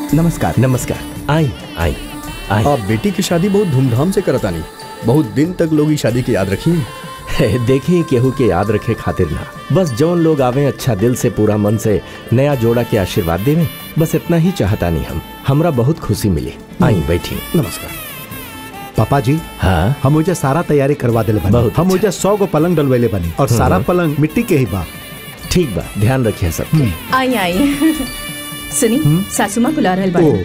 नमस्कार नमस्कार आई आई आई आप बेटी की शादी बहुत धूमधाम से करतानी बहुत दिन तक लोग ई शादी की याद रखी देखिए केहू के याद रखे खातिर ना बस जौन लोग आवे अच्छा दिल से पूरा मन से नया जोड़ा के आशीर्वाद देवे बस इतना ही चाहता नहीं हम हमरा बहुत खुशी मिली आई बैठी नमस्कार पापा जी हाँ हम मुझे सारा तैयारी करवा दिले बनी बहुत हम मुझे सौ गो पलंग डलवेले बनी और सारा पलंग मिट्टी के ही बा ठीक बा ध्यान रखिए सब आई आई सुनी सासू माँ बुला रहल ओ बाड़ी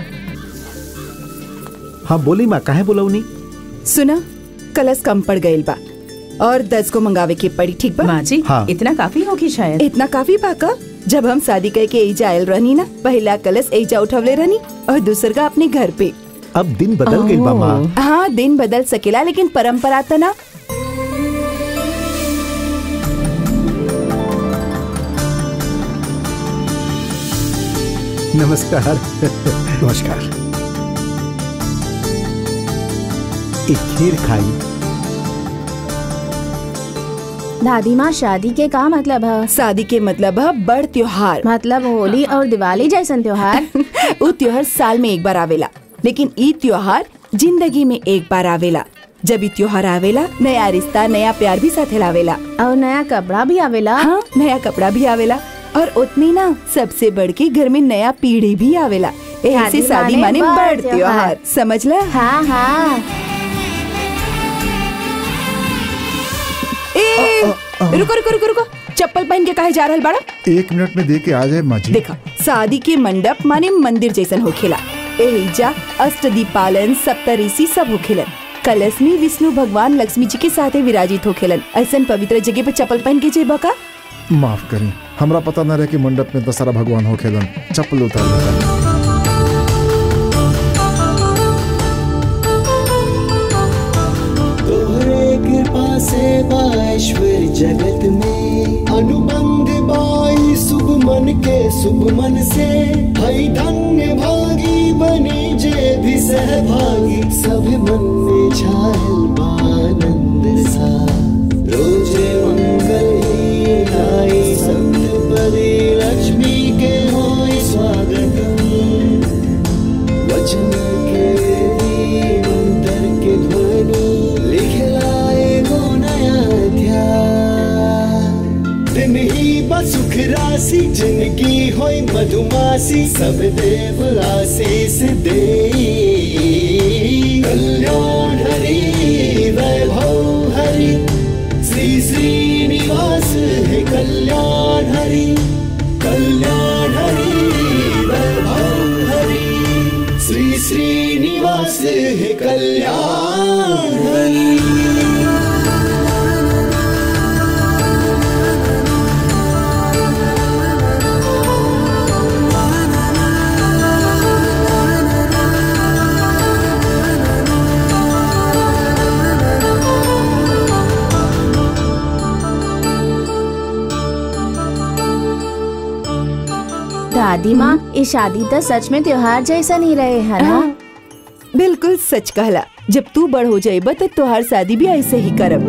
हाँ बोली माँ काहे बोलौनी सुना कलश कम पड़ गईल बा और दस को मंगावे के पड़ी ठीक बा माँ जी हाँ। इतना काफी होगी शायद इतना काफी पाका जब हम शादी करके एजा आयल रहनी ना पहला कलश एजा उठवले रहनी और दूसर का अपने घर पे अब दिन बदल गई बा माँ हाँ दिन बदल सकेला लेकिन परंपरा तो ना नमस्कार नमस्कार एक खीर खाई दादी माँ शादी के का मतलब है शादी के मतलब है बड़ त्योहार मतलब होली और दिवाली जैसन त्योहार वो त्योहार साल में एक बार आवेला लेकिन ई त्योहार जिंदगी में एक बार आवेला जब ई त्योहार आवेला नया रिश्ता नया प्यार भी साथे लावेला और नया कपड़ा भी आवेला हाँ नया कपड़ा भी आवेला और उतनी ना सबसे बढ़ के घर में नया पीढ़ी भी आवेला ऐसे शादी शादी माने माने बड़ बड़ त्योहार। त्योहार समझ ला हाँ हाँ ए रुको रुको रुको रुको चप्पल पहन के काहे जा रहल बाड़ा एक मिनट में दे के आ जाए माँ जी देखा शादी के मंडप माने मंदिर जैसन होखेला एहिजा अष्टदीपालन सप्तऋषि सब होखेलन कलश में विष्णु भगवान लक्ष्मी जी के साथे विराजित होखेलन ऐसन पवित्र जगह पे चप्पल पहन के जेबा का माफ करें हमरा पता न रहे कि मंडप में दशहरा भगवान हो खेलन चप्पल उतार लेता तोहरे कृपा से बाईश्वर जगत में अनुबंध बाई शुभ मन के शुभ मन से हई धन्य भागी बने जे भी सहभागी सब मन में छायल बानंद सा रोजे मंगल ही आई संत पदे लक्ष्मी के होई स्वागतम वचन के मंत्र के ध्वनि लिखलाए गो नया अध्याय दिन ही बसुख राशि जिंदगी होई मधुमासी सब देव आशीष दे कल्याण हरि वैभव हरि श्री श्रीनिवास है कल्याण हरि कल्याण हरि वैभव हरि श्री श्रीनिवास है कल्याण हरि दादी माँ ये शादी तो सच में त्योहार जैसा नहीं रहे है ना हाँ, बिल्कुल सच कहला जब तू बड़ हो जाएबा तो तोहार शादी भी ऐसे ही करब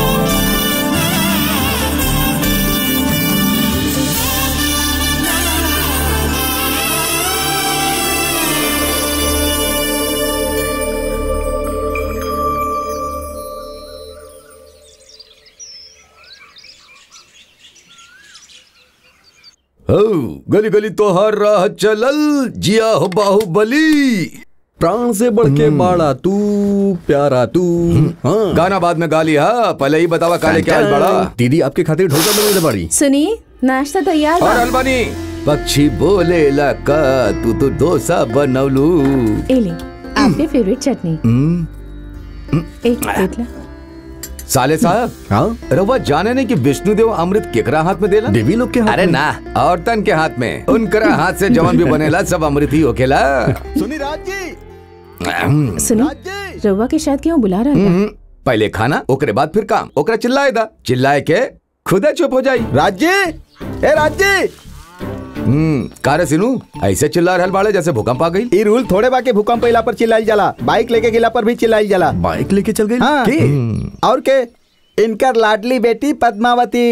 हो गली गली तो हर राह चलल जिया हो बाहुबली प्राण से बढ़ के बाड़ा तू प्यारा तू हाँ गाना बाद में गा लिया पहले ही बतावा काले क्या आज बड़ा दीदी आपके खातिर ढोसा बनवले बाड़ी सुनी नाश्ता तैयार और बा अलबानी पक्षी बोले का तू तो डोसा बनवलू ए ले आपके फेवरेट चटनी एक देख ला साले साहब हाँ रवा जाने नहीं कि विष्णुदेव अमृत केकरा हाथ में देला देवी लोग के हाथ अरे में। ना औरतन के हाथ में उनकरा हाथ से जवन भी बनेला सब अमृत ही होखेला सुनी राज जी सुनो रउआ के शायद क्यों बुला रहा था हम्म, पहले खाना ओकरे बाद फिर काम ओकरा चिल्लाए दा चिल्लाए के खुदे चुप हो जाई राज्य ए राज्य हम्म कारे सिनू ऐसे चिल्ला रहल बाड़े जैसे भूकंप आ गई ई रूल थोड़े बाकी भूकंप अइला पर चिल्लाइल जाला बाइक लेके गेला पर भी चिल्लाइल जाला बाइक लेके चल गई हाँ। के और के इनकर लाडली बेटी पद्मावती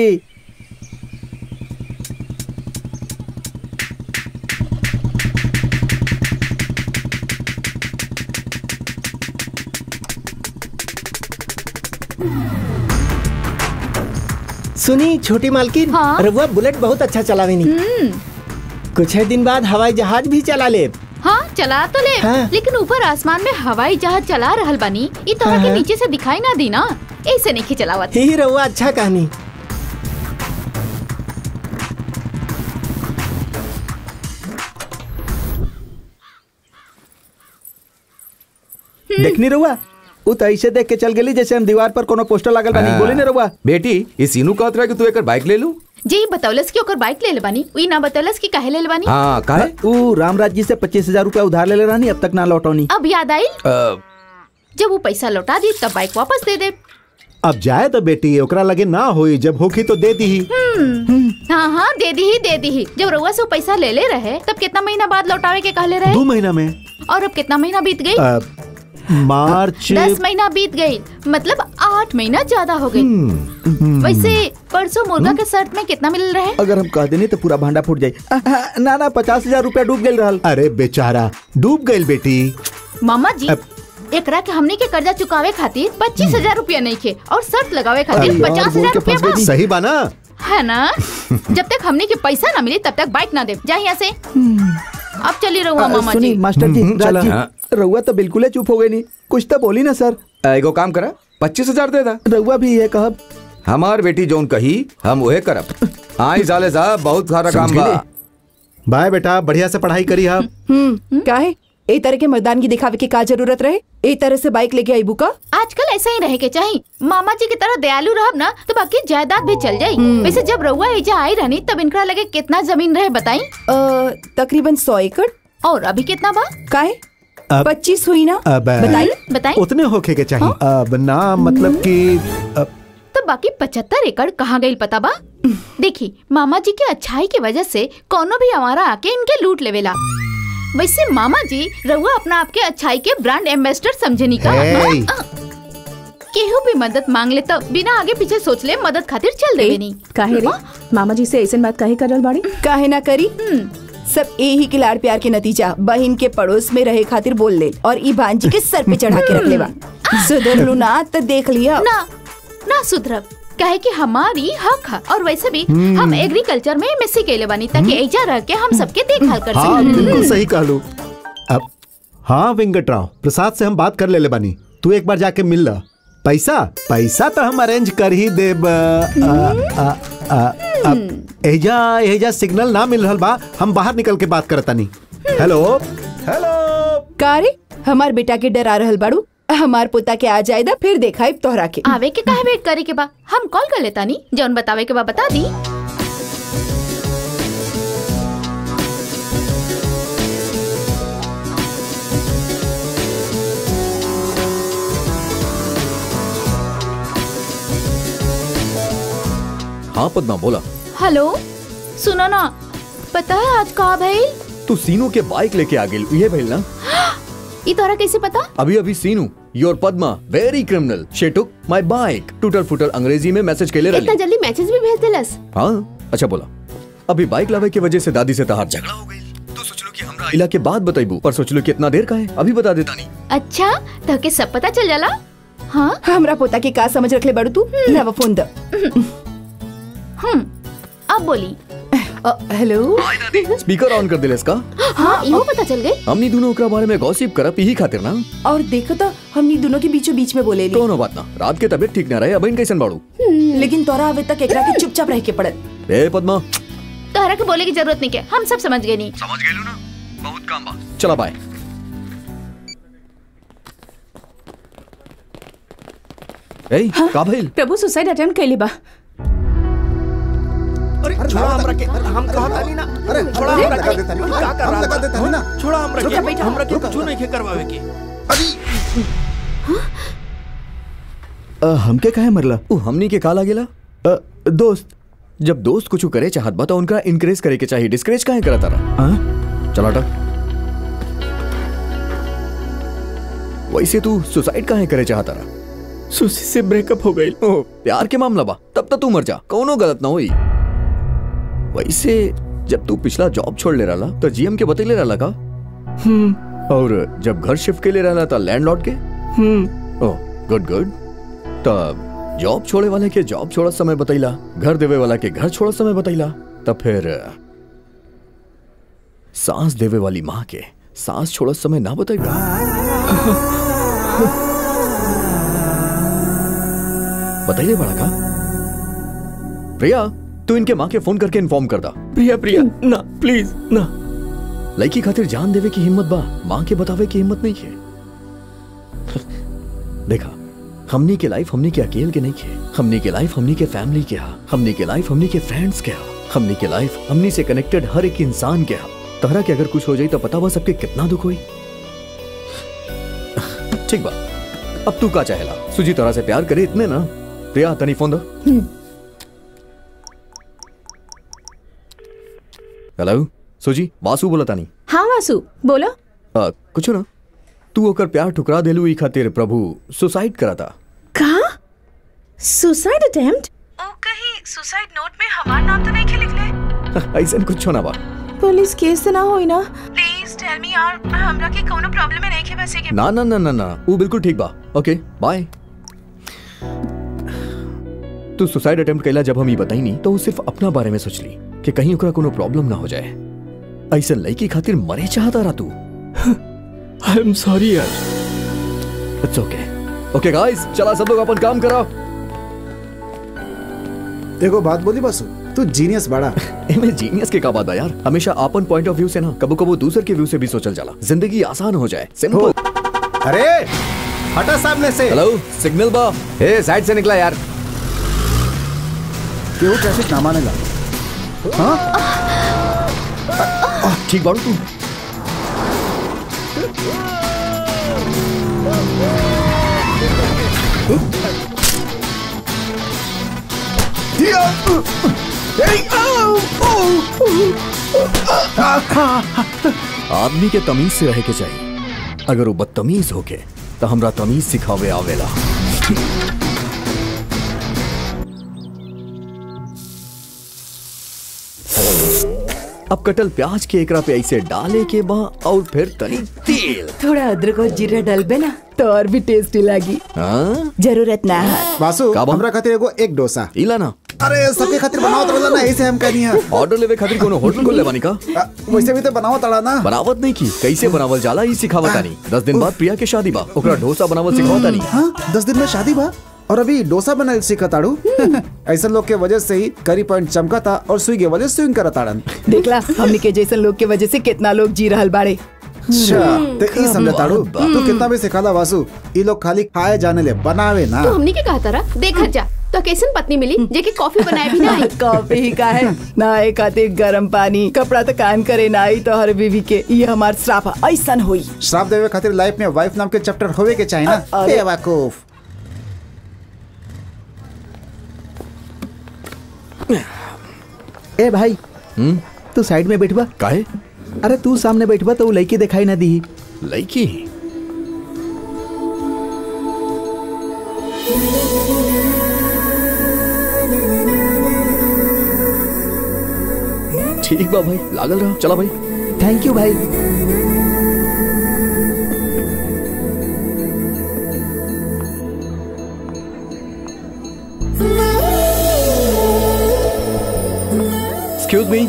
सुनी छोटी मालकिन हाँ? रउआ बुलेट बहुत अच्छा चलावेनी कुछ ही दिन बाद हवाई जहाज भी चला ले हाँ चला तो ले हाँ। लेकिन ऊपर आसमान में हवाई जहाज चला रहल बानी ई तरह के हाँ। नीचे से दिखाई ना दी ना ऐसे नहीं चलावत ही रउआ अच्छा कहानी देखनी रहुआ उ तो ऐसे देख के चल गेली जैसे हम दीवार पर कोनो पोस्टर लागल बानी बोली ना रहुआ बेटी ये सीनू कहत रहा कि तू एक बाइक ले लू जी बतौलस की ओकर बाइक ले ले बानी ई ना बतौलस की काहे ले ले बानी हाँ काहे उ रामराज जी से पच्चीस हजार रूपया उधार ले ले रहनी अब तक ना लौटौनी अब याद आई अ, जब वो पैसा लौटा दी तब बाइक वापस दे दे अब जाए तो बेटी ओकरा लगे ना होई जब होखी तो दे दी हाँ हाँ दे दी ही दे दी ही जब रउआ से वो पैसा ले ले रहे तब कितना महीना बाद लौटावे के कहले रहे दो महीना में और अब कितना महीना बीत गई अ, मार्च दस महीना बीत गई मतलब आठ महीना ज्यादा हो गई वैसे परसों मुर्गा के शर्ट में कितना मिल रहा है अगर हम कह देनी तो पूरा भांडा फूट जाई आ, आ, ना ना पचास हजार रूपया डूब गेल रहल अरे बेचारा डूब गई बेटी मामा जी अब- एकरा के हमनी के कर्जा चुकावे खातिर पच्चीस हजार रूपया नहीं खे और शर्त लगावे खातिर अरे यार, पचास बोल हजार के रूपया फंस गई बा। नी। सही बा ना है ना जब तक हमनी के पैसा ना मिले तब तक बाइक ना दे जा यहाँ से अब चली रहुआ आ, मामा सुनी जी मास्टर जी हम्म, चला। राज जी रहुआ तो बिल्कुल ही चुप हो गई नहीं कुछ तो बोली ना सर अ, एगो काम करा पच्चीस हजार दे दा रहुआ भी ये कहब हमार बेटी जोन कही हम वहे करब आई साले साहब बहुत सारा काम समझ बा गए? बाय बेटा बढ़िया से पढ़ाई करी आप हम्म काहे ए तरह के मर्दानगी दिखावे की का जरूरत रहे ए तरह से बाइक लेके आई बुका आजकल ऐसा ही रहे के चाहिए मामा जी की तरह दयालु रहब ना तो बाकी जायदाद भी चल जाई वैसे जब रउआ एजा आई रहनी तब इनकरा लगे कितना जमीन रहे बताई अ, तकरीबन सौ एकड़ और अभी कितना बा काहे अब- पच्चीस हुई ना अब बताई बताई उतने होखे के चाहिए अब ना मतलब कि अब, तो बाकी पचहत्तर एकड़ कहाँ गई पता बा देखी मामा जी के अच्छाई की वजह से कोनो भी हमारा आके इनके लूट लेवेला वैसे मामा जी रउआ अपना आपके अच्छाई के ब्रांड एम्बेसडर समझे का Hey! केहू भी मदद मांग ले तो बिना आगे पीछे सोच ले मदद खातिर चल देवे नहीं काहे रे मामा जी से ऐसन बात काहे करल बाड़ी काहे ना करी सब यही के लाड़ प्यार के नतीजा बहन के पड़ोस में रहे खातिर बोल ले और ई भांजी के सर पे चढ़ा के रख लेवा सुधर लू ना तो देख लिया ना ना सुधरब कहे कि हमारी हक है और वैसे भी हम एग्रीकल्चर में एमएससी कैले बानी ताकि ऐजा रह के हम सबके देखभाल कर हाँ सकें बिल्कुल सही कहलू अब हाँ वेंकट राव प्रसाद से हम बात कर ले ले बानी तू एक बार जाके मिल ला पैसा पैसा तो हम अरेंज कर ही देब अ, अ, अ, अ, अब एजा एजा सिग्नल ना मिल रहल बा हम बाहर निकल के बात करतानी हेलो हेलो कारे हमार बेटा के डरा रहल बाड़ू हमार पोता के आ जाएदा फिर देखा तोहरा के आवे के काहे वेट करे के बा हम कॉल कर लेता नी जौन बतावे के बा बता दी हाँ पद्मा बोला हेलो सुनो ना पता है आज का भइल तू सीनू के बाइक लेके आ गेल ये भइल ना ई तोरा कैसे पता अभी अभी Seenu your Padma very criminal she took my bike टूटर फूटर अंग्रेजी में मैसेज केले इतना रही जल्दी मैसेज भी भेज देलस हाँ अच्छा बोला अभी बाइक लावे की वजह से दादी से तहार झगड़ा हो गई तो सोचलो कि हमरा इला के बाद बताइबू पर सोचलो कि इतना देर का है अभी बता देता नहीं अच्छा तो के सब पता चल जाला हाँ हमरा पोता के का समझ रखले बाड़ू तू लावा फोन द हम्म अब बोली अ, हेलो स्पीकर ऑन कर दिले इसका हाँ इहो पता चल गई हमनी दोनों ओकरा बारे में गॉसिप करब यही खातिर ना और देखो तो हमनी दोनों के बीचों बीच में बोले ली कोनो बात ना रात के तबीयत ठीक ना रहे अब इन कैसन बाड़ू लेकिन तोरा अभी तक एकरा के चुपचाप रह के पड़त ए पद्मा तोहरा के बोले की जरूरत नहीं के हम सब समझ गए नहीं समझ गेलू ना बहुत काम बा चला बाय ए का भइल प्रभु सुसाइड अटेम्प्ट कैली बा छोड़ा हमरा के हम कहता नहीं ना अरे छोड़ा हमरा के हम का कर रहा था ना छोड़ा हमरा के हमरा के कुछ नहीं के करवावे के अ, हमके काहे मरला उ हमनी के का लागेला अ, दोस्त जब दोस्त कुछ करे चाहत बा तो उनका इनकरेज करे के चाहिए डिस्करेज काहे करत रहा हाँ? चला हटा वैसे तू सुसाइड काहे करे चाहता रहा सुशी से ब्रेकअप हो गई ओ प्यार के मामला बा तब तक तू मर जा कौनो गलत ना होई वैसे जब तू पिछला जॉब छोड़ ले रहा तो जीएम के बतैले रहा का और जब घर शिफ्ट के लिए रहा था लैंडलॉर्ड के हम्म ओह गुड गुड तब जॉब छोड़े वाले के जॉब छोड़ा समय बतैला घर देवे वाला के घर छोड़ा समय बतैला तब फिर अ, सांस देवे वाली माँ के सांस छोड़ा समय ना बतैला बताइए बड़ा का प्रिया तू इनके माँ के फोन करके इन्फॉर्म कर दा प्रिया प्रिया ना प्लीज ना लड़की खातिर जान देवे की हिम्मत बा माँ के बतावे की हिम्मत नहीं है देखा हमनी के लाइफ हमनी के अकेले के नहीं है हमनी के लाइफ हमनी के फैमिली के हा हमनी के लाइफ हमनी के फ्रेंड्स के हा हमनी के लाइफ हमनी से कनेक्टेड हर एक इंसान के हा तहरा के अगर कुछ हो जाए तो पता बा सबके कितना दुख हुई ठीक बा अब तू का चाहेला सुजी तरह से प्यार करे इतने ना प्रिया तनी फोन दो हेलो सुजी वासु बोला तानी हाँ वासु बोलो आ, कुछ ना तू ओकर प्यार ठुकरा देलू ई खातिर प्रभु सुसाइड कराता कहा सुसाइड अटेम्प्ट ओ कहीं सुसाइड नोट में हमारा नाम तो नहीं के लिखले ऐसा कुछ ना बा पुलिस केस तो ना होई ना प्लीज टेल मी यार हमरा के कोनो प्रॉब्लम में नहीं के वैसे के ना ना ना ना ना वो बिल्कुल ठीक बा ओके बाय तू सुसाइड अटेम्प्ट कैला जब हम ये बताई नहीं तो वो सिर्फ अपना बारे में सोच ली कि कहीं ओकरा कोनो प्रॉब्लम ना हो जाए ऐसे लड़की खातिर मरे चाहता रहा तू आई एम सॉरी यार इट्स ओके ओके गाइस चला सब लोग अपन काम करो एगो बात बोली बसु तू जीनियस बड़ा एमे जीनियस के का बात बा यार हमेशा अपन पॉइंट ऑफ व्यू से ना कबो कबो दूसर के व्यू से भी सोचल जाला जिंदगी आसान हो जाए सिंपल अरे हटा सामने से हेलो सिग्नल बा ए साइड से निकला यार केहू ट्रैफिक ना मानेगा हाँ ठीक बाड़ू तू आदमी के तमीज से रहे के चाहिए अगर वो बदतमीज होके तो हमरा तमीज सिखावे आवेला अब कटल प्याज के एकरा पे ऐसे डाले के बा और फिर तनी तेल थोड़ा अदरक और जीरा डलबे ना तो और भी टेस्टी लगी हाँ जरूरत ना है वासु का बा? हमरा खातिर एगो एक डोसा इला ना अरे सबके खातिर बनाओ तो ना ऐसे हम कहनी है ऑर्डर लेवे खातिर कोनो होटल खोल लेवानी का आ, वैसे भी तो बनाओ तड़ा ना बनावत नहीं की कैसे बनावल जाला ई सिखावत तानी दस दिन बाद प्रिया के शादी बा ओकरा डोसा बनावल सिखावत तानी हाँ दस दिन में शादी बा और अभी डोसा बनल सीखा ताड़ू ऐसा लोग के वजह से ही करी पॉइंट चमका था और स्विगी वाले स्विंग करा ताड़न देखला हमनी के जैसन लोग के वजह से कितना लोग जी रहल बाड़े अच्छा ते ई समझ ताड़ू तू कितना भी सिखाला वासु ई लोग खाली खाए जाने ले बनावे ना तो हमने के कहा तारा देखा जा तो कैसन पत्नी मिली जेके कॉफी बनाए भी ना आई कॉफी ही का है नहाए खातिर गरम पानी कपड़ा तो कायम करे ना आई तो हर बीवी के ये हमार श्राप है ऐसन हुई श्राप देवे खातिर लाइफ में वाइफ नाम के चैप्टर होवे के चाहिए ना अरे। बेवकूफ ए भाई तू साइड में बैठबा काहे अरे तू सामने बैठबा तो वो लड़की दिखाई ना दी लड़की ठीक बा भाई लागल रहा चला भाई थैंक यू भाई एक्सक्यूज मी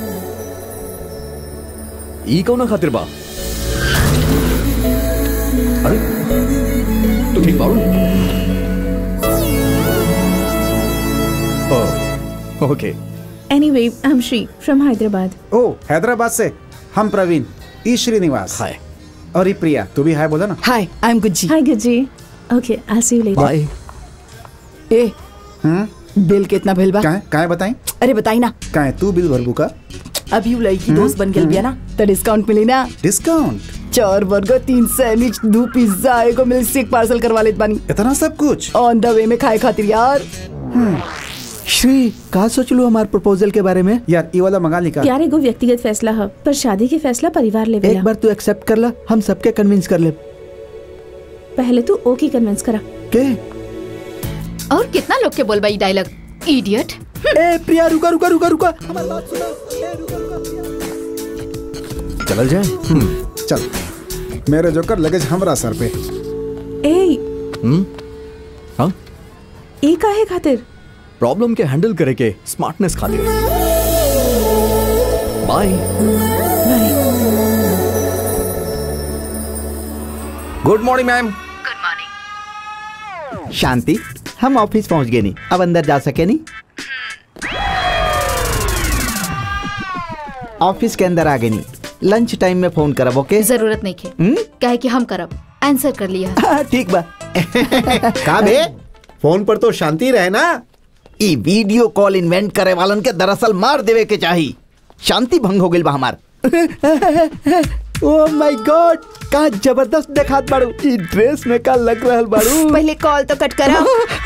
ई कौन खातिर बा अरे तू ठीक बाड़ू okay anyway I am Shri from Hyderabad ओ हैदराबाद से हम प्रवीण ई श्रीनिवास हाय और ई प्रिया तू भी हाय बोला ना hi I am Gujji hi Gujji okay I see you later bye ए बिल कितना भेल बा काहे काहे बताई अरे बताई ना काहे तू बिल भरबू का अभी वो लड़की दोस्त बन गई बिया ना तो डिस्काउंट मिली ना डिस्काउंट चार बर्गर तीन सैंडविच दो पिज्जा एगो मिल्क शेक पार्सल करवा लेत बानी इतना सब कुछ ऑन द वे में खाए खातिर यार श्री का सोचलू हमार प्रपोजल के बारे में यार ई वाला मंगा ली का प्यार एगो व्यक्तिगत फैसला है पर शादी के फैसला परिवार एक लेवेला बार तू एक्सेप्ट कर ला हम सबके कन्विंस कर ले पहले तू ओके कन्विंस करा के और कितना लोग के बोलबा ई डायलॉग इडियट ए प्रिया रुका रुका रुका रुका हमारी बात सुनो ए, रुका, रुका, प्रिया। चल जाए चल मेरे जोकर लगेज हमरा सर पे ए हम्म हाँ ई काहे खातिर प्रॉब्लम के हैंडल करे के स्मार्टनेस खातिर bye good morning ma'am Shanti हम ऑफिस पहुंच गए नहीं अब अंदर जा सके नहीं ऑफिस के अंदर आ गए नहीं लंच टाइम में फोन करब ओके जरूरत नहीं खे कहे कि हम करब आंसर कर लिया हाँ, ठीक बा का बे फोन पर तो शांति रहे ना ई वीडियो कॉल इन्वेंट करे वालन के दरअसल मार देवे के चाही शांति भंग हो गइल बा हमार ओ माय गॉड का जबरदस्त देखात बाड़ू ई ड्रेस में का लग रहल बाड़ू पहले कॉल तो कट करा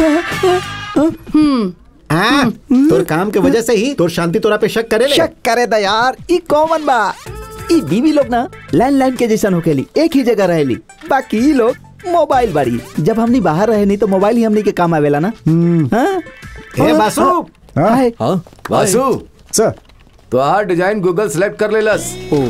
हम्म हाँ, तोर काम के वजह से ही तोर शांति तोरा पे शक करे ले शक करे दा यार ई कॉमन बा ई बीवी लोग ना लैंडलाइन के जैसन होकेली एक ही जगह रहेली बाकी ई लोग मोबाइल बाड़ी जब हमनी बाहर रहे नहीं तो मोबाइल ही हमनी के काम आवेला ना हाँ? हे बासु हाय हाँ वासु सर तो आ डिजाइन गूगल सेलेक्ट कर लेलस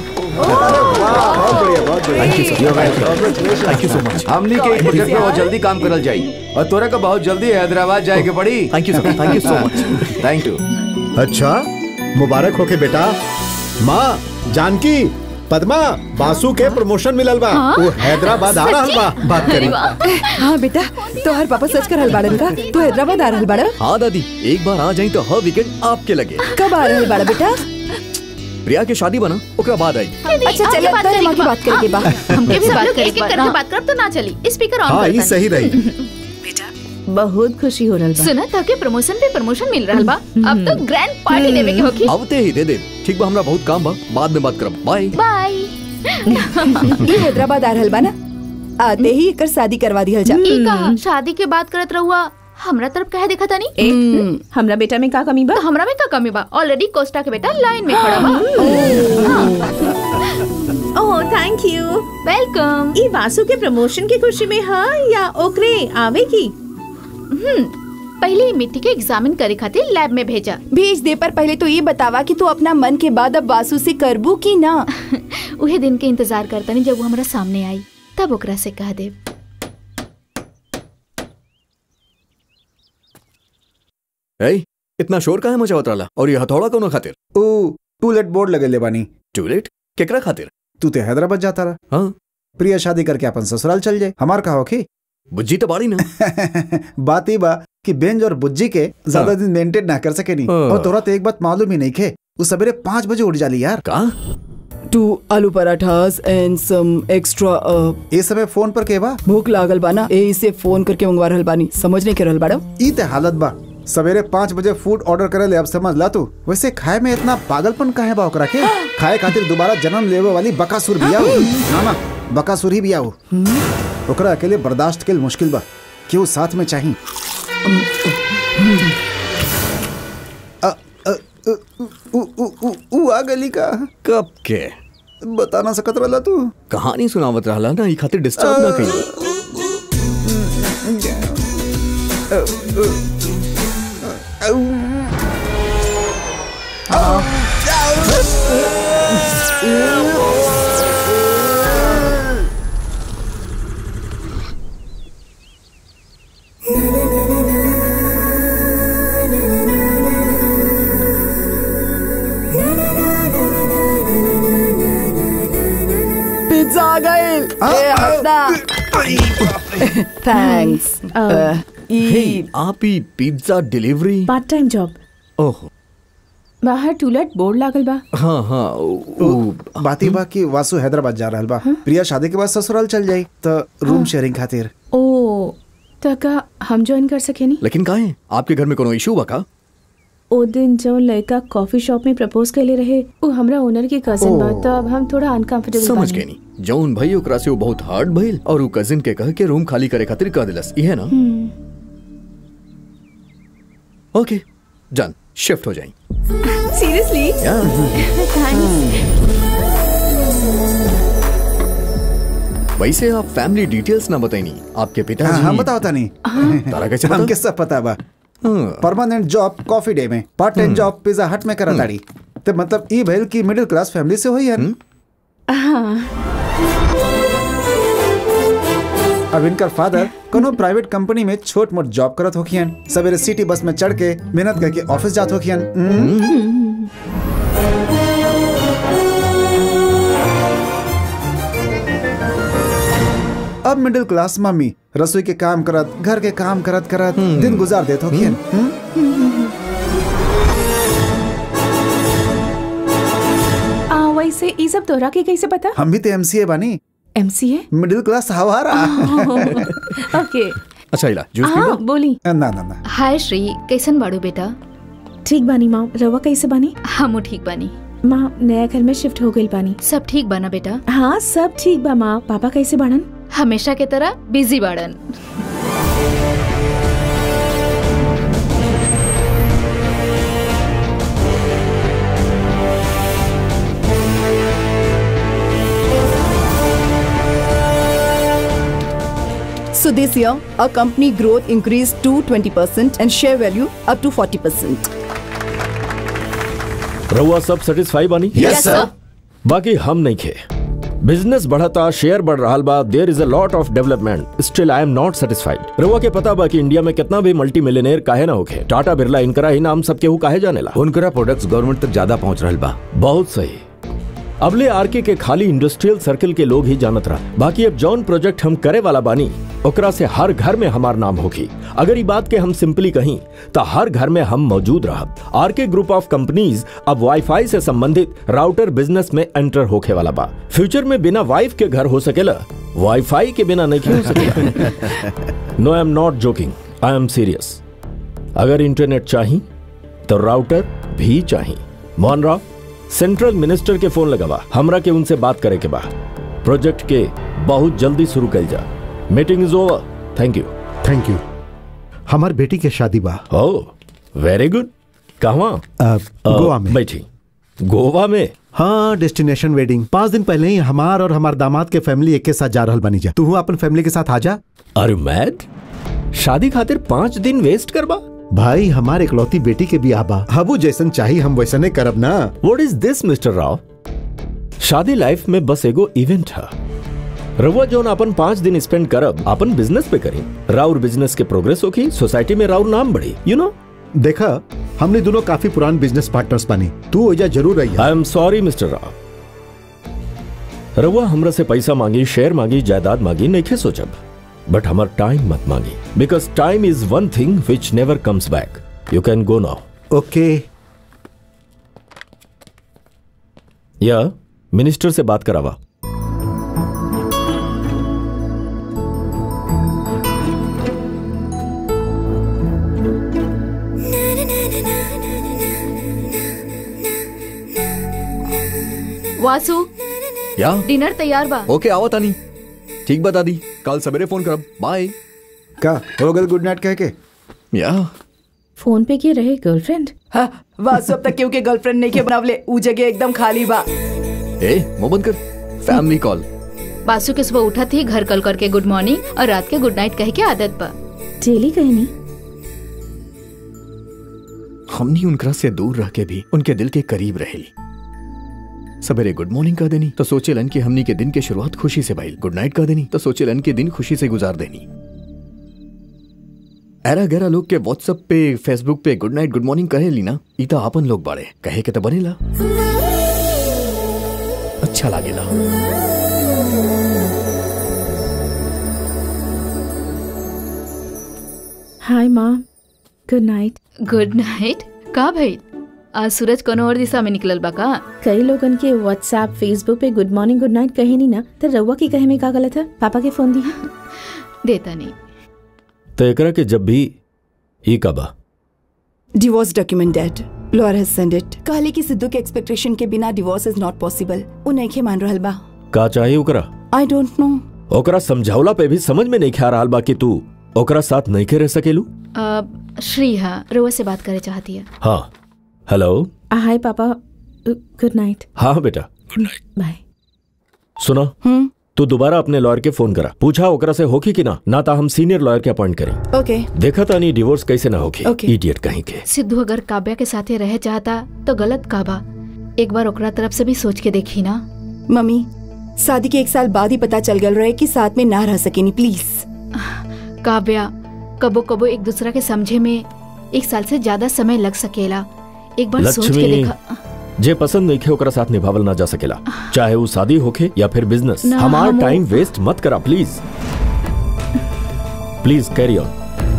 थैंक यू सो मच हमनी के एक प्रोजेक्ट में बहुत जल्दी काम करल जाई और तोरा का बहुत जल्दी हैदराबाद जाए के पड़ी thank you sir thank you so much thank you अच्छा मुबारक होके बेटा माँ जानकी पद्मा बासु के प्रमोशन मिलल बा वो हैदराबाद आ रहल बा बात करी हाँ बेटा तोहर पापा सच कर रहल बाड़न का तू हैदराबाद आ रहल बाड़ा हाँ दादी एक बार आ जाई तो हर वीकेंड आपके लगे कब आ रहल बाड़ा बेटा प्रिया के शादी बना ओकरा बाद आई अच्छा चल बात अंदर करेंगे माँ की बात करेंगे बा हमके भी सब बात लोग करें एक-एक एक करके बात करब तो ना चली स्पीकर ऑन हाँ कर ये सही रही बहुत खुशी हो रहल बा सुना था कि प्रमोशन पे प्रमोशन मिल रहा बा अब तो ग्रैंड पार्टी देवे के होगी आवते ही दे दे ठीक बा हमरा बहुत काम बा बाद में बात करब बाय बाय ये हैदराबाद आ रहल बा ना आते ही एकर शादी करवा दिहल जा ई कहा शादी के बात करत रहुआ हमरा तरफ कहे देखा था ए, हमरा बेटा में का कमी बा तो हमरा में का कमी बा ऑलरेडी कोस्टा के बेटा लाइन में खड़ा बा ओह थैंक यू वेलकम ई वासु के प्रमोशन की खुशी में हाँ या ओकरे आवे की पहले ही मिट्टी के एग्जामिन करे खातिर लैब में भेजा भेज दे पर पहले तो ये बतावा कि तू अपना मन के बाद अब वासु से करबू की ना उहे दिन के इंतजार करता नहीं जब वो हमरा सामने आई तब ओकरा से कह दे ए इतना शोर काहे मचावत रहला और ये हथौड़ा कोनो खातिर ओ टूलेट बोर्ड लगे ले बानी टूलेट केकरा खातिर तू ते हैदराबाद जाता रहा हाँ प्रिया शादी करके अपन ससुराल चल जाए हमार कहा होखी बुज्जी तो बाड़ी ना बात ही बा कि बेंज और बुज्जी के ज्यादा हाँ। दिन मेंटेन ना कर सके नहीं हाँ। और तोरा तो एक बात मालूम ही नहीं खे वो सवेरे पाँच बजे उठ जाली यार का टू आलू पराठास एंड सम एक्स्ट्रा ये समय फोन पर के बा भूख लागल बा ना ए इसे फोन करके मंगवा रहल बानी समझ नहीं कर रहल बाड़ा ई ते हालत बा सवेरे पाँच बजे फूड ऑर्डर करे ले अब समझ ला तू वैसे खाए में इतना पागलपन काहे बा ओकरा के खाए खातिर दोबारा जन्म लेवे वाली बकासुर बिया हो ना ना बकासुर ही बिया हो ओकरा अकेले बर्दाश्त के मुश्किल बा क्यों साथ में चाहिए अ, अ, अ, उ, उ, उ, उ आ गली का कब के बता ना सकत रहला तू कहानी सुनावत रहला ना ई खातिर डिस्टर्ब ना करी पिज्जा आ गइल ए हटना थैंक्स हे आप ही pizza delivery part time job oh बाहर टूलेट बोर्ड लागल बा हाँ हाँ उ- उ- बात ही बा कि वासु हैदराबाद जा रहल बा प्रिया शादी के बाद ससुराल चल जाई तो रूम शेयरिंग खातिर ओ त का हम ज्वाइन कर सके नी लेकिन काहे आपके घर में कोनो इशू बा का ओ दिन जो लड़का कॉफी शॉप में प्रपोज कैले रहे वो हमरा ओनर की कजिन बा तो अब हम थोड़ा अनकंफर्टेबल समझ गए नी जौन भाई ओकरा से वो बहुत हार्ड भइल और उ कजिन के कह के रूम खाली करे खातिर कह दिलस इहे ना ओके जान शिफ्ट हो जाई सीरियसली वैसे आप फैमिली डिटेल्स ना बताइनी आपके हाँ, पिताजी हम बताओ तानी तारा कैसे पता? हमके सब पता बा परमानेंट जॉब कॉफी डे में part time job pizza hut में करा ताड़ी ते मतलब ई भइल की मिडिल क्लास फैमिली से होई है हाँ अब इनकर फादर कोनो प्राइवेट कंपनी में छोट मोट जॉब करत होखियन सवेरे सिटी बस में चढ़ के मेहनत करके ऑफिस जात होखियन हम्म। अब मिडिल क्लास मम्मी रसोई के काम करत घर के काम करत करत दिन गुजार देत होखियन हम्म? आ वैसे ई सब तोरा के कैसे पता हम भी तो एमसीए बानी एमसीए मिडिल क्लास हवारा ओके अच्छा इला जूस हाँ बोली ना ना ना हाय श्री कैसन बाड़ू बेटा ठीक बानी माँ रवा कैसे बानी हमू ठीक बानी माँ नया घर में शिफ्ट हो गई बानी सब ठीक बाना बेटा हाँ सब ठीक बा माँ पापा कैसे बाड़न हमेशा के तरह बिजी बाड़न So this year, our company growth increased to 20% and share value up to 40%. रहुआ सब सेटिस्फाई बानी Yes, sir. बाकी हम नहीं खे बिजनेस बढ़ता शेयर बढ़ रहा बा there is a lot of development still I am not satisfied रहुआ के पता बा कि इंडिया में कितना भी मल्टी मिलियनेयर काहे ना होखे टाटा बिरला इनकरा ही नाम सबके हु काहे जानेला उनकरा प्रोडक्ट्स गवर्नमेंट तक ज्यादा पहुंच रहल बा बहुत सही अबले आरके के खाली इंडस्ट्रियल सर्कल के लोग ही जानत रहा बाकी अब जौन प्रोजेक्ट हम करे वाला बानी ओकरा से हर घर में हमार नाम होगी अगर ये बात के हम सिंपली कहीं तो हर घर में हम मौजूद रहब आरके ग्रुप ऑफ कंपनीज अब वाईफाई से संबंधित राउटर बिजनेस में एंटर होके वाला बा फ्यूचर में बिना वाइफ के घर हो सकेला वाईफाई के बिना नहीं हो सकेला no I am not joking I am serious अगर इंटरनेट चाहिए तो राउटर भी चाहिए मोहन राव सेंट्रल मिनिस्टर के फोन लगावा हमरा के उनसे बात करे के बा प्रोजेक्ट के बहुत जल्दी शुरू कर जा meeting is over thank you thank you हमार बेटी के शादी बा ओ वेरी गुड कहाँ अ, गोवा में बैठी गोवा में हाँ डेस्टिनेशन वेडिंग पाँच दिन पहले ही हमार और हमार दामाद के फैमिली एक के साथ जा रहल बनी जा तू अपन फैमिली के साथ आ जा अरे मैड शादी खातिर पांच दिन वेस्ट करबा भाई हमार इकलौती बेटी के भी आबा हबू जैसन चाहिए हम वैसने करब ना what is this mister Rao शादी लाइफ में बस एगो इवेंट है रउआ जोन अपन पांच दिन स्पेंड करब अपन बिजनेस पे करी राउर बिजनेस के प्रोग्रेस होगी सोसाइटी में राउर नाम बढ़ी यू नो देखा हमने दोनों काफी पुरान बिजनेस पार्टनर्स बनी तू ओजा जरूर रही I am sorry mister Rao रउआ हमरा से पैसा मांगी शेयर मांगी जायदाद मांगी नहीं खे सोचब बट हमार टाइम मत मांगी because time is one thing which never comes back you can go now okay या मिनिस्टर से बात करावा वासु या डिनर तैयार बा ओके आओ तानी ठीक बता दी कल सवेरे फोन करब बाय का हो गल गुड नाइट कह के या फोन पे के रहे गर्लफ्रेंड हाँ वासु अब तक केहू के गर्लफ्रेंड नहीं के बनावले ऊ जगह एकदम खाली बा ए मुंह बंद कर फैमिली कॉल बासु के सुबह उठा थी घर कल करके गुड मॉर्निंग और रात के गुड नाइट कह के आदत बा डेली कहनी हमनी उनकरा से दूर रह के भी उनके दिल के करीब रहेली सवेरे गुड मॉर्निंग कह देनी तो सोचेलन कि हमनी के दिन के शुरुआत खुशी से भइल गुड नाइट कह देनी तो सोचेलन कि दिन खुशी से गुजार देनी एरा गैरा लोग के व्हाट्सएप पे फेसबुक पे गुड नाइट गुड मॉर्निंग कहे ली ना ई तो आपन लोग बाड़े कहे के तो बनेला अच्छा लागेला हाय माँ गुड नाइट गुड नाइट का भाई आज सूरज कोनो और दिशा में निकलल बा का कई लोगन के व्हाट्सएप फेसबुक पे गुड मॉर्निंग गुड नाइट कहे नहीं ना तो रउआ की कहे में का गलत है पापा के फोन दी देता नहीं तो एकरा के जब भी ई कबा divorce document dad lawyer has send it कहले कि सिद्धू के एक्सपेक्टेशन के बिना डिवोर्स इज नॉट पॉसिबल उ नहीं के मान रहल बा का चाहिए ओकरा आई डोंट नो ओकरा समझावला पे भी समझ में नहीं ख्या रहा बा कि तू ओकरा साथ नहीं के रह सकेलू अ, श्री हाँ रोआ से बात करे चाहती है हाँ हेलो हाय पापा गुड नाइट हाँ बेटा गुड नाइट बाय सुनो तू दोबारा अपने लॉयर के फोन करा पूछा ओकरा से होगी कि ना ना ता हम सीनियर लॉयर के अपॉइंट करें ओके देखा था नहीं डिवोर्स कैसे ना होगी Okay. इडियट कहीं के सिद्धू अगर काव्या के साथे रह चाहता तो गलत काबा एक बार ओकरा तरफ से भी सोच के देखी ना मम्मी शादी के एक साल बाद ही पता चल गल रहे कि साथ में ना रह सकेनी प्लीज काव्या कबो कबो एक दूसरा के समझे में एक साल से ज्यादा समय लग सकेला एक बार सोच के लक्ष्मी देखा जे पसंद नहीं खे ओकरा साथ निभावल ना जा सकेला चाहे वो शादी होखे या फिर बिजनेस ना, हमार हम- टाइम वेस्ट मत करा please please carry on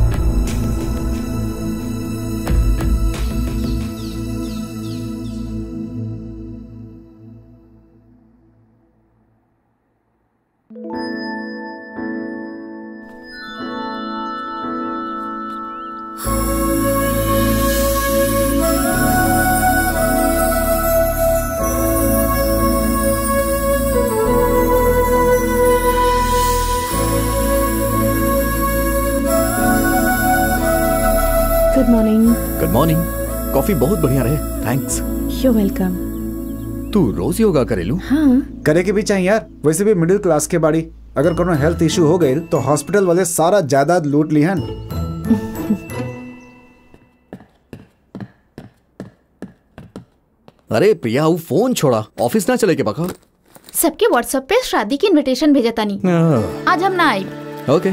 good morning good morning coffee बहुत बढ़िया रहे थैंक्स यू वेलकम तू रोज योगा करेलू हाँ करे के भी चाहिए यार वैसे भी मिडिल क्लास के बाड़ी अगर कोनो हेल्थ इशू हो गई तो हॉस्पिटल वाले सारा जायदाद लूट ली हन अरे प्रिया वो फोन छोड़ा ऑफिस ना चले के बका सबके व्हाट्सएप पे शादी की इनविटेशन भेजा तानी आज हम ना आई ओके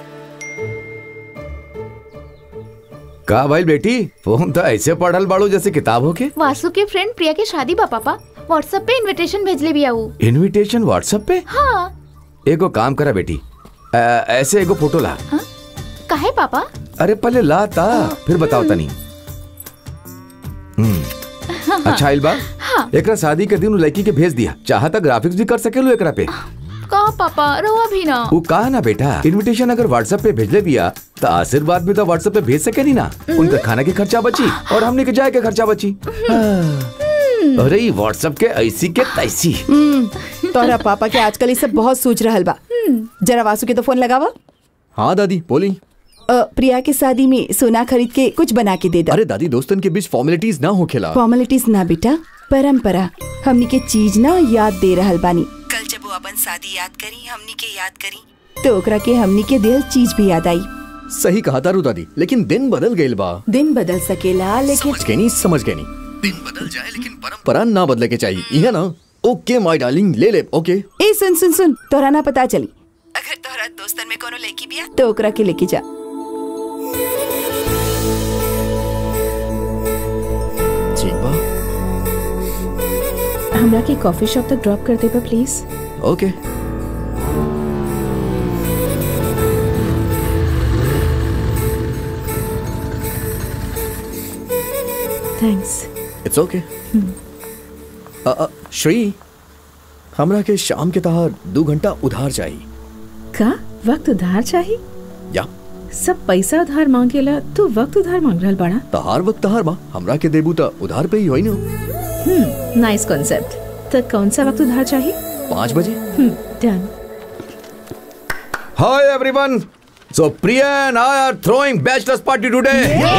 का भाई बेटी फोन तो ऐसे पढ़ल बाड़ू जैसे किताब हो के वासु के फ्रेंड प्रिया की शादी बा पापा व्हाट्सएप पे इनविटेशन भेजले भी आऊ इनविटेशन व्हाट्सएप पे हाँ एगो काम करा बेटी अ, ऐसे एगो फोटो ला काहे पापा अरे पहले ला ता फिर बताओ तनी हम्म, अच्छा इलबा हाँ। एकरा शादी के दिन उ लड़की के भेज दिया चाहता ग्राफिक्स भी कर सकेलू एकरा पे का पापा रहुआ भी ना वो कहा ना बेटा इनविटेशन अगर व्हाट्सएप पे भेजले बिया तो आशीर्वाद भी तो व्हाट्सएप पे भेज सके नी ना उनका खाना के खर्चा बची और हमने के जाए के खर्चा बची अरे ई व्हाट्सएप के ऐसी के तैसी हम्म, तोहरा पापा के आजकल ये सब बहुत सोच रहल बा जरा वासु के तो फोन लगावा हाँ दादी बोली अ, प्रिया के शादी में सोना खरीद के कुछ बना के दे दो अरे दादी दोस्तन के बीच फॉर्मेलिटीज ना हो खेला फॉर्मेलिटीज ना बेटा परंपरा हमनी के चीज ना याद दे रहल बानी कल जब वो अपन शादी याद करी हमनी के याद करी तो ओकरा के हमनी के दिल चीज भी याद आई सही कहा तारू दादी लेकिन दिन बदल गईल बा दिन बदल सकेला लेकिन समझ गए नहीं समझ गए नहीं दिन बदल जाए लेकिन परंपरा ना बदले के चाहिए यह ना ओके माय डार्लिंग ले ले ओके ए सुन सुन सुन तोहरा ना पता चली अगर तोहरा दोस्तन में कोनो लड़की बिया तो ओकरा के लेके जा ठीक बा हमरा के कॉफी शॉप तक ड्रॉप कर देबा please okay thanks it's okay Shri हमरा के शाम के तहार दो घंटा उधार चाहिए का वक्त उधार चाहिए या सब पैसा उधार मांगेला तू वक्त उधार मांग रहल बाड़ा तहार वक्त तहार बा हमरा के देबू त उधार पे ही होई ना हम्म नाइस कॉन्सेप्ट तो कौन सा वक्त उधार चाहिए पाँच बजे hmm done Hi everyone. So Priya and I are throwing bachelor's party today.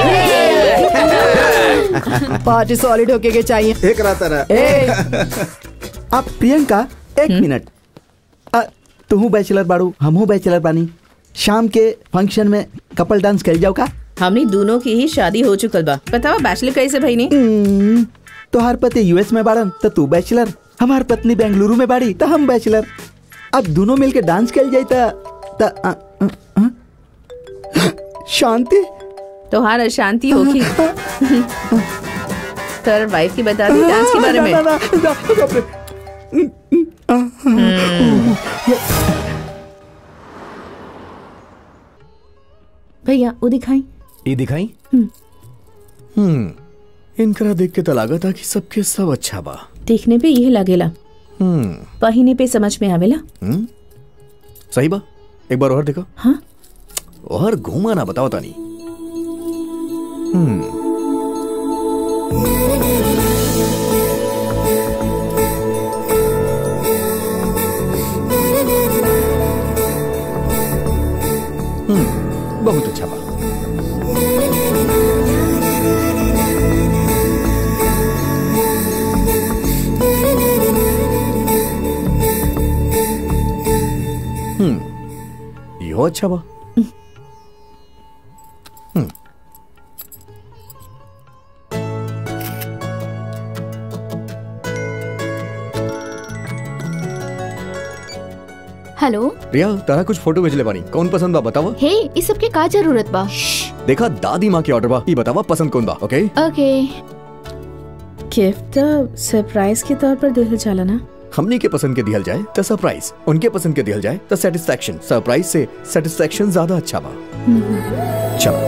Party solid होके के चाहिए एक रात रहा अब प्रियंका एक मिनट अ, तुहू बैचलर बाड़ू हमहू बैचलर बानी शाम के फंक्शन में कपल डांस कर जाओ का हमनी दोनों की ही शादी हो चुकल बा बतावा बैचलर कैसे भाई ने हम्म, तोहार पति यूएस में बाड़न तो तू बैचलर हमार पत्नी बेंगलुरु में बाड़ी तो हम बैचलर अब दोनों मिलके डांस कर जाए त त- अ, अ, अ, शांति तोहार अशांति होगी तर वाइफ की बता दी डांस के बारे में ना, ना, ना, ना, बाप रे। भैया वो दिखाई ये दिखाई हम्म इनकरा देख के तो लगा था कि सबके सब अच्छा बा देखने पे यह लगेला हम्म पहिने पे समझ में आवेला हम्म सही बा एक बार और देखो हाँ और घूमा ना बताओ तानी हम्म हम्म बहुत अच्छा बा हम्म यो अच्छा बा हम्म हेलो प्रिया तारा कुछ फोटो भेजले बानी कौन पसंद बा बतावा हे इस सब के का जरूरत बा देखा दादी माँ के ऑर्डर बा ई बतावा पसंद कौन बा ओके ओके गिफ्ट तो सरप्राइज के तौर पर दिल जाला ना हमनी के पसंद के दिहल जाए तो सरप्राइज उनके पसंद के दिहल जाए तो सेटिस्फेक्शन सरप्राइज से सेटिस्फेक्शन ज्यादा अच्छा बा चलो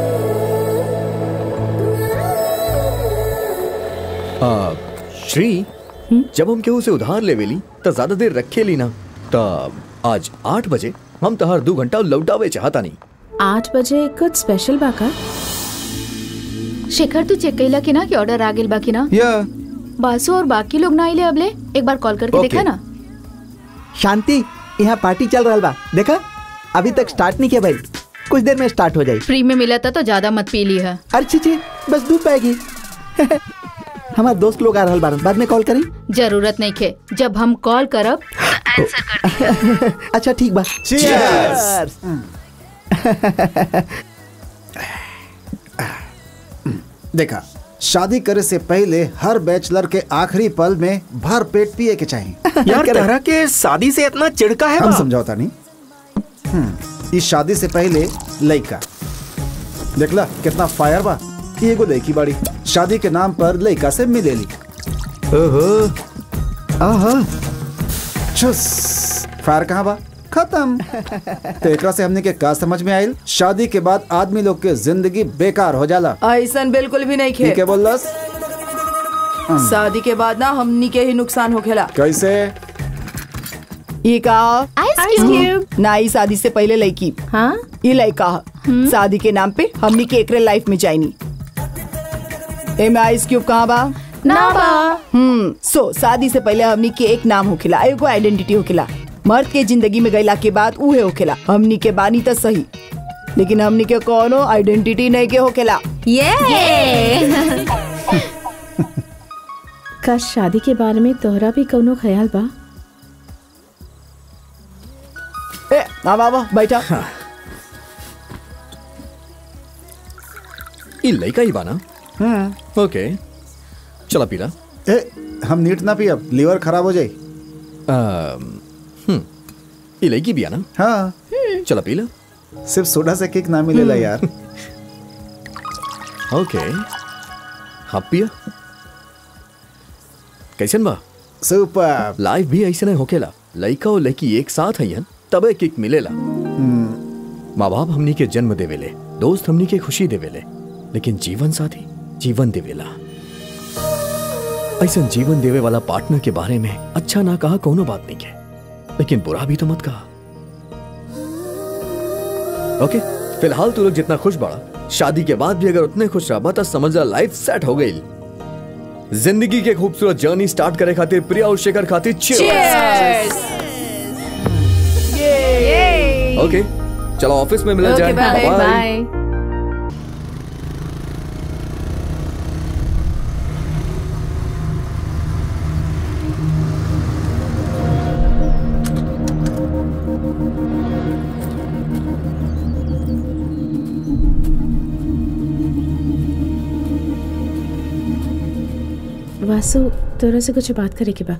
आ, श्री जब हम केहू से उधार लेवेली तो ज्यादा देर रखे ली ना तो आज आठ बजे हम तहार दो घंटा लौटावे चाहता नहीं आठ बजे कुछ स्पेशल बा का शेखर तू चेक कैला कि ना कि ऑर्डर आ गेल बा कि ना या बासु और बाकी लोग ना आइले अबले एक बार कॉल करके Okay. देखा ना शांति यहाँ पार्टी चल रहा बा देखा अभी तक स्टार्ट नहीं किया भाई कुछ देर में स्टार्ट हो जाए फ्री में मिला था तो ज्यादा मत पी ली है अरे छी बस दूध पाएगी हमारे दोस्त लोग आ रहा बारन बाद में कॉल करें जरूरत नहीं खे जब हम कॉल करब अच्छा ठीक बा Cheers! देखा शादी करे से पहले हर बैचलर के आखिरी पल में भर पेट पिए के चाहिए यार तरह के शादी से इतना चिड़का है हम बा? समझौता नहीं हम्म, इस शादी से पहले लड़का देखला कितना फायर बा ई एगो लड़की बाड़ी शादी के नाम पर लड़का से मिलेली ओहो आहा चुस फायर कहाँ बा खत्म तो एकरा से हमने के का समझ में आयल शादी के बाद आदमी लोग के जिंदगी बेकार हो जाला ऐसा बिल्कुल भी नहीं ठीक है खे बोलस शादी के बाद ना हमनी के ही नुकसान हो खेला कैसे ये का आइस क्यूब ना ही शादी से पहले लड़की हाँ ये लड़का ह। शादी के नाम पे हमनी के एकरे लाइफ में जाइनी एमे आइस क्यूब कहाँ बा ना बा हम्म सो शादी से पहले हमनी के एक नाम होखेला एगो आइडेंटिटी होखेला मर्द के जिंदगी में गईला के बाद उहे होखेला हमनी के बानी तो सही लेकिन हमनी के कोनो आइडेंटिटी नहीं के होखेला का शादी के बारे में तोहरा भी कौनो ख्याल बा ए आवा आवा बैठा ई लड़का ही बाना ओके चला पीला ए हम नीट ना पी अब लीवर खराब हो जाए अम, हम्म ई लड़की भी आना हाँ चला पीला सिर्फ सोडा से किक ना मिलेला यार ओके हाँ पिया कैसन बा सुपर लाइफ भी ऐसे नहीं होकेला लड़का और लड़की एक साथ हईन तबे किक मिलेला माँ बाप हमनी के जन्म देवेले दोस्त हमनी के खुशी देवेले लेकिन जीवन साथी जीवन देवेला ऐसा जीवन देवे वाला पार्टनर के बारे में अच्छा ना कहा कोनो बात नहीं के लेकिन बुरा भी तो मत कहा ओके फिलहाल तू लोग जितना खुश बड़ा शादी के बाद भी अगर उतने खुश रहा तो समझ ला लाइफ सेट हो गई जिंदगी के खूबसूरत जर्नी स्टार्ट करे खातिर प्रिया और शेखर खातिर cheers! ओके चलो ऑफिस में मिला जाए bye, Bye-bye. बाय वासु तोरा से कुछ बात करे के बा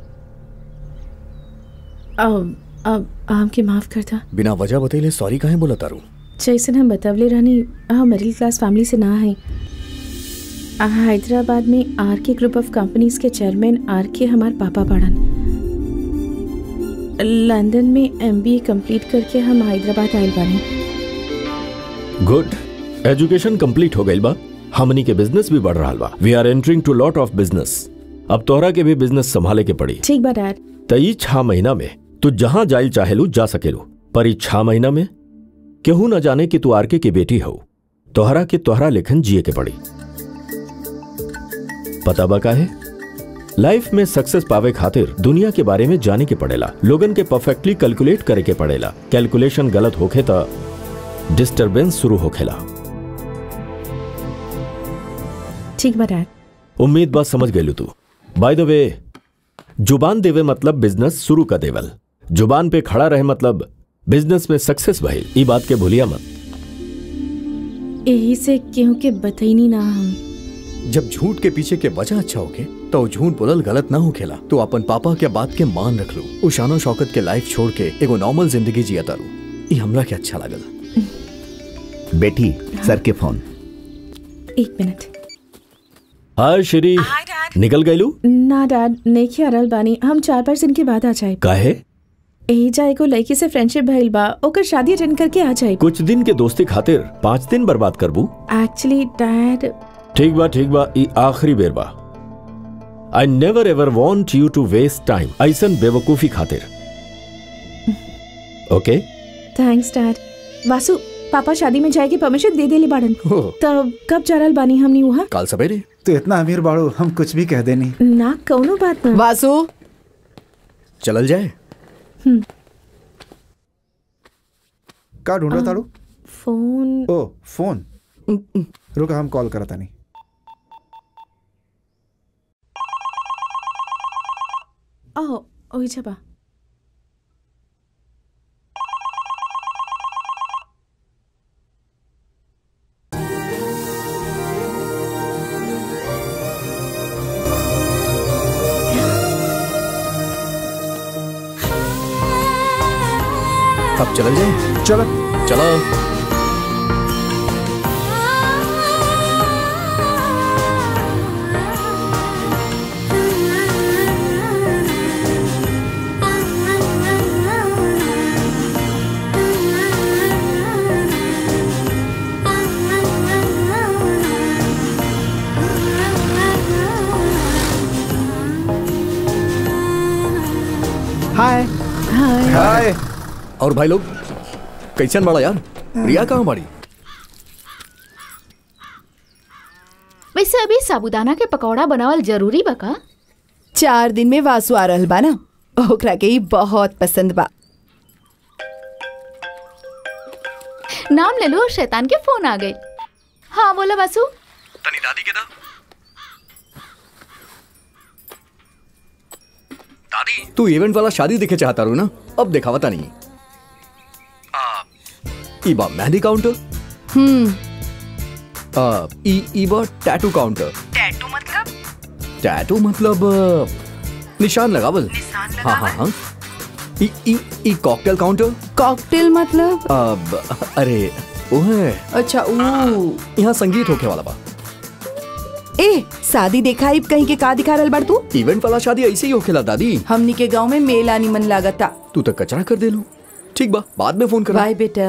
अब अब हमके माफ करता बिना वजह बतैले सॉरी काहे बोला तारू जैसन हम बतवले रहनी हम मिडिल क्लास फैमिली से ना है हैदराबाद में R K group of companies के चेयरमैन आर के हमार पापा पढ़न लंदन में एमबीए कंप्लीट करके हम हैदराबाद आयल बानी गुड एजुकेशन कंप्लीट हो गई बा हमनी के बिजनेस भी बढ़ रहा बा we are entering to lot of business अब तोहरा के भी बिजनेस संभाले के पड़ी ठीक बा डैड त ई छह महीना में तू जहां जाइल चाहेलू जा सकेलू पर ई छह महीना में केहू न जाने कि तू आरके की बेटी हो तोहरा के तोहरा लेखन जिए के पड़ी पता बा काहे लाइफ में सक्सेस पावे खातिर दुनिया के बारे में जाने के पड़ेला लोगन के परफेक्टली कैलकुलेट करे के पड़ेला कैलकुलेशन गलत होखे त डिस्टरबेंस शुरू होखेला ठीक बा डैड उम्मीद बात समझ गई तू बाय द वे जुबान देवे मतलब बिजनेस शुरू कर देवल जुबान पे खड़ा रहे मतलब बिजनेस में सक्सेस भइल ई बात के भूलिया मत यही से केहू के बतईनी ना हम जब झूठ के पीछे के वजह अच्छा होके तो झूठ बोलल गलत ना हो खेला तो अपन पापा के बात के मान रख लू उ शानो शौकत के लाइफ छोड़ के एगो नॉर्मल जिंदगी जिया तारू ई हमरा के अच्छा लागल बेटी सर के फोन एक मिनट हाय श्री निकल गईलू ना डैड नहीं अरल बानी हम चार पाँच दिन के बाद आ जाए काहे यही जाए को लड़की से फ्रेंडशिप भइल बा ओकर शादी अटेंड करके आ जाए कुछ दिन के दोस्ती खातिर पाँच दिन बर्बाद करबू एक्चुअली डैड ठीक बा ठीक बा ई आखिरी बेर बा I never ever want you to waste time ऐसन बेवकूफी खातिर ओके थैंक्स डैड वासु पापा शादी में जाए के परमिशन दे देली बाड़न हो। तब कब जारल बानी हमनी वहाँ काल सवेरे तो इतना अमीर बाड़ू हम कुछ भी कह देनी ना कौनो बात ना वासु चलल जाए का ढूंढो ताड़ू फोन ओ फोन रुक हम कॉल करता नहीं ओह ओही छबा अब चलल जाए चलो चलो हाय हाय और भाई लोग कैसन बड़ा यार रिया कहाँ बड़ी वैसे अभी साबूदाना के पकौड़ा बनावल जरूरी बा का चार दिन में वासु आ रहल बा ना ओकरा के ई बहुत पसंद बा नाम ले लो शैतान के फोन आ गए हाँ बोला बासु तनी दादी के दा दादी तू इवेंट वाला शादी देखे चाहता रू ना अब दिखावता नहीं आ, ई बा मेहंदी काउंटर हम्म आ, ई ई बा टैटू काउंटर टैटू मतलब टैटू मतलब अ, निशान लगावल हाँ हाँ हाँ ई ई ई कॉकटेल काउंटर कॉकटेल मतलब अब अरे वो है अच्छा ऊ यहाँ संगीत होके वाला बा ए शादी देखा कहीं के का दिखा रहल बाड़ तू इवेंट वाला शादी ऐसे ही होखेला दादी हमनी के गांव में मेला निमन लागता तू तो कचरा कर दे लू ठीक बा बाद में फोन कर बाय बेटा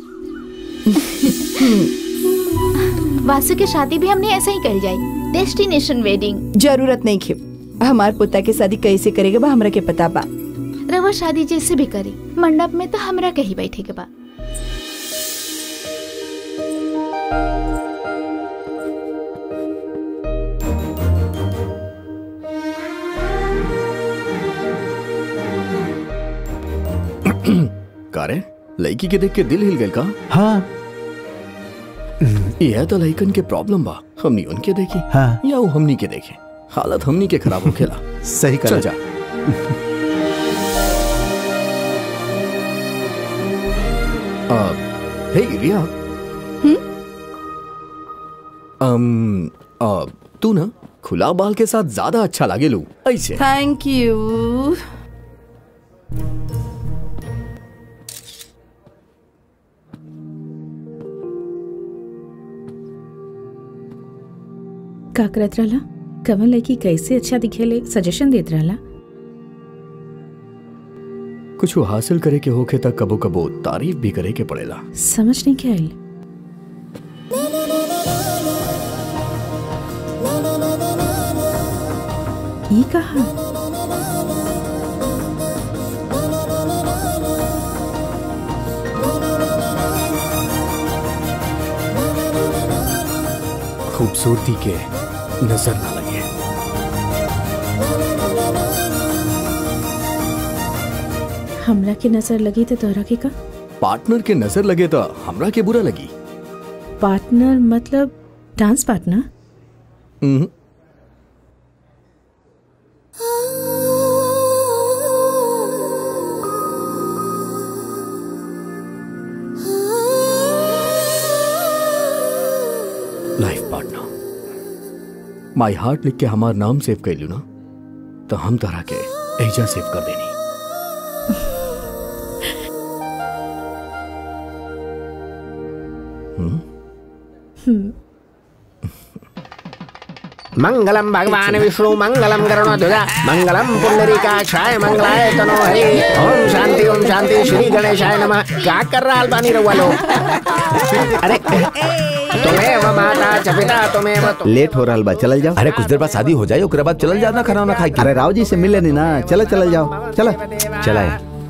वासु के शादी भी हमने ऐसे ही कर जाई डेस्टिनेशन वेडिंग जरूरत नहीं खे हमार पोता के शादी कैसे करेगा बा हमरा के पता बा रवा शादी जैसे भी करी मंडप में तो हमरा कहीं बैठे के बा का रे लड़की के देख के दिल हिल गए का हाँ ये है तो लड़कन के प्रॉब्लम बा हमनी उनके देखी हाँ या वो हमनी के देखे हालत हमनी के खराब होखेला सही चल कर जा आ, हे रिया अम आ, तू ना खुला बाल के साथ ज्यादा अच्छा लागे लू ऐसे थैंक यू का करत रहला कवन लड़की कैसे अच्छा दिखेले सजेशन देत रहला कुछ हासिल करे के होखे तक कबो कबो तारीफ भी करे के पड़ेला समझ नहीं के आइल ये कहा खूबसूरती के नजर ना लगे हमरा के नजर लगी तो तोहरा के का पार्टनर के नजर लगे तो हमरा के बुरा लगी पार्टनर मतलब dance partner hmm, life partner my heart लिख के हमार नाम सेव कर लू ना तो हम तरह के एजा सेव कर देनी मंगलम भगवान विष्णु मंगलम गरुणध्वज मंगलम पुंडरीकाक्षाय मंगलाय तनो हरि ओम शांति ओम शांति श्री गणेशाय नमः क्या कर रहा अलबानी रहुआ लोग अरे तुम्हें माता च पिता तुम्हें लेट हो रहा बा चल जाओ अरे कुछ देर बाद शादी हो जाए ओकरे बाद चलल जाना खाना वाना खाए अरे राव जी से मिले नहीं ना चलो चल जाओ चलो चला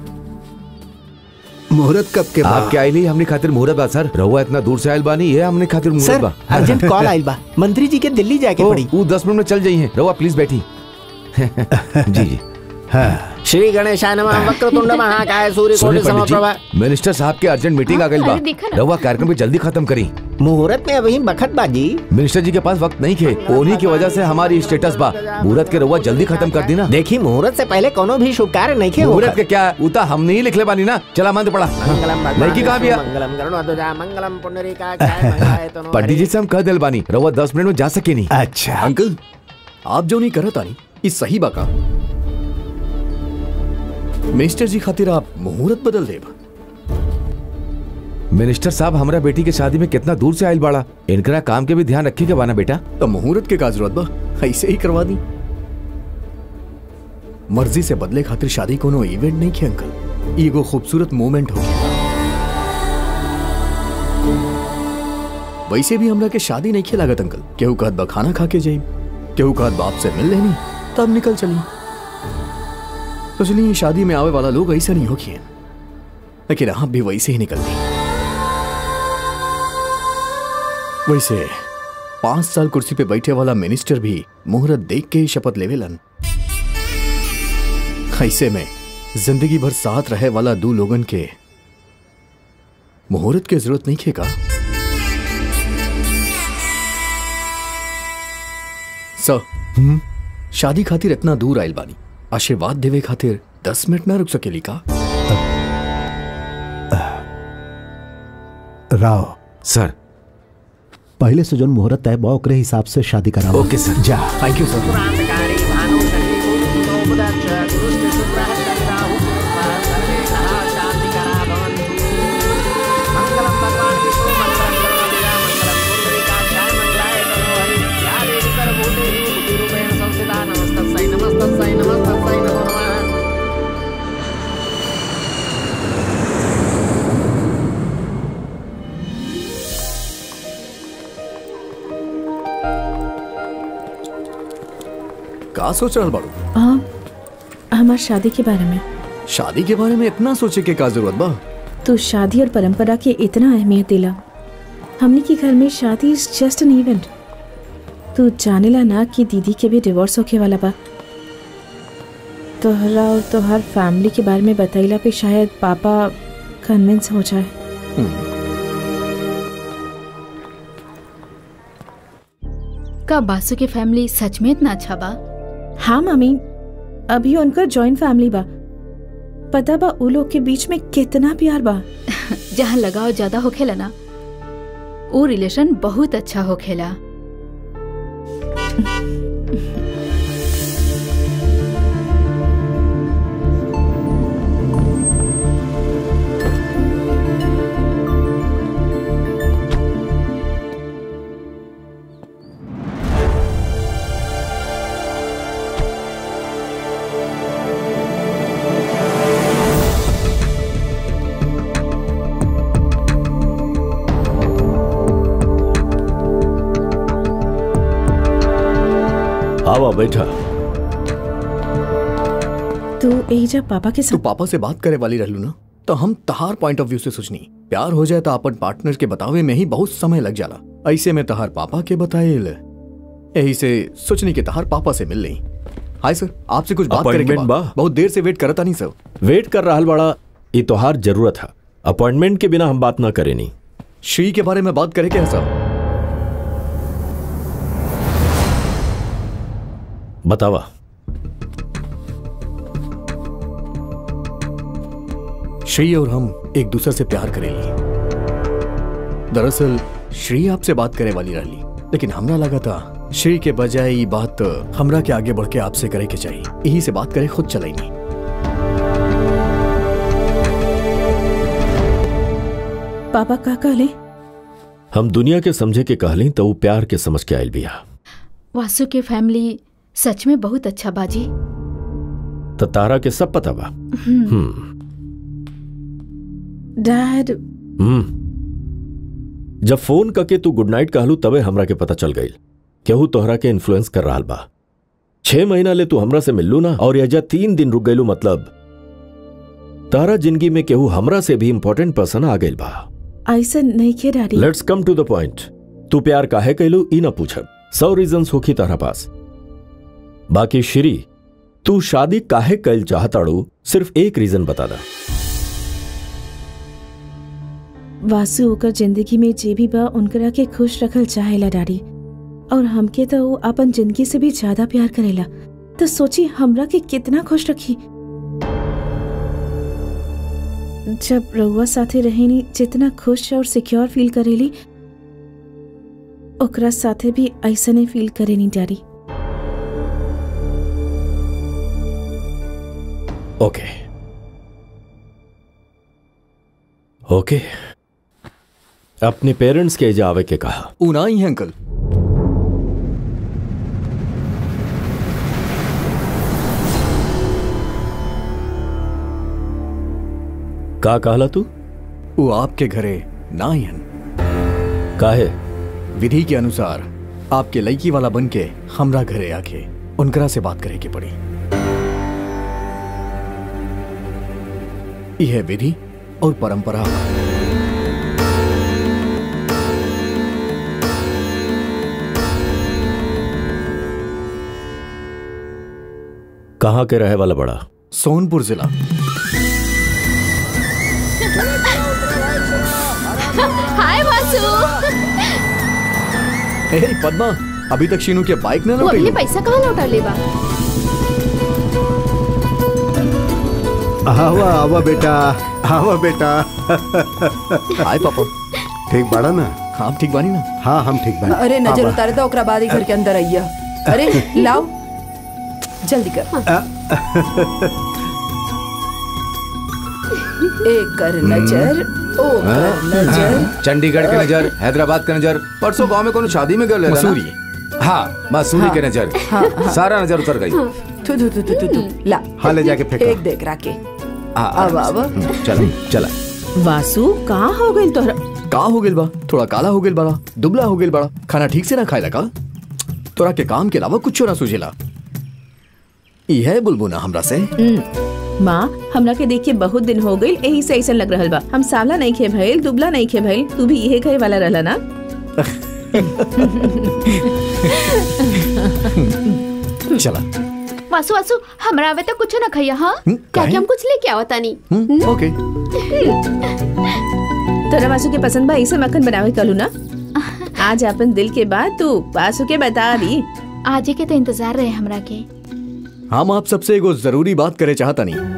मुहूर्त कब के बाद आपके आइली हमने खातिर मुहूर्त बा सर रहुआ इतना दूर से आयल बानी ये हमने खातिर मुहूर्त सर बा अर्जेंट कॉल आइल बा मंत्री जी के दिल्ली जाके ओ, पड़ी वो दस मिनट में चल जाइए रहुआ प्लीज बैठी जी जी श्री गणेशाय नमः वक्रतुंड महाकाय सूर्य सुनिए कोटि पंडित समप्रभा जी मिनिस्टर साहब के अर्जेंट मीटिंग आ गई बा अरे देखा ना। रहुआ कार्यक्रम भी जल्दी खत्म करी मुहूर्त में अभी बखत बाजी मिनिस्टर जी के पास वक्त नहीं थे उन्हीं की वजह से हमारी स्टेटस बा मुहूर्त के रहुआ जल्दी खत्म कर दी ना देखी मुहूर्त से पहले कोनो भी शुभ कार्य नहीं खे मुहूर्त के क्या उता हमने ही लिख ले बानी ना चला मान पड़ा मंगलम भगवान लड़की कहाँ भी विष्णु, है मंगलम गरुणध्वज मंगलम पुंडरीकाक्षाय मंगलाय तनो पंडित जी से हम कह दिल बानी रहुआ दस मिनट में जा सके नहीं अच्छा अंकल आप जो नहीं करत आनी ई सही बाका मिनिस्टर जी खातिर आप मुहूर्त बदल देब मिनिस्टर साहब हमारा बेटी के शादी में कितना दूर से आयल बाड़ा इनकरा काम के भी ध्यान रखी के बाना बेटा तो मुहूर्त के का जरूरत बा ऐसे ही करवा दी मर्जी से बदले खातिर शादी कोनो इवेंट नहीं खे अंकल ई एगो खूबसूरत मोमेंट हो वैसे भी हमरा के शादी नहीं खे लागत अंकल केहू कहत बा खाना खा के जाई केहू कहत बाप से मिल लेनी तब निकल चली तो चलिए शादी में आवे वाला लोग ऐसा नहीं हो किए लेकिन आप भी वैसे ही निकलती वैसे पांच साल कुर्सी पे बैठे वाला मिनिस्टर भी मुहूर्त देख के ही शपथ लेवेलन ऐसे में जिंदगी भर साथ रहे वाला दो लोगन के मुहूर्त की जरूरत नहीं खेगा सर शादी खातिर इतना दूर आयल बानी आशीर्वाद देवे खातिर दस मिनट ना रुक सकेली का राव सर पहले से जो मुहूर्त तय बा ओकरे हिसाब से शादी कराओ ओके सर जा थैंक यू सर क्रांतिकारी भानु शक्ति कुरुतो बुदच्च दुष्ट शुभ्रः चन्द्राहु सर्वे सदा शान्तिकरा भवन्तु मङ्गलं भगवान् विष्णु मङ्गलं गरुडध्वजा मङ्गलं पुण्डरीकाक्षाय मङ्गलाय तनो हरि या देवी सर्वभूतेषु बुद्धिरूपेण संस्थिता नमस्तस्यै नमस्तस्यै नमस्तस्यै नमो नमः का सोच रहा बाड़ू हाँ हमार शादी के बारे में शादी के बारे में इतना सोचे के का जरूरत बा तू शादी और परंपरा के इतना अहमियत दिला हमने के घर में शादी इज जस्ट एन इवेंट तू जानेला ना कि दीदी के भी डिवोर्स होके वाला बा तोहरा और तोहर फैमिली के बारे में बतैला पे शायद पापा कन्विंस हो जाए का बासु के फैमिली सच में इतना अच्छा बा हाँ मामी अभी उनका जॉइंट फैमिली बा पता बा उ लोग के बीच में कितना प्यार बा जहाँ लगाव ज्यादा होखेला ना वो रिलेशन बहुत अच्छा होखेला आवा बैठा तू एजा पापा के तू साथ पापा से बात करे वाली रहलू ना तो हम तहार पॉइंट ऑफ व्यू से सोचनी प्यार हो जाए तो अपन पार्टनर के बतावे में ही बहुत समय लग जाला ऐसे में तहार पापा के बताएल यही से सोचनी के तहार पापा से मिल ली हाय सर आपसे कुछ बात करे के Appointment बा बा? बहुत देर से वेट करता नहीं सर वेट कर रहा बड़ा ये तोहार जरूरत है अपॉइंटमेंट के बिना हम बात ना करें नहीं श्री के बारे में बात करे क्या सर बतावा श्री और हम एक दूसरे से प्यार करेली दरअसल श्री आपसे बात करे वाली रहली लेकिन हमरा लगा था श्री के बजाय ये बात हमरा के आगे बढ़ के आपसे करे के चाहिए यही से बात करे खुद चलाई नहीं पापा का कहले हम दुनिया के समझे के कहली तो वो प्यार के समझ के आयल बिया वासु के फैमिली सच में बहुत अच्छा बाजी तो तारा के सब पता बा हम्म। हम्म डैड हम्म जब फोन करके तू गुड नाइट कहलू तबे हमरा के पता चल गई केहू तोहरा के इन्फ्लुएंस कर रहा बा छह महीना ले तू हमरा से मिललू ना और यजा तीन दिन रुक गईलू मतलब तारा जिंदगी में केहू हमरा से भी इम्पोर्टेंट पर्सन आ गइल बा ऐसा नहीं किया daddy let's come to the point तू प्यार काहे कैलू ई ना पूछब सौ रीजन होखी तारा पास बाकी श्री तू शादी काहे कैल चाहताड़ू सिर्फ एक रीजन बता दा वासु ओकर जिंदगी में जे भी बा उनकरा के खुश रखल चाहेला डैडी और हमके तो वो अपन जिंदगी से भी ज्यादा प्यार करेला तो सोची हमरा के कितना खुश रखी जब रउआ साथे रहेनी जितना खुश और सिक्योर फील करेली ओकरा साथे भी ऐसा नहीं फील करेनी डैडी ओके ओके अपने पेरेंट्स के एजा आवे के कहा ऊना ही है अंकल का कहला तू वो आपके घरे ना ही हन काहे विधि के अनुसार आपके लड़की वाला बन के हमरा घरे आके उनकरा से बात करे के पड़ी यह विधि और परंपरा बा। कहाँ के रहे वाला बड़ा सोनपुर जिला हाय वासु हे पद्मा अभी तक शीनू के बाइक ना वो अगले लौटे पैसा कहाँ लौटा लेबा आवा आवा बेटा आवा बेटा हाय पापा ठीक बाड़ा ना हाँ ठीक बानी ना हाँ हम ठीक बानी अरे नजर आवा। उतारे तो ओकरा बाद ही घर के अंदर आइया अरे लाओ जल्दी कर एक कर नजर ओ कर नजर चंडीगढ़ के नजर हैदराबाद का नजर परसों गांव में कोनो शादी में गए मसूरी। हाँ मसूरी हाँ। के नजर हाँ, हाँ। सारा नजर उतर गई थू थू थू थू थू थू ला हाँ ले जाके फेंको एक देख राके हाँ, अब अब चलो चला वासु कहाँ हो गई तोहरा का हो गेल बा थोड़ा काला हो गेल बड़ा दुबला हो गेल बड़ा खाना ठीक से ना खाए लगा तोरा के काम के अलावा कुछ ना सूझेला ई है बुलबुना हमरा से हम्म, माँ हमरा के देख के बहुत दिन हो गई यही से ऐसा लग रहल बा हम सावला नहीं खे भइल दुबला नहीं खे भइल तू भी यही कहे वाला रहला ना चला वासु वासु हमरा आवे तो कुछ ना खैया हाँ क्या काहे? कि हम कुछ लेके आवता नहीं हम्म, ओके तोरा वासु के पसंद बा ऐसे मक्खन बनावे कलू ना आज अपन दिल के बात तू वासु के बता दी आज के तो इंतजार रहे हमरा के हम आप सबसे एगो जरूरी बात करे चाहता नहीं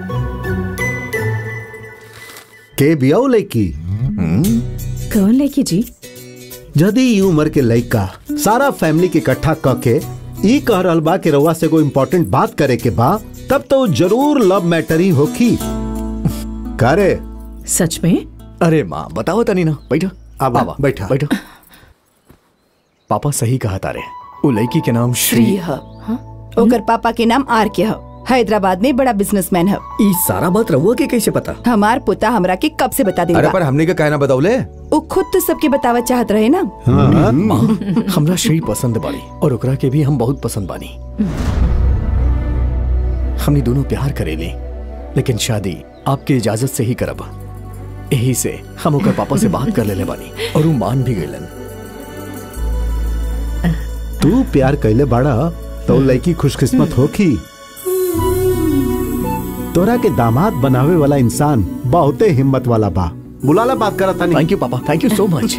के बियाओ लड़की कौन लेके जी यदि ई उम्र के लड़का सारा फैमिली के इकट्ठा क के ई कह रहल बा कि रउआ से कोई इम्पोर्टेंट बात करे के बा तब तो जरूर लव मैटर ही होखी करे सच में अरे माँ बताओ तनी ना बैठो अब आवा, बैठा बैठो पापा सही कहा तारे वो लड़की के नाम श्री श्री ह ओकर पापा के नाम आर के ह हैदराबाद में बड़ा बिजनेसमैन है ई सारा बात रहुआ के कैसे पता हमार पुता हमरा के कब से बता अरे देगा पर हमने का कहना बताओले वो खुद तो सबके बतावा चाहत रहे ना माँ हमरा श्री पसंद बाड़ी और ओकरा के भी हम बहुत पसंद बानी हमने दोनों प्यार करेले लेकिन शादी आपके इजाजत से ही करब यही से हम ओकर पापा से बात कर लेले बानी और वो मान भी गइलन तू प्यार कैले बाड़ा तो लड़की खुशकिस्मत होखी तोरा के दामाद बनावे वाला इंसान बहुते हिम्मत वाला बा बुलाला बात करा था thank you papa thank you so much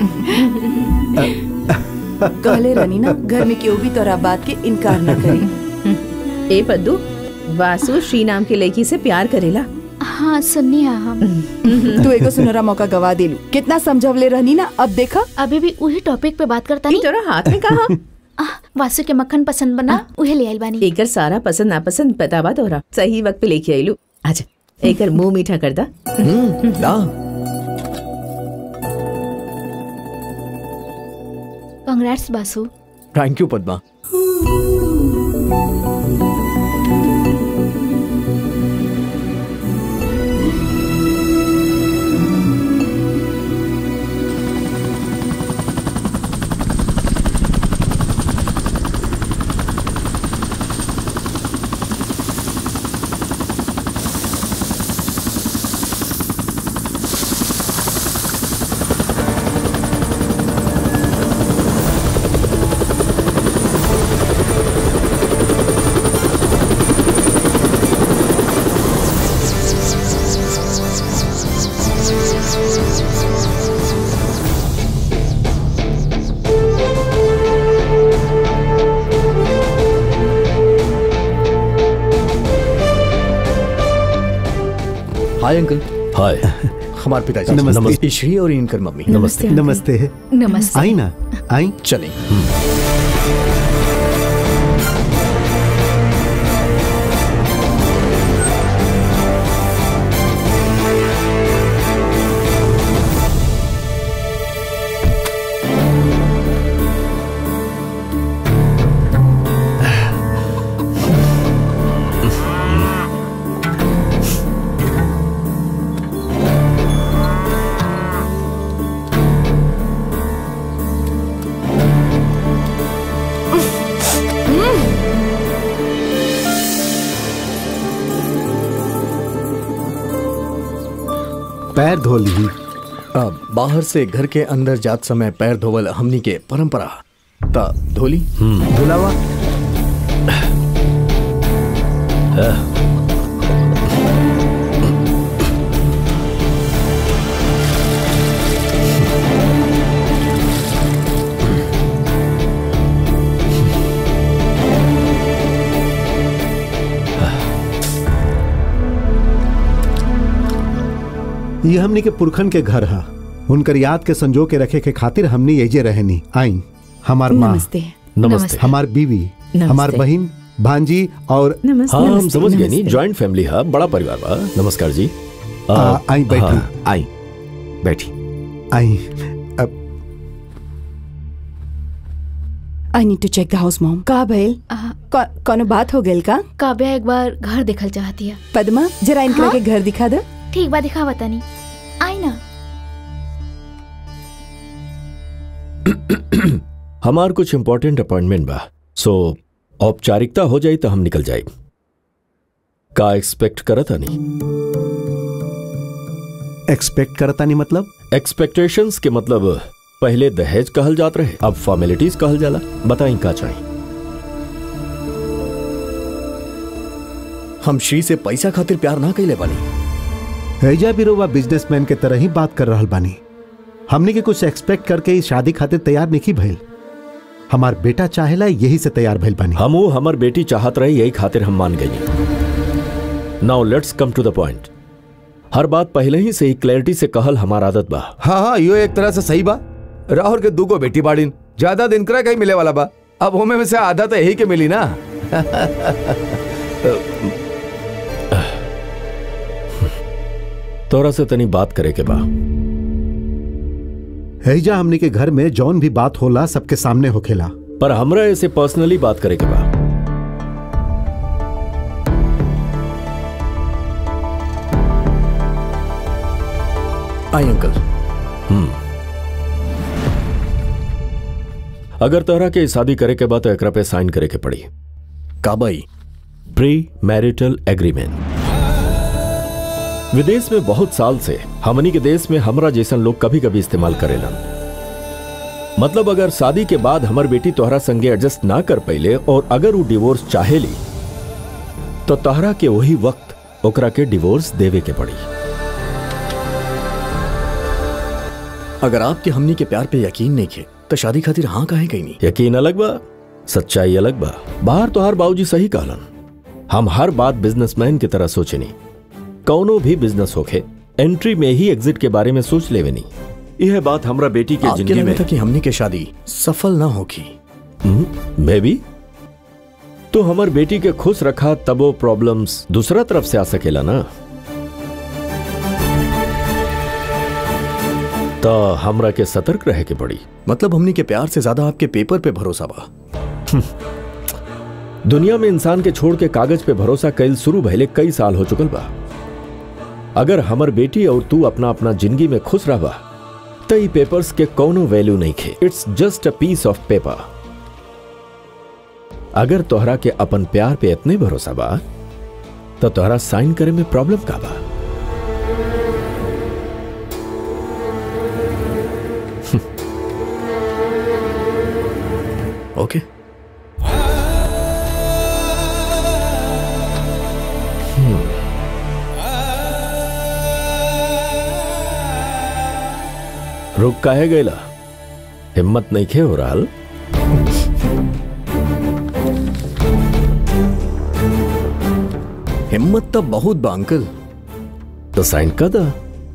कहले रहनी ना घर में केहू भी तोरा बात के इनकार न करी ए पद्दू वासु श्री नाम के लड़की से प्यार करेला हाँ सुननी है हम तू एगो सुनहरा मौका गवा देलू कितना समझवले रहनी ना अब देखा अभी भी वही टॉपिक पे बात करता ई नहीं तोरा हाथ में कहा वासु के मक्खन पसंद बना उहे ले आइल बानी एकर सारा पसंद नापसंद बतावा तोरा सही वक्त पे लेके आइलू अच्छा एकर मुंह मीठा कर दा ला congrats Basu thank you Padma hi uncle hi हमारे पिताजी नमस्ते। नमस्ते श्री और इनकर मम्मी नमस्ते नमस्ते नमस्ते आई ना आई चलें पैर धो ली अब बाहर से घर के अंदर जात समय पैर धोवल हमनी के परंपरा ता धोली धुलावा ये हमनी के पुरखन के घर हा उनकर याद के संजो के रखे के खातिर हमनी एजे रहनी आई हमार माँ नमस्ते नमस्ते हमार बीवी हमार बहन भांजी और नमस्ते हाँ हम नमस्ते, समझ गए नी नमस्ते। जॉइंट फैमिली है बड़ा परिवार बा नमस्कार जी आ, आई बैठी हाँ, आई बैठी आई अब I need to check the house mom का भइल को- कोनो बात हो गेल का काव्या एक बार घर देखल चाहती है पद्मा जरा इनकरा हाँ? के घर दिखा दे ठीक बा दिखावा तनी आई ना हमार कुछ इम्पोर्टेंट अपॉइंटमेंट बा सो औपचारिकता हो जाई तो हम निकल जाए का एक्सपेक्ट करत नहीं एक्सपेक्ट करता नहीं मतलब एक्सपेक्टेशंस के मतलब पहले दहेज कहल जात रहे अब फॉर्मेलिटीज कहल जाला बताई का चाहिए हम श्री से पैसा खातिर प्यार ना कैले बानी हैजा बिरोवा बिजनेसमैन के तरह ही बात कर रहल बानी हमने के कुछ एक्सपेक्ट करके इस शादी खातिर तैयार नहीं भइल हमार बेटा चाहेला यही से तैयार भइल बानी हमू हमर बेटी चाहत रही यही खातिर हम मान गई now let's come to the point हर बात पहले ही से ही क्लैरिटी से कहल हमार आदत बा हाँ हाँ यो एक तरह से सही बा राहुल के दूगो बेटी बाड़ीन ज्यादा दिन करा कहीं मिले वाला बा अब होमे में से आधा तो यही के मिली ना तोरा से तनी बात करे के बा हैजा हमने के घर में जौन भी बात होला सबके सामने होखेला पर हमरा ऐसे पर्सनली बात करे के बा आई अंकल हम्म अगर तोहरा के शादी करे के बाद तो एकरा पे साइन करे के पड़ी काबाई प्री मैरिटल एग्रीमेंट विदेश में बहुत साल से हमनी के देश में हमरा जैसन लोग कभी कभी इस्तेमाल करेलन मतलब अगर शादी के बाद हमर बेटी तोहरा संगे एडजस्ट ना कर पैले और अगर वो डिवोर्स चाहेली तो तोहरा के वही वक्त ओकरा के डिवोर्स देवे के पड़ी अगर आपके हमनी के प्यार पे यकीन नहीं खे तो शादी खातिर हाँ काहे कहीं नहीं यकीन अलग बा सच्चाई अलग बा बाहर तो हर बाबूजी सही कहलन हम हर बात बिजनेसमैन की तरह सोचनी कौनो भी बिजनेस होखे एंट्री में ही एग्जिट के बारे में सोच लेवे नहीं यह बात हमरा बेटी के आपके जिंदगी लगे में था कि हमनी के शादी सफल ना होगी मे बी तो हमर बेटी के खुश रखा तब वो प्रॉब्लम्स दूसरा तरफ से आ सकेला ना तो हमरा के सतर्क रहे के पड़ी मतलब हमनी के प्यार से ज्यादा आपके पेपर पे भरोसा बा दुनिया में इंसान के छोड़ के कागज पे भरोसा कैल शुरू भइले कई साल हो चुकल बा अगर हमर बेटी और तू अपना अपना जिंदगी में खुश रहबा तो ई पेपर्स के कोनो वैल्यू नहीं खे it's just a piece of paper अगर तोहरा के अपन प्यार पे इतने भरोसा बा तो तोहरा साइन करे में प्रॉब्लम का बा ओके रुक काहे गईला हिम्मत नहीं खे हो रहा हिम्मत तो बहुत बा अंकल तो साइन कर दा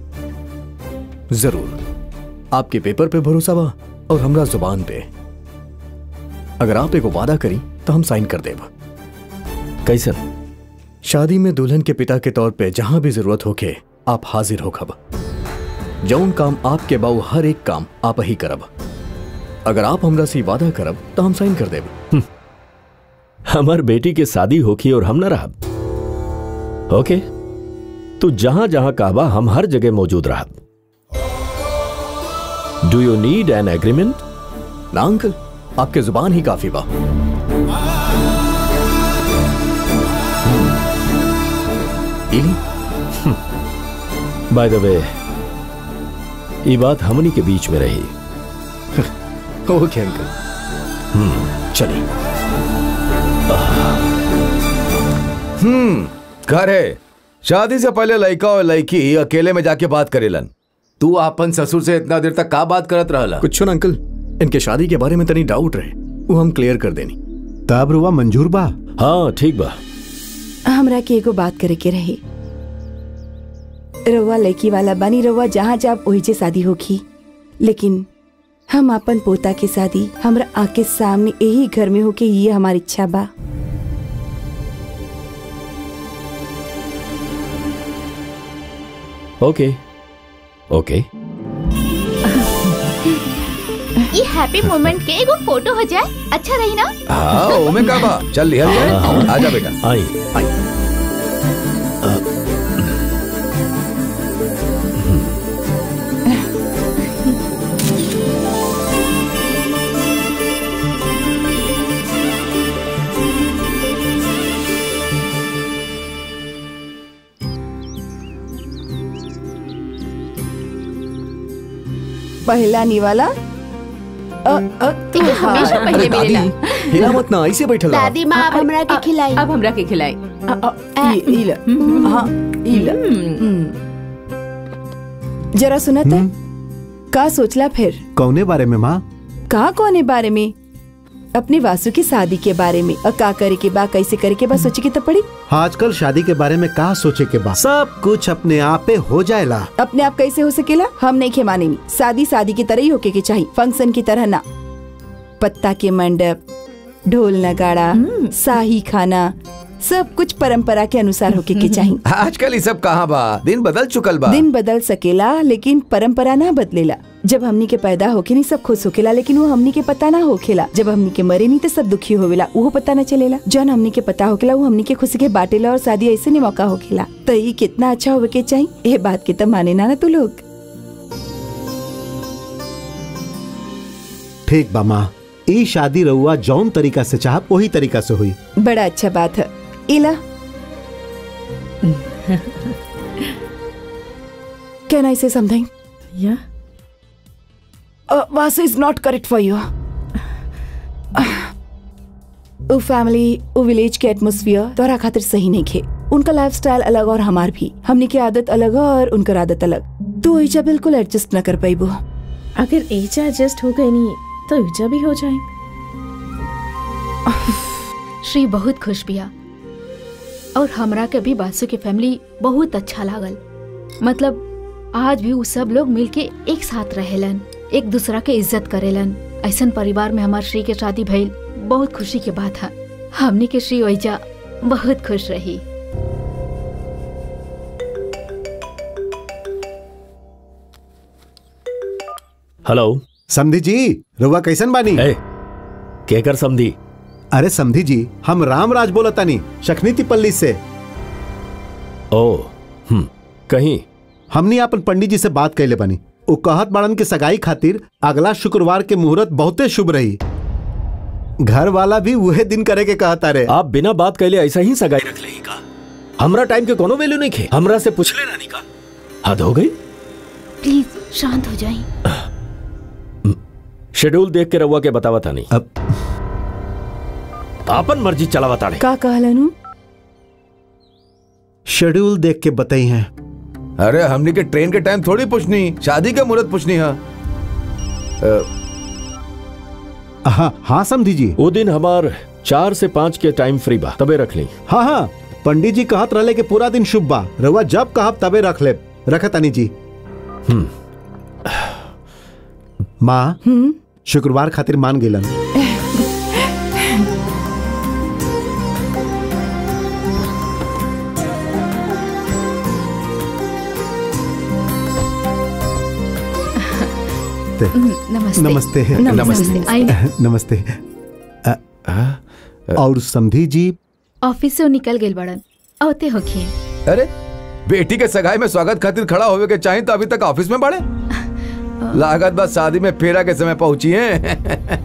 जरूर आपके पेपर पे भरोसा बा और हमरा जुबान पे अगर आप एगो वादा करी तो हम साइन कर देब कैसन शादी में दुल्हन के पिता के तौर पे जहां भी जरूरत होके आप हाजिर हो खब जौन काम आपके बाऊ हर एक काम आप ही करब अगर आप हमरा से वादा करब तो हम साइन कर देब हमार बेटी के शादी होखी और हम न रहब ओके तू जहां जहां कहबा हम हर जगह मौजूद रहब do you need an agreement ना अंकल आपके जुबान ही काफी बा बाय द वे ये बात हमनी के बीच में रही ओके अंकल चलिए हम्म घर है शादी से पहले लड़का और लड़की अकेले में जाके बात करेलन तू आपन ससुर से इतना देर तक का बात करत रहला कुछ ना अंकल इनके शादी के बारे में तनी डाउट रहे वो हम क्लियर कर देनी तब रुआ मंजूर बा हाँ ठीक बा हमरा के एगो बात करे के रही रउआ लड़की वाला बानी रउआ जहाँ जाब वही से शादी होखी लेकिन हम अपन पोता के शादी हमरा आके सामने यही घर में होके ये हमारी इच्छा बा ओके ओके ये हैप्पी मोमेंट के एगो फोटो हो जाए अच्छा रही ना हाँ ओमे का बा चल लिया जाए आजा बेटा आई आई पहला निवाला अ, अ, ये हमेशा हाँ। पहले मिलेला हिला मत ना ऐसे बैठल रहा। दादी माँ अब हमरा के खिलाई अब हमरा के खिलाई ई- ई ल। हाँ, ई ल। हम्म। जरा सुना था का सोचला फिर कौने बारे में माँ का कोने बारे में अपने वासु की शादी के बारे में और का करे के बा कैसे करे के बा सोचे के तो पड़ी आजकल शादी के बारे में कहा सोचे के बाद सब कुछ अपने आप पे हो जाएला अपने आप कैसे हो सकेला हम नहीं खे मानेनी शादी शादी की तरह ही होके के चाहिए फंक्शन की तरह ना पत्ता के मंडप ढोल नगाड़ा शाही खाना सब कुछ परंपरा के अनुसार होके के चाहिए आजकल ये सब कहाँ बा दिन बदल चुकल बा दिन बदल सकेला लेकिन परंपरा ना बदलेला जब हमनी के पैदा होके नहीं सब खुश होकेला लेकिन वो हमनी के पता ना होखेला जब हमनी के मरे नहीं तो सब दुखी होवेला वो पता ना चलेला जौन हमनी के पता होकेला वो हमनी के खुशी के बाटेला और शादी ऐसे नहीं मौका होखेला तो ये कितना अच्छा होवे के चाहिए ये बात के तो माने ना ना तू लोग ठीक बा माँ ई शादी रहुआ जौन तरीका से चाह वही तरीका से हुई बड़ा अच्छा बात है इला कैन आई से समथिंग या Vasu is not correct for you वो फैमिली वो विलेज के एटमोसफियर तोरा खातिर सही नहीं खे उनका लाइफस्टाइल अलग और हमार भी हमनी की आदत अलग है और उनकर आदत अलग तू ऐजा बिल्कुल एडजस्ट न कर पाइबो अगर एजा एडजस्ट हो गई नहीं तो ईजा भी हो जाए श्री बहुत खुश बिया और हमरा के भी बासु के फैमिली बहुत अच्छा लागल मतलब आज भी उ सब लोग मिलके एक साथ रहेलन एक दूसरा के इज्जत करेलन ऐसन परिवार में हमार श्री के शादी भइल बहुत खुशी के बात है हमने के श्री ओइजा बहुत खुश रही हेलो समधी जी रुआ कैसन बानी केकर समधी अरे समधी जी हम रामराज बोलतानी शखनीति पल्ली से ओ हम्म कहीं हमनी अपन पंडित जी से बात कैले बानी उ कहत बाड़न के सगाई खातिर अगला शुक्रवार के मुहूर्त बहुते शुभ रही घर वाला भी वहे दिन करे के कहता रे आप बिना बात कैले ऐसा ही सगाई रख ले का हमरा टाइम के कोनो वैल्यू नहीं खे हमरा से पूछ ले रानी का हद हो गई प्लीज शांत हो जाइए शेड्यूल देख के रहुआ के बतावा था नहीं अब आपन मर्जी चलावा ताड़े का कहलनु शेड्यूल देख के बताई हैं अरे हमने के ट्रेन के टाइम थोड़ी पूछनी शादी का मुहूर्त पूछनी है हाँ हाँ समधी जी वो दिन हमार चार से पाँच के टाइम फ्री बा तबे रख ली हाँ हाँ पंडित जी कहत रहले कि पूरा दिन शुभ बा रउआ जब कहब तबे रख ले रखतानी जी माँ शुक्रवार खातिर मान गेलन नमस्ते नमस्ते नमस्ते आइए नमस्ते अ, और समधी जी ऑफिस से वो निकल गए बड़न औते होखिए अरे बेटी के सगाई में स्वागत खातिर खड़ा होवे के चाहिए तो अभी तक ऑफिस में बड़े लागत बस शादी में फेरा के समय पहुंची है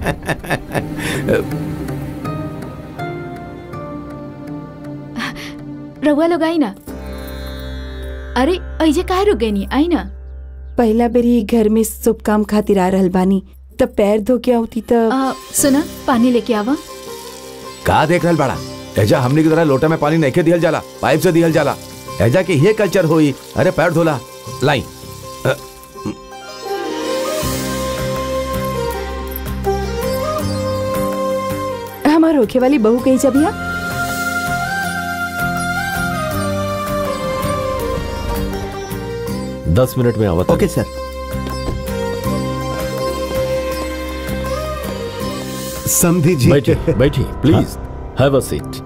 रहुआ लोग आई ना अरे ऐजे काहे रुक गई नी आई ना पहला बेरी घर में शुभ काम खातिर आ रहल बानी तब पैर धो के आउती तब आ, सुना पानी लेके आवा का देख रहल बड़ा एजा हमनी की तरह लोटा में पानी नहीं दिहल जाला पाइप से दिहल जाला एजा के ये कल्चर होई अरे पैर धोला लाई अ, हमार होखे वाली बहू कही जब या दस मिनट में आवत ओके सर समधी जी बैठी बैठी प्लीज हैव अ सीट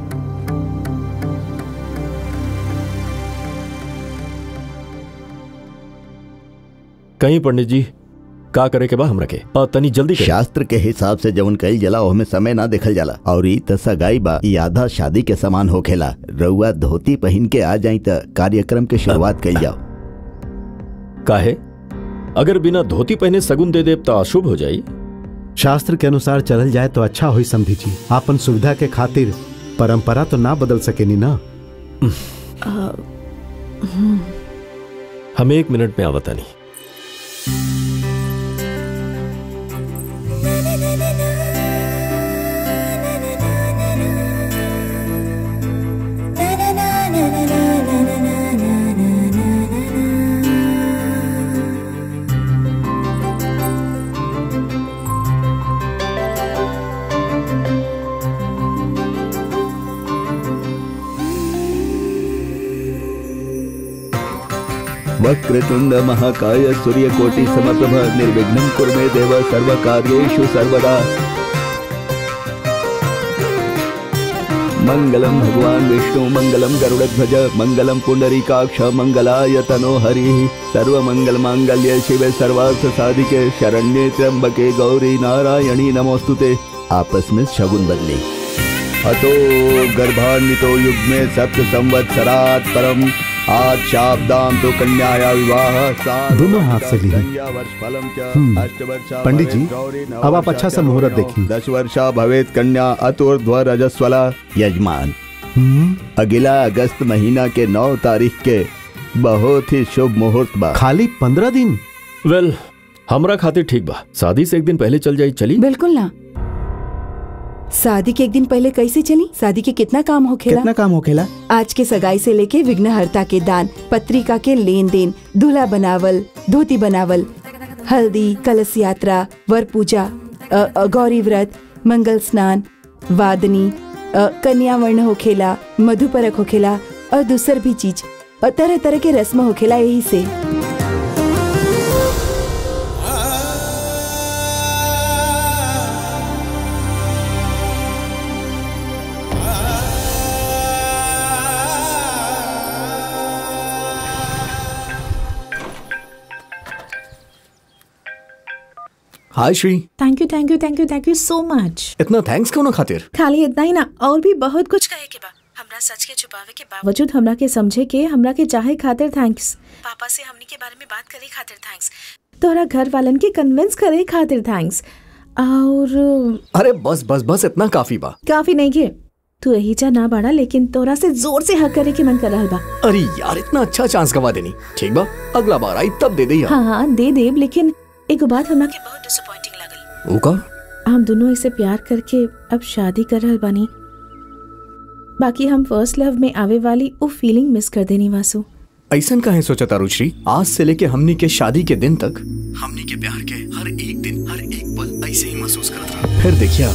कहीं पंडित जी का करे के बा हमरा के और तनी जल्दी करे शास्त्र के हिसाब से जवन कईल जाला ओहमे समय ना देखल जाला और ई त सगाई बा ई आधा शादी के समान होखेला रउआ धोती पहन के आ जाई त कार्यक्रम के शुरुआत कईल जाओ काहे अगर बिना धोती पहने सगुन दे देव तो अशुभ हो जाई शास्त्र के अनुसार चलल जाए तो अच्छा होई समधी जी आपन सुविधा के खातिर परंपरा तो ना बदल सकेनी ना हम एक मिनट में आवता नहीं वक्रतुंड महाकाय सूर्यकोटि समप्रभ निर्विघ्नं कुरु मे देव सर्वकार्येषु सर्वदा मंगलम भगवान विष्णु मंगलम गरुड़ध्वज मंगलम पुंडरीकाक्ष मंगलाय तनो हरि सर्व मंगल मांगल्य शिवे सर्वार्थ साधिके शरण्ये त्र्यंबके गौरी नारायणी नमोस्तुते आपस में शगुन बदली अतो गर्भान्वितो युग में सप्त संवत्सरात् परम आज शाब्दाम तो कन्याया विवाह सात दोनों हाथ से ली है। कन्या वर्ष फलम च हम्म। अष्टवर्षा पंडित जी, भवेत् गौरी नव अब आप वर्षा अच्छा सा च मुहूर्त पुत्रः। देखिए। दस वर्षा भवेत कन्या अतुर्ध्व रजस्वला यजमान हम्म, अगला अगस्त महीना के नौ तारीख के बहुत ही शुभ मुहूर्त बा खाली पंद्रह दिन वेल हमरा खातिर ठीक बा शादी से एक दिन पहले चल जाई चली बिल्कुल ना शादी के एक दिन पहले कैसे चली शादी के कितना काम होखेला कितना काम होखेला आज के सगाई से लेके विघ्नहर्ता के दान पत्रिका के लेन देन दूल्हा बनावल धोती बनावल हल्दी कलश यात्रा वर पूजा अ, अ, गौरी व्रत मंगल स्नान वादनी अ, कन्या वर्ण होखेला मधुपरक होखेला और दूसर भी चीज और तरह तरह के रस्म होखेला यही से hi Shri thank you thank you thank you thank you so much इतना थैंक्स क्यों ना खातिर खाली इतना ही ना और भी बहुत कुछ कहे के बा हमरा सच के छुपावे के बावजूद हमरा के समझे के हमरा के चाहे खातिर थैंक्स पापा से हमनी के बारे में बात करे खातिर थैंक्स तोरा घर वालन के कन्विंस करे खातिर थैंक्स और अरे बस बस बस इतना काफी बा काफी नहीं के तू यही चा ना बाड़ा लेकिन तोरा से जोर से हक करे के मन कर रहल बा अरे यार इतना अच्छा चांस गवा देनी ठीक बा अगला बार आई तब दे दे यार हाँ हाँ दे देब लेकिन एक बात हमरा के बहुत डिसअपॉइंटिंग लगल वो का हम दोनों इसे प्यार करके अब शादी कर रहल बानी बाकी हम फर्स्ट लव में आवे वाली वो फीलिंग मिस कर देनी वासु ऐसा काहे सोचा तारू श्री आज से लेके हमनी के शादी के दिन तक हमनी के प्यार के हर एक दिन हर एक पल ऐसे ही महसूस करत रहा फिर देखिया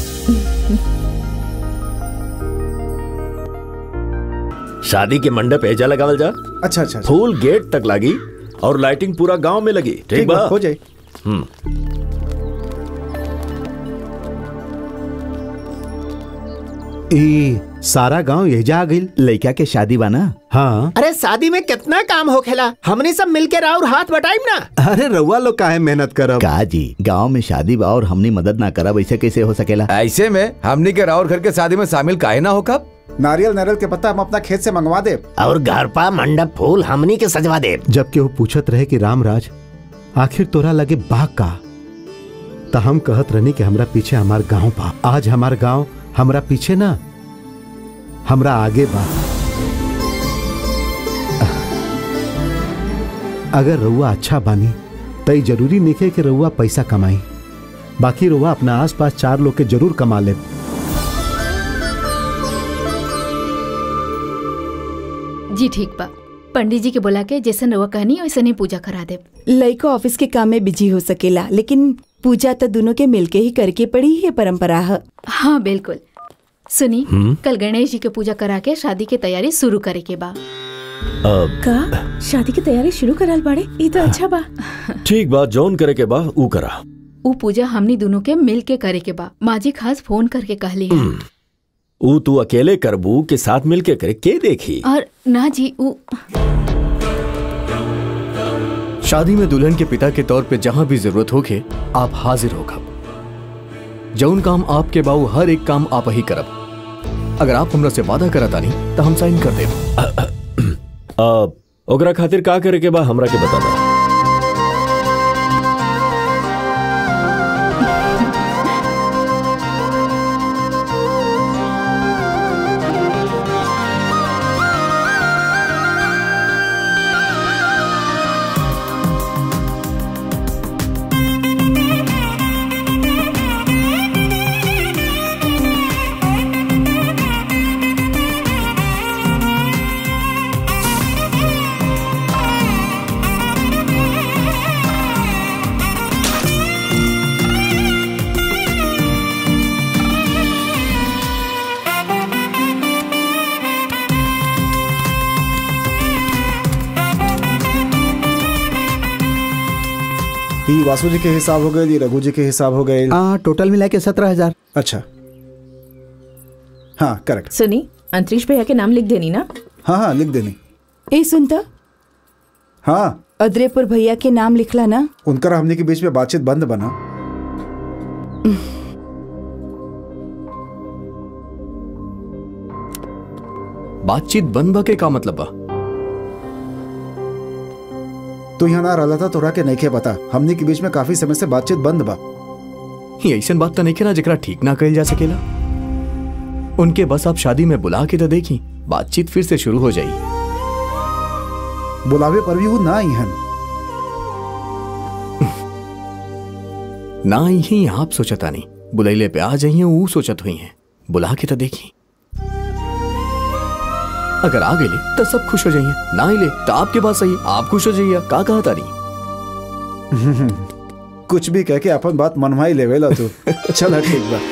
शादी के मंडप एजा लगावल जा अच्छा अच्छा फूल गेट तक लगी और लाइटिंग पूरा गांव में लगी ठीक ठीक बा बा, हो जाए हम्म ई सारा गांव यही आ गई लड़का के शादी बा ना हाँ अरे शादी में कितना काम हो खेला हमने सब मिलके राउर हाथ बटाइम ना अरे रउआ लोग काहे मेहनत करब का जी गांव में शादी बा और हमने मदद ना करब ऐसे कैसे हो सकेला ऐसे में हमनी के राउर घर के शादी में शामिल काहे ना हो कब नारियल नारियल के पत्ता हम अपना खेत से मंगवा दे और घर पा मंडप फूल हमनी के सजवा दे जब के वो पूछत रहे कि रामराज आखिर तोरा लगे बाग का त हम कहत रहनी कि हमरा पीछे हमार गांव बा आज हमार गांव हमरा पीछे ना हमरा आगे बा अगर रउआ अच्छा बानी त ई जरूरी नहीं कि रउआ पैसा कमाई बाकी रउआ अपना आसपास चार लोग के जरूर कमा ले जी ठीक बा पंडित जी के बोला के जैसे रउआ कहनी वैसे नहीं पूजा करा दे लड़का ऑफिस के काम में बिजी हो सकेला लेकिन पूजा तो दोनों के मिलके ही करके पड़ी है परंपरा है हाँ बिल्कुल सुनी हम्म? कल गणेश जी के पूजा करा के शादी की तैयारी शुरू करे के बा अब का शादी की तैयारी शुरू करल बाड़े ये तो अच्छा बा ठीक बा जौन करे के बा ऊ करा ऊ पूजा हमनी दोनों के मिल के करे के बा माँ जी खास फोन करके कहली है ऊ तू अकेले करबू के साथ मिलके करे के देखी और ना जी ऊ शादी में दुल्हन के पिता के तौर पे जहां भी जरूरत होके आप हाजिर होगा जौन काम आपके बाऊ हर एक काम आप ही करब अगर आप हमरा से वादा करता नहीं तो हम साइन कर देब अब ओकरा खातिर का करे के बा हमरा के बता दा ई वासु जी के हिसाब हो गए ई रघु जी के हिसाब हो गए हाँ टोटल मिला के सत्रह हजार अच्छा हाँ करेक्ट सुनी अंतरिक्ष भैया के नाम लिख देनी ना हाँ हाँ लिख देनी ए सुनता हाँ अदरेपुर भैया के नाम लिखला ना उनकर हमने के बीच में बातचीत बंद बना बातचीत बंद बा के का मतलब बा तू यहाँ ना रहला था तोरा के नहीं बता हमने के बीच में काफी समय से बातचीत बंद बा ये ऐसन बात तो नहीं के ना जरा ठीक ना कही जा सकेला उनके बस आप शादी में बुला के तो देखी बातचीत फिर से शुरू हो जाई बुलावे पर भी वो ना आई हन ना ही आप सोचता नहीं बुलैले पे आ जाइए वो सोचत हुई हैं बुला के तो देखी अगर आ गए तो सब खुश हो जाइए ना ही ले तो आपके पास सही आप खुश हो जाइए का कहा तारी कुछ भी कह के अपन बात मनवाई लेवेला तू चल ठीक बा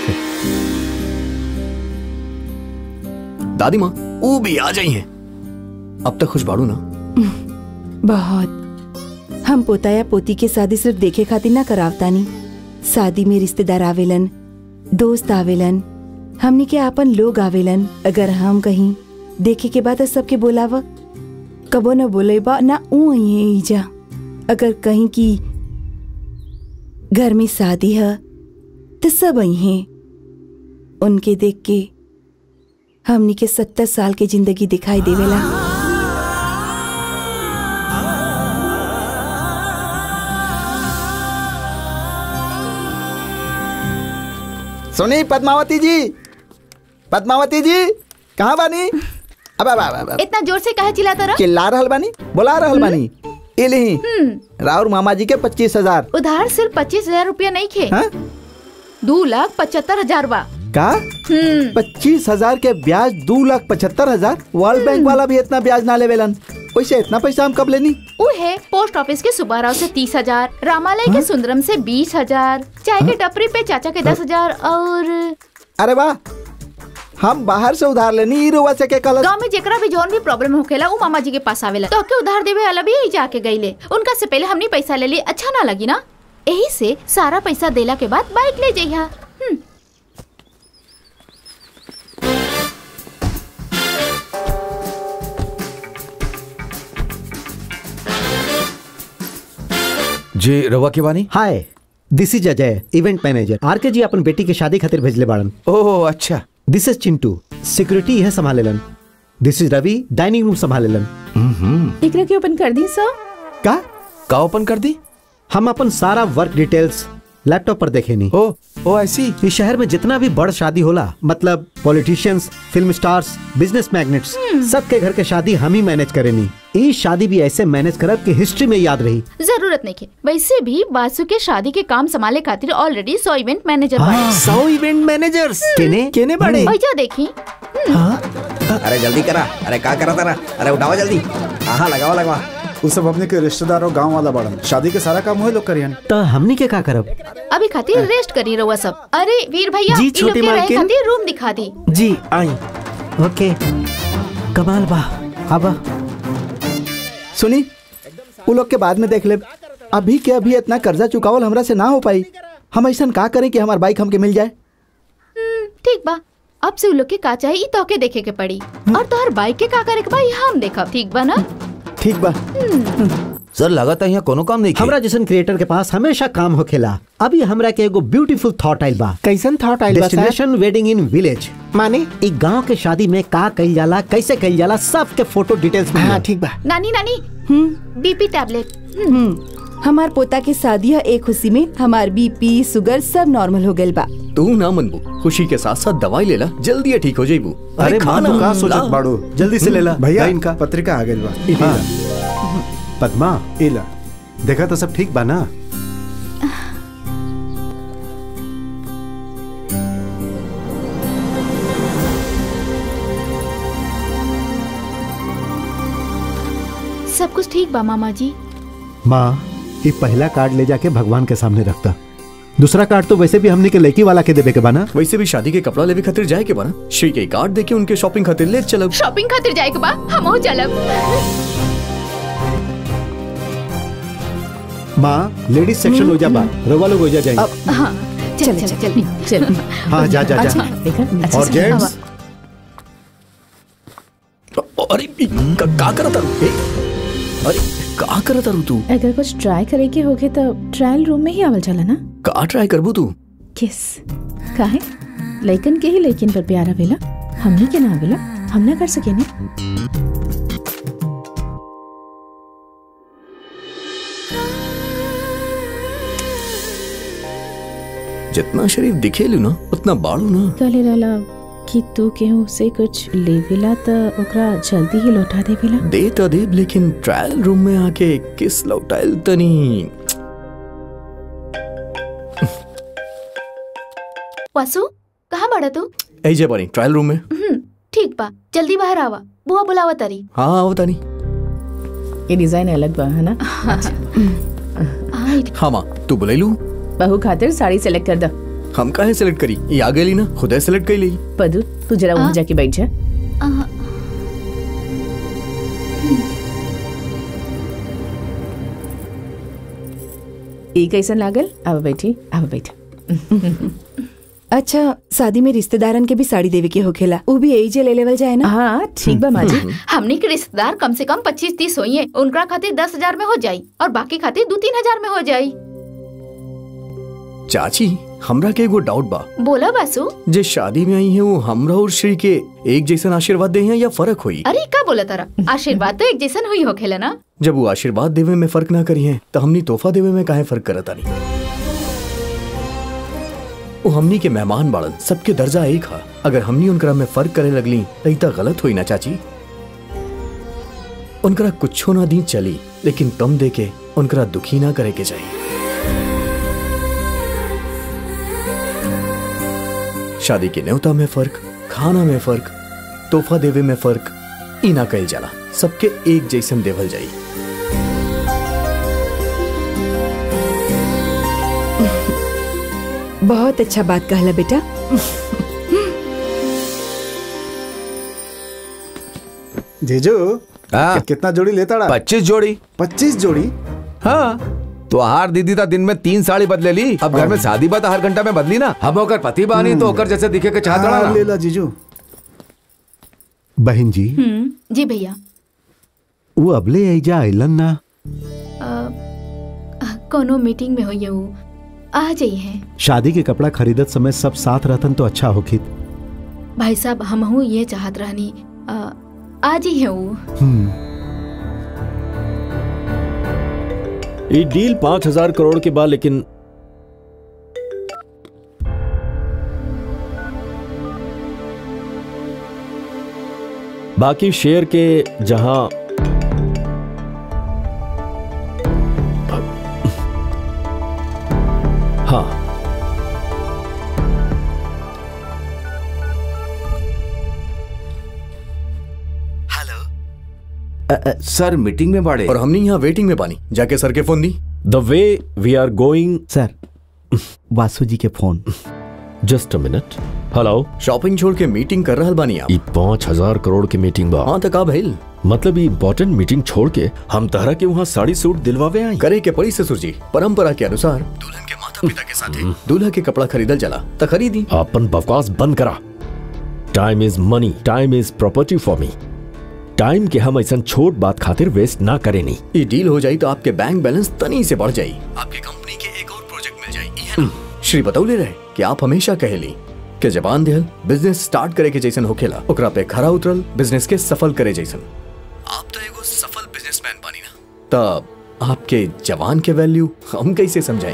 दादी माँ वो भी आ जाइए अब तक खुश बाड़ू ना बहुत हम पोता या पोती के शादी सिर्फ देखे खातिर ना करावतानी शादी में रिश्तेदार आवेलन दोस्त आवेलन हमनी के आपन लोग आवेलन अगर हम कहीं देखे के बाद सबके बोलाव कबो न बोले बा ना ऊ आई जा अगर कहीं की घर में शादी है तो सब आई हैं उनके देख के हमनी के सत्तर साल के जिंदगी दिखाई देवेला सुनी पद्मावती जी पद्मावती जी कहाँ बानी अब अब अब अब इतना जोर से कहे चिल्लाता रहा चिल्ला रहल बानी बोला रहल बानी इलही राउर मामा जी के पच्चीस हजार उधार सिर्फ पच्चीस हजार रूपया नहीं खे हाँ? दो लाख पचहत्तर हजार बा का हम्म पच्चीस हजार के ब्याज दो लाख पचहत्तर हजार वर्ल्ड बैंक वाला भी इतना ब्याज ना लेवेलन वैसे इतना पैसा हम कब लेनी वो है पोस्ट ऑफिस के सुब्बाराव से तीस हजार रामालय के सुंदरम से बीस हजार चाय के टपरी पे चाचा के दस हजार और अरे वाह हम बाहर से उधार लेनी ई रुआ से के कल गांव में जेकरा भी जौन भी प्रॉब्लम होखेला वो मामा जी के पास आवेला तो के उधार देवे वाला भी यही जाके गईले उनका से पहले हमनी पैसा ले ली अच्छा ना लगी ना यही से सारा पैसा देला के बाद बाइक ले जइहा हम्म जी रवा के बानी hi this is Ajay event manager R K ji अपन बेटी के शादी खातिर भेजले बाड़न ओह अच्छा दिस इज चिंटू सिक्योरिटी यह संभालेलन this is Ravi dining room संभालेलन एकरा के ओपन कर दी सर का का ओपन कर दी हम अपन सारा वर्क डिटेल्स लैपटॉप पर देखे नहीं ओ ओ ऐसी इस शहर में जितना भी बड़ शादी होला मतलब politicians film stars business magnates सबके घर के शादी हम ही मैनेज करेनी ई शादी भी ऐसे मैनेज करब कि हिस्ट्री में याद रही जरूरत नहीं के वैसे भी बासु के शादी के काम संभाले खातिर ऑलरेडी सौ इवेंट मैनेजर बाड़े सौ इवेंट मैनेजर्स केने केने बड़े भैया देखी अरे जल्दी करा अरे का करा तारा अरे उठाओ जल्दी हाँ लगाओ लगवा उ सब अपने के रिश्तेदार और गांव वाला बड़न शादी के सारा काम वही लोग करियन तो हमनी के का करब अभी खातिर रेस्ट करी रहुआ सब अरे वीर भैया जी, इ लोग छोटी के रहे मालकिन। खातिर रूम दिखा दी जी आई ओके कमाल बा अब सुनी उ लोग के बाद में देख ले अभी के अभी इतना कर्जा चुकावल हमरा से ना हो पाई हम ऐसा का करें कि हमार बाइक हमके मिल जाए हम्म, ठीक बा अब से उ लोग के का चाहिए इ तोके देखे के पड़ी और तोहर बाइक के का करे के बा इ हम देखब ठीक बा ना ठीक बा सर लगाता है यहाँ कोनो काम नहीं हमरा जैसन क्रिएटर के पास हमेशा काम होखेला अभी हमरा के एगो ब्यूटीफुल थॉट आइल बा कैसन थॉट आइल बा sir? Destination wedding in village माने एक गांव के शादी में का कइल जाला कैसे कइल जाला सब के फोटो डिटेल्स में हाँ ठीक बा नानी नानी बीपी टैबलेट हम्म हमार पोता के शादी है एक खुशी में हमार बीपी शुगर सब नॉर्मल हो गइल बा तू ना मनबू खुशी के साथ साथ दवाई लेला जल्दी ये ठीक हो जाइबू अरे माँ खाना तू का ला। सोचत बाड़ू जल्दी से ले ला भैया ला इनका पत्रिका आ गइल बा हाँ। पद्मा इला देखा तो सब ठीक बा ना सब कुछ ठीक बा मामा जी माँ ये पहला कार्ड ले जाके भगवान के सामने रखता दूसरा कार्ड तो वैसे भी हमने के लड़की वाला के देवे के बाना वैसे भी शादी के कपड़ा लेवे खातिर जाए के बना श्री के कार्ड देके उनके शॉपिंग खातिर ले चलब शॉपिंग खातिर जाए के बा हम चलब माँ लेडीज सेक्शन हो जा बा रवा लोग हो जा जाएंगे हाँ चल चल चल चल हाँ जा जा अच्छा जा देखा अच्छा और से जेंट्स अरे इ- का, का करत तारू ए? अरे का करत तारू तू अगर कुछ ट्राई करे के होगे तो ट्रायल रूम में ही आवल चला ना का ट्राई करबू तू किस काहे लइकन के ही लइकिन पर प्यार आवेला हमनी के ना आवेला हम ना कर सके ना जितना शरीफ दिखेलू ना उतना बाड़ू ना कहले रहला कि तू केहू से कुछ लेवेला त ओकरा जल्दी ही लौटा देवेला दे तो देब लेकिन ट्रायल रूम में आके किस लौटाइल तनी वासु कहाँ बड़ा तू ऐजे बनी ट्रायल रूम में हम्म, ठीक बा जल्दी बाहर आवा बुआ बुलावा तारी हाँ आओ तानी ये डिजाइन अलग बा है ना हाँ हाँ माँ तू बुलाइलू बहू खातिर साड़ी सेलेक्ट कर द हम काहे सेलेक्ट करी ये आ गई ना खुदे सेलेक्ट कर ली पदू तू जरा वहाँ जाके बैठ जा ई कैसन लागल अब बैठी अब बैठ अच्छा शादी में रिश्तेदारन के भी साड़ी देवे के होखेला उ भी यही जे ले लेवल जाए ना हाँ ठीक बा माजी हमने के रिश्तेदार कम से कम पच्चीस तीस होइए उनका खातिर दस हजार में हो जाई और बाकी खातिर दो तीन हजार में हो जाई चाची हमरा के एगो डाउट बा बोला बासु जे शादी में आई है वो हमरा और श्री के एक जैसन आशीर्वाद दे हैं या फर्क हुई अरे का बोला तारा आशीर्वाद तो एक जैसन हुई होखेला ना जब वो आशीर्वाद देवे में फर्क ना करी है तो हमनी तोहफा देवे में काहे फर्क करता नहीं वो हमनी के मेहमान बाड़न सबके दर्जा एक हा अगर हमनी उनकरा में फर्क करे लगली तो इतना गलत हुई ना चाची उनकरा कुछो ना दी चली लेकिन कम दे के उनकरा दुखी ना करे के चाहिए शादी के न्योता में फर्क खाना में फर्क तोहफा देवे में फर्क ई ना कल जाला सबके एक जैसन देवल जाई बहुत अच्छा बात कहला बेटा जीजू कितना जोड़ी लेता रहा पच्चीस जोड़ी पच्चीस जोड़ी हाँ तो हार दीदी था दिन में तीन साड़ी बदले ली अब घर में शादी बात हर घंटा में बदली ना हम होकर पति बानी तो होकर जैसे दिखे के चाहता हाँ, ना ले ला जीजू बहन जी हम्म जी भैया वो अबले ऐजा आइलन ना अ, कोनो मीटिंग में होइए वो आ जाइए शादी के कपड़ा खरीदत समय सब साथ रहतन तो अच्छा होखित भाई साहब हमहू ये चाहत रहनी अ, आज ही है वो ये डील पांच हजार करोड़ के बाद लेकिन बाकी शेयर के जहां हाँ सर मीटिंग में बाड़े और हमने यहाँ वेटिंग में बानी जाके सर के फोन दी the way we are going sir Vasu ji के phone just a minute hello shopping छोड़ के मीटिंग कर रहा बानी आप ई पाँच हजार करोड़ की मीटिंग बा हाँ तो का भइल मतलब ये इम्पोर्टेंट मीटिंग छोड़ के हम तहरा के वहाँ साड़ी सूट दिलवावे आई करे के पड़ी ससुर जी परंपरा के अनुसार दुल्हन के माता पिता के साथ दूल्हा के कपड़ा खरीदल जला तो खरीदी अपन बकवास बंद करा time is money time is property for me time के हम ऐसा छोट बात खातिर वेस्ट ना करे नहीं ये डील हो जाई तो आपके बैंक बैलेंस तनी से बढ़ जाई आपकी कंपनी के एक और प्रोजेक्ट मिल जाई ई है ना? श्री बतौले रहे कि आप हमेशा कहेली कि जबान देहल बिजनेस स्टार्ट करे के जैसन होखेला ओकरा पे खरा उतरल बिजनेस के सफल करे जैसन आप तो एगो सफल बिजनेसमैन बनी ना तब आपके जवान के वैल्यू हम कैसे समझाई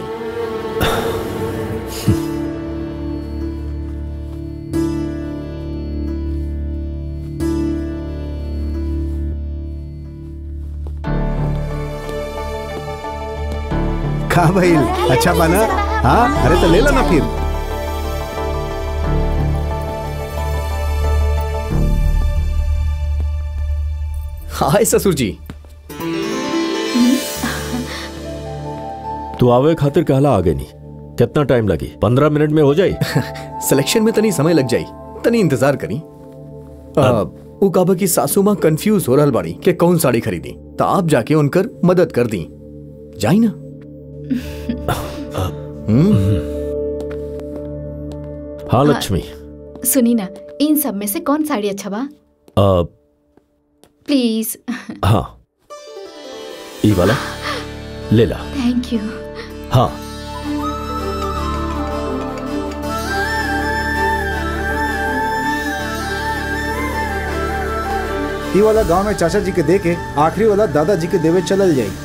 का भइल अच्छा बना हाँ अरे तो ले ला ना फिर हाय ससुर जी तू आवे खातिर कहला आगे नहीं कितना टाइम लगी पंद्रह मिनट में हो जाए सिलेक्शन में तनी समय लग जाई तनी इंतजार करी आ, उ काबा की सासू माँ कंफ्यूज हो रहल बाड़ी कि कौन साड़ी खरीदी तो आप जाके उनकर मदद कर दी जाई ना हाँ लक्ष्मी सुनी ना इन सब में से कौन साड़ी अच्छा बा आ, प्लीज हाँ ई वाला ले ला थैंक यू हाँ ई वाला गांव में चाचा जी के दे के आखिरी वाला दादाजी के देवे चलल जाई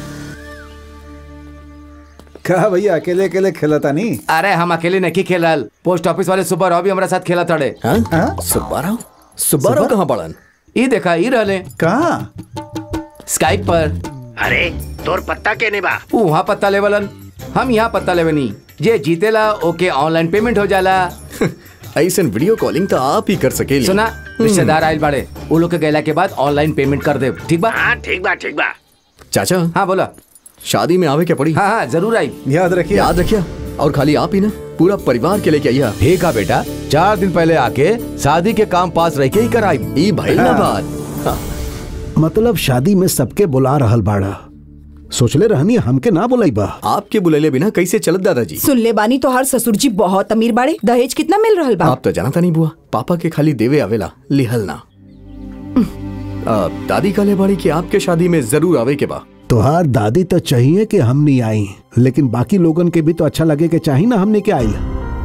कहा भैया अकेले अकेले खेलता नहीं अरे हम अकेले नहीं खेलल पोस्ट ऑफिस वाले सुब्बा राव भी हमारे साथ खेला तड़े सुब्बा राव सुब्बा राव कहाँ पड़न ई देखा ई रहले कहाँ स्काइप पर अरे तोर पत्ता के नहीं बा ऊ वहाँ पत्ता लेवलन हम यहाँ पत्ता लेवे नहीं जे जीतेला ओके ऑनलाइन पेमेंट हो जाला ऐसन वीडियो कॉलिंग तो आप ही कर सकेली सुना रिश्तेदार आयल बाड़े वो लोग के गैला के बाद ऑनलाइन पेमेंट कर दे ठीक बा हाँ ठीक बा ठीक बा चाचा हाँ बोला शादी में आवे क्या पड़ी हाँ हाँ जरूर आई याद रखिए याद रखिया और खाली आप ही ना पूरा परिवार के लेके आइया ठीक है बेटा चार दिन पहले आके शादी के काम पास रह के ही कराई ई भाई ना बात मतलब शादी में सबके बुला रहल बाड़ा सोचले रहनी हमके ना बुलाई बा आपके बुलेले बिना कैसे चलत दादाजी सुन ले बानी तोहार ससुर जी बहुत अमीर बाड़े दहेज कितना मिल रहल बा आप तो जानता नहीं बुआ पापा के खाली देवे आवेला लिहल ना आ, दादी काले बाड़ी की आपके शादी में जरूर आवे के बा तोहार दादी तो चाहिए कि हम नहीं आई लेकिन बाकी लोगन के भी तो अच्छा लगे कि चाहिए ना हमने क्या आई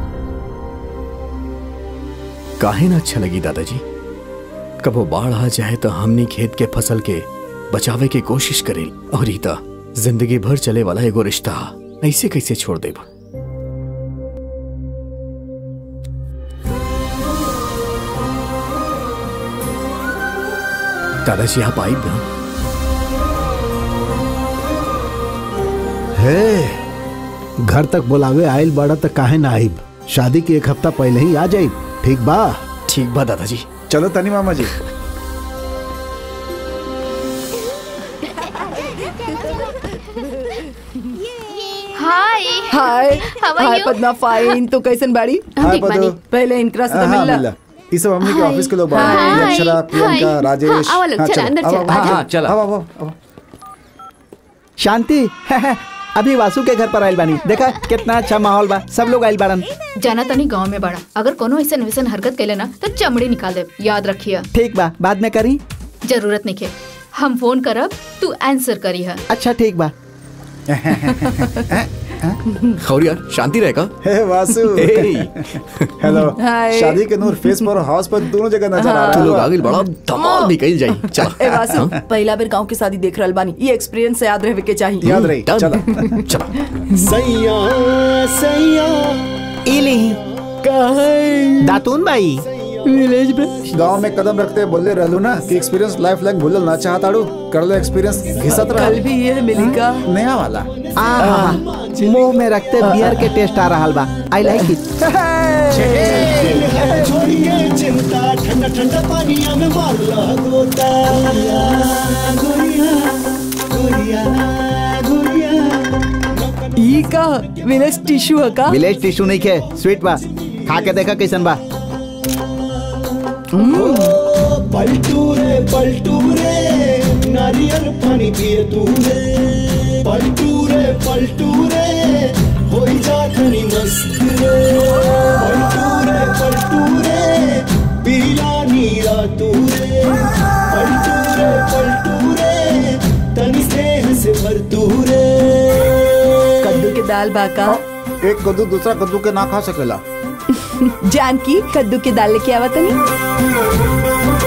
काहे ना अच्छा लगी दादाजी कबो बाढ़ आ जाए तो हमनी खेत के फसल के बचावे के कोशिश करे और रीता जिंदगी भर चले वाला एगो रिश्ता ऐसे कैसे छोड़ देब दादाजी आप आई ना हे घर तक बुलावे आयल बड़ा तो काहे ना आइब शादी के एक हफ्ता पहले ही आ जाइब ठीक बा ठीक बा दादाजी चलो तनी मामा जी hi hi How are hi you? Padma fine तो कैसन बाड़ी हाय पदो पहले इनकरा से तो हाँ, मिलला मिला ये सब हमने के हाय। ऑफिस के लोग हाय। बाहर अक्षरा हाय। प्रियंका राजेश हाँ, आओ लोग, हाँ, चला, चलो, अंदर आओ, चला, आओ, हाँ, आओ, चला। आओ, आओ, आओ। शांति अभी वासु के घर पर आयल बानी देखा कितना अच्छा माहौल बा सब लोग आयल बाड़न जाना तनी गांव में बड़ा अगर कोनो ऐसा वैसन हरकत कैले ना तो चमड़ी निकाल दे याद रखिए ठीक बा बाद में करी जरूरत नहीं के हम फोन करब तू आंसर करी है अच्छा ठीक बा और यार शांति रहेगा हे वासु हेलो हाय। शादी के नूर फेस पर और हाउस पर दोनों जगह नजर आ तू रहा लोग है आगे बढ़ा धमाल निकल जाई ए चल वासु पहला बेर गांव की शादी देख रहल बानी ये एक्सपीरियंस से याद रहे के चाहिए याद रही Done. चलो चलो सैया सैया इली दातून बाई विलेज में गांव में कदम रखते बोले रहलू ना कि एक्सपीरियंस लाइफ लैंग भूलल ना चाहताड़ू कर लो एक्सपीरियंस घिसत रहा कल भी ये मिली का नया वाला आहा, मुंह में रखते बियर के टेस्ट आ रहा बा आई लाइक इट छोड़ के चिंता ठंडा ठंडा पानिया में मार ला गोता गोरिया गोरिया गोरिया ई का विलेज टिश्यू है का विलेज टिश्यू नहीं खे स्वीट बा खा के देखा कैसन बा पलटू रे पलटू रे नारियल पानी पिए तू रे पलटू रे पलटू रे हो जा खनी मस्त रे पलटू रे पलटू रे पीला नीरा तू रे पलटू रे पलटू रे तनी स्नेह से भर तू रे कद्दू के दाल बाका एक कद्दू दूसरा कद्दू के ना खा सकेला जानकी कद्दू के दाल लेके आवा तनी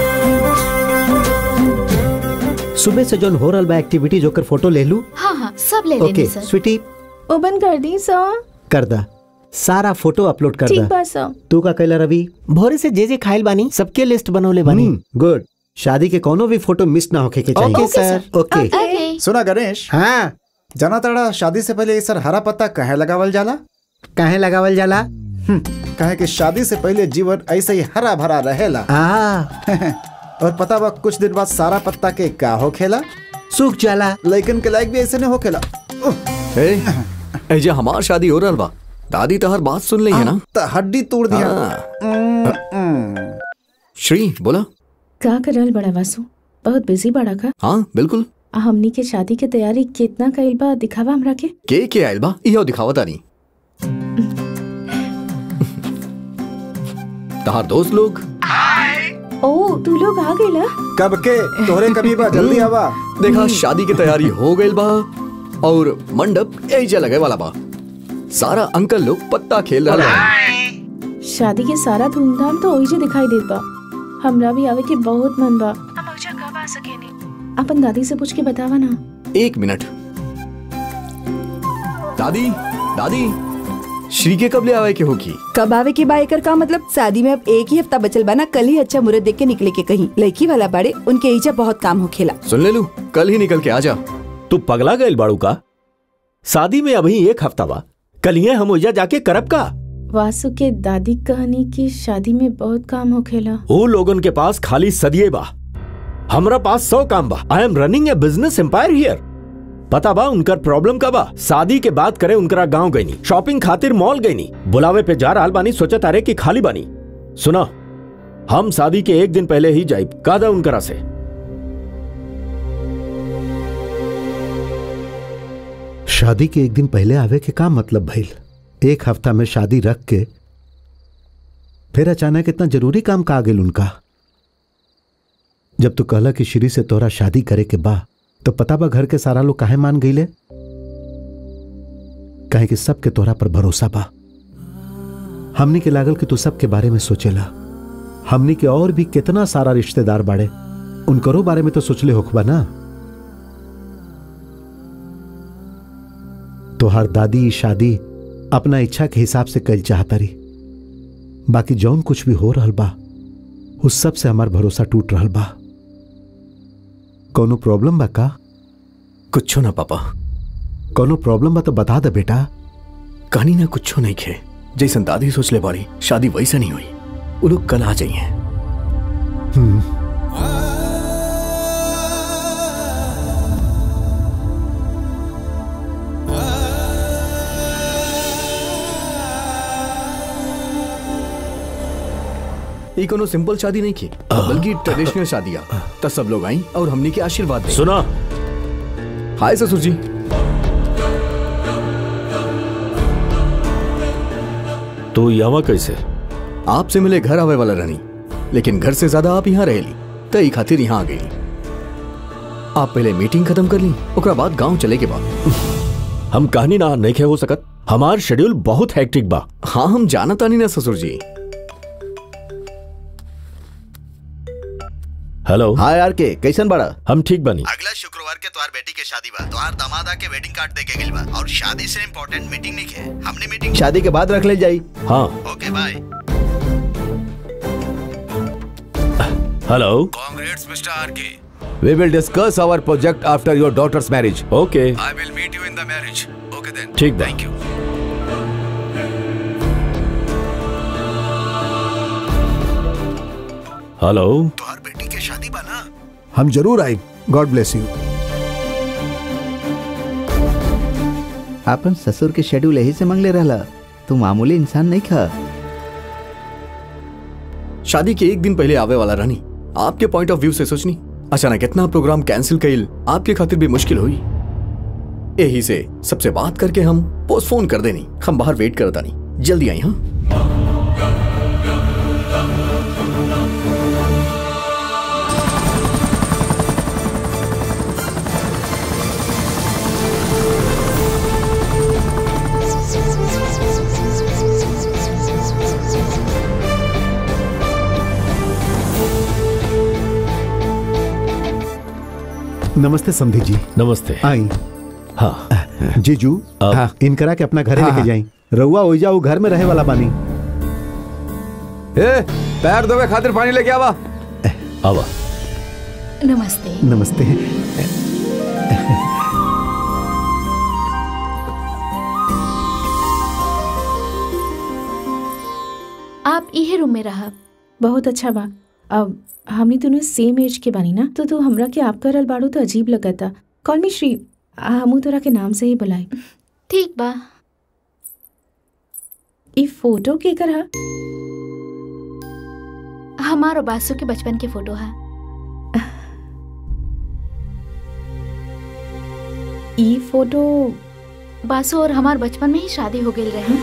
सुबह से जोन हो रहल बा एक्टिविटी जोकर फोटो ले लू हाँ हाँ सब ले ओके लेनी सर स्वीटी ओपन कर दी सर कर दा सारा फोटो अपलोड कर ठीक दा बा सर तू का कैला रवि भोरे से जे जे खाइल बानी सबके लिस्ट बनौले बानी गुड शादी के कोनो भी फोटो मिस ना होके के चाहिए ओके सर ओके ओके सुना गणेश हाँ जाना ताड़ा शादी से पहले ये सर हरा पत्ता कहे लगावल जाला काहे लगावल जाला कहे कि शादी से पहले जीवन ऐसे ही हरा भरा रहेला आ और पता बा कुछ दिन बाद सारा पत्ता के का हो खेला सूख जाला लेकिन के लायक भी ऐसे नहीं हो खेला ए एजे हमार शादी हो रहल बा दादी तो हर बात सुन ली है ना त हड्डी तोड़ दिया हाँ। श्री बोला का करल बड़ा वासु बहुत बिजी बड़ा का हाँ बिल्कुल आ हमनी के शादी के तैयारी कितना कइल बा दिखावा हमरा के के के आयल बा इहो दिखावा तानी तहार दोस्त लोग ओ तू लोग आ गइला कब के तोहरे कभी बा जल्दी आवा देखा शादी की तैयारी हो गई बा और मंडप एजे लगे वाला बा सारा अंकल लोग पत्ता खेल रहा बा शादी के सारा धूमधाम तो ओही जे दिखाई देत बा हमरा भी आवे के बहुत मन बा हम ओजा कब आ सकेनी अपन दादी से पूछ के बतावा ना एक मिनट दादी दादी श्री के कब ले आवे के होगी कब आवे के बाय कर का मतलब शादी में अब एक ही हफ्ता बचल बा ना कल ही अच्छा मुहूर्त देख के निकले के कहीं लड़की वाला बाड़े उनके ईजा बहुत काम हो खेला सुन ले लू कल ही निकल के आ जा तू पगला गए बाड़ू का शादी में अभी एक हफ्ता बा कलिए हम ओजा जाके करब का वासु के दादी कहनी कि शादी में बहुत काम होखेला वो लोगन के पास खाली सदिए बा हमरा पास सौ काम बा I am running a business empire here पता बा उनकर प्रॉब्लम का बा शादी के बात करे उनकरा गांव गईनी शॉपिंग खातिर मॉल गईनी बुलावे पे जा रहल बानी सोचा तारे कि खाली बानी सुना हम शादी के एक दिन पहले ही जाइब कादा उनकरा से शादी के एक दिन पहले आवे के का मतलब भइल एक हफ्ता में शादी रख के फिर अचानक इतना जरूरी काम का आ गेल उनका जब तू कहला कि श्री से तोरा शादी करे के बा तो पता बा घर के सारा लोग काहे मान गईले काहे कि सबके तोहरा पर भरोसा बा हमनी के लागल कि तू सबके बारे में सोचेला हमनी के और भी कितना सारा रिश्तेदार बाड़े उनकरो बारे में तो सोचले होखबा ना तोहार दादी ई शादी अपना इच्छा के हिसाब से कल चाहता रही बाकी जौन कुछ भी हो रहल बा उस सब से हमार भरोसा टूट रहल बा कोनो प्रॉब्लम बा का कुछ ना पापा कोनो प्रॉब्लम बा तो बता दे बेटा कहानी ना कुछ नहीं खे जैसन दादी सोच ले बाड़ी शादी वैसा नहीं हुई वो लोग कल आ जाइए ये कोनो सिंपल शादी नहीं की बल्कि ट्रेडिशनल शादियां तब सब लोग आई और हमने के आशीर्वाद दे सुना हाय ससुर जी तो यहाँ कैसे आपसे मिले घर आवे वाला रानी लेकिन घर से ज्यादा आप यहाँ रहेली तई खातिर यहाँ आ गई आप पहले मीटिंग खत्म कर ली ओकरा बाद गांव चले के बाद हम कहानी ना नहीं खे हो सकत हमार शेड्यूल बहुत हेक्टिक बा हाँ हम जाना तानी ना ससुर जी हेलो हाँ यार के कैसन बड़ा हम ठीक बनी अगला शुक्रवार के तुम्हार बेटी के शादी बा तुम्हार दामादा के वेडिंग कार्ड दे के गेल बा और शादी से इम्पोर्टेंट मीटिंग नहीं है हमने मीटिंग शादी के बाद रख ले जाई हाँ okay bye hello Congrats, Mr. RK. We will discuss our project after your daughter's marriage. Okay I will meet you in the marriage. Okay then. ठीक बा Thank you. हेलो तुम्हार बेटी के शादी बा ना हम जरूर आए गॉड ब्लेस यू अपन ससुर के शेड्यूल यही से मंगले रहला तू मामूली इंसान नहीं खा शादी के एक दिन पहले आवे वाला रानी आपके पॉइंट ऑफ व्यू से सोचनी अचानक इतना प्रोग्राम कैंसिल कइल आपके खातिर भी मुश्किल हुई यही से सबसे बात करके हम पोस्टपोन कर देनी हम बाहर वेट करता नहीं जल्दी आई हाँ नमस्ते समधी जी नमस्ते आई हाँ जीजू हाँ इनकरा के अपना घरे हाँ, लेके हाँ। जाई रउआ ओइजा वो घर में रहे वाला बानी ए, पैर धोवे खातिर पानी लेके आवा आवा नमस्ते नमस्ते आप इहे रूम में रहा बहुत अच्छा बा अब हमनी दोनों सेम एज के बानी ना तो तू हमरा के आप करल बाड़ू तो अजीब लगता कॉल मी श्री आ, हमू तोरा के नाम से ही बुलाई ठीक बा ई फोटो के करा हमार और बासु के बचपन के फोटो है ई फोटो बासु और हमार बचपन में ही शादी हो गई रहे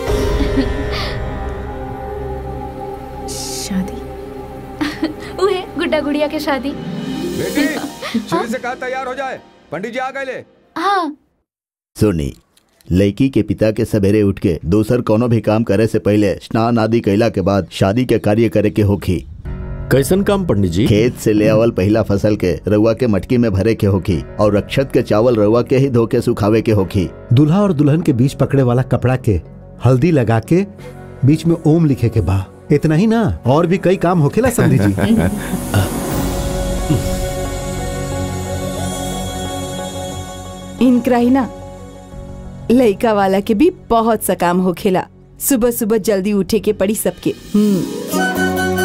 शादी उहे गुड्डा गुड़िया के शादी बेटी श्री से कहा तैयार हो जाए पंडित जी आ गए ले हाँ सुनी लड़की के पिता के सवेरे उठ के दूसर कोनो भी काम करे से पहले स्नान आदि कैला के बाद शादी के कार्य करे के होखी कैसन काम पंडित जी खेत से ले आवल पहला फसल के रउआ के मटकी में भरे के होखी और रक्षत के चावल रउआ के ही धो के सुखावे के होखी दूल्हा और दुल्हन के बीच पकड़े वाला कपड़ा के हल्दी लगा के बीच में ओम लिखे के बा इतना ही ना और भी कई काम होखेला समधी जी इनकरा ही ना लइका वाला के भी बहुत सा काम होखेला सुबह सुबह जल्दी उठे के पड़ी सबके हम्म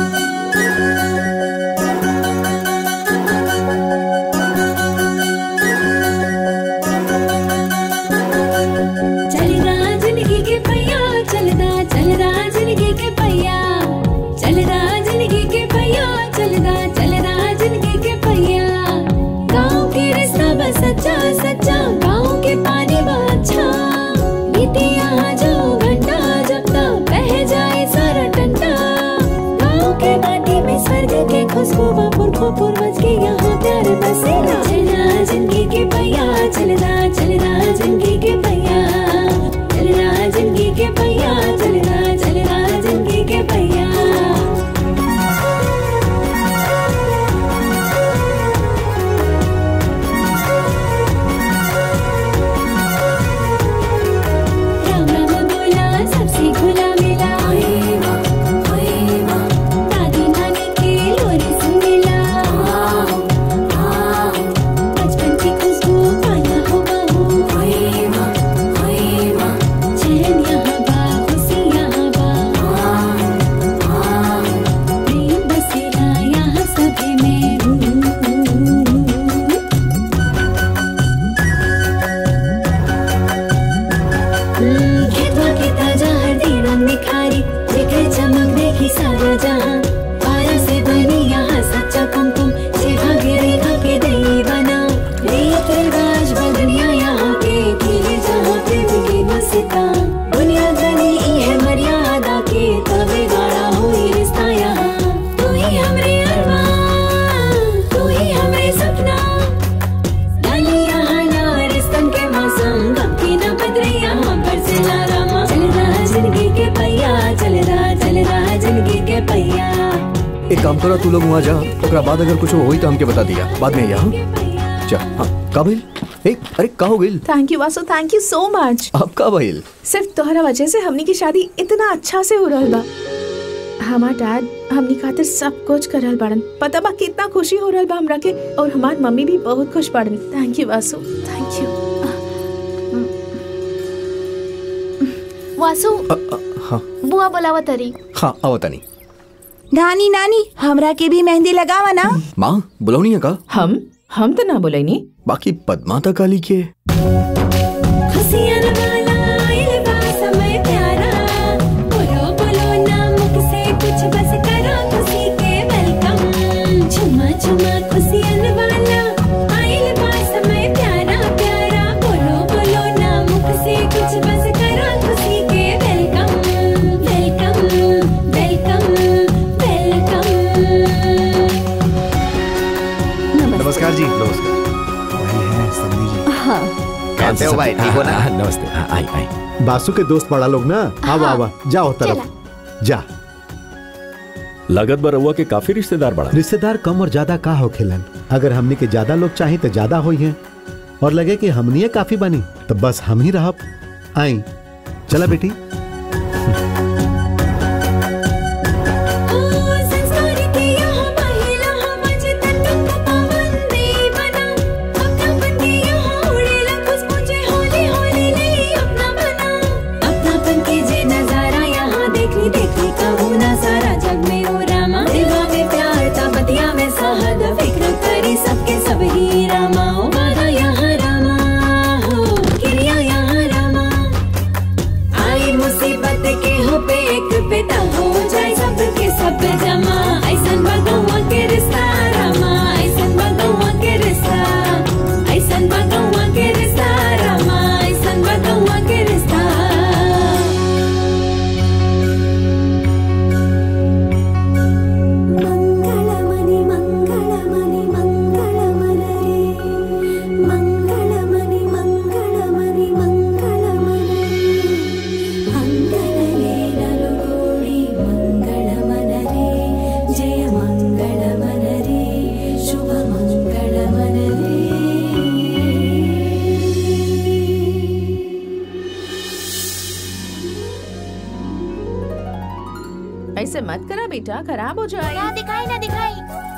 चलदा जिंदगी के पहिया चलदा चलदा जिंदगी के पहिया चलदा जिंदगी के पहिया चलदा चलदा जिंदगी के पहिया गाँव के रास्ता बस सच्चा सच्चा गाँव के पानी बा अच्छा बीते यहाँ जाओ घंटा जब तक बह जाए सारा टंटा एक काम करो तू लोग वहाँ जा ओकरा बाद अगर कुछ होई तो हमके बता दिया बाद में यहाँ जा हाँ का भइल ए अरे का हो गइल thank you Vasu thank you so much अब का भइल सिर्फ तोहरा वजह से हमनी की शादी इतना अच्छा से हो रहल बा हमार डैड हमनी खातिर सब कुछ करल बाड़न पता बा कितना खुशी हो रहल बा हमरा के और हमार मम्मी भी बहुत खुश बाड़न thank you Vasu thank you Vasu हाँ बुआ बोलावा तरी हाँ आओ तनी नानी नानी हमरा के भी मेहंदी लगावा ना माँ बुलावनी है का हम हम तो ना बोलेनी बाकी पद्माता काली के खुशियाँ वाला आइल बा समय प्यारा बोलो बोलो ना मुख से कुछ बस करो खुशी के वेलकम झुमा झुमा खुशियाँ वाला आइल बा समय प्यारा प्यारा बोलो बोलो ना मुख से कुछ बस करो खुशी के वेलकम वेलकम वेलकम वेलकम नमस्कार जी नमस्कार वही है सन्नी जी हाँ कैसे हो भाई ठीक हो ना नमस्ते आई आई बासु के दोस्त बड़ा लोग ना आवा आवा जाओ तरफ जा लागत बा रउआ के काफी रिश्तेदार बड़ा रिश्तेदार कम और ज्यादा का हो खेलन अगर हमनी के ज्यादा लोग चाही तो ज्यादा होई हैं और लगे कि हमनी काफी बनी तो बस हम ही रहब आई चला बेटी संस्कार के यहाँ महिला हम जतन पावन देवना अपनापन के यहाँ उड़ेला खुशबू जे होली होली ले अपना बना अपनापन के जे नजारा यहाँ देखी देखी कहूँ ना सारा जग में हो रामा दिलवा में प्यार ता बतिया में सहद फिक्र करी सबके सब ही रामा ओ वादा यहाँ रामा हो क्रिया यहाँ रामा आई मुसीबत के हो पे एक बेटा हो जाए सबके सब जमा ऐसन बगौआ के रिश्ता रामा ऐसन बगौआ के रिश्ता ऐसन बगौआ के रिश्ता रामा ऐसन बगौआ के रिश्ता मंगलमणि मंगलमणि मंगलमणि मंगलमणि मंगलमणि मंगलमणि अंगनले नलुगोडी मंगलमणि जय मंगलमणि शुभ मंगलमणि ऐसे मत करा बेटा खराब हो जाए ना दिखाई ना दिखाई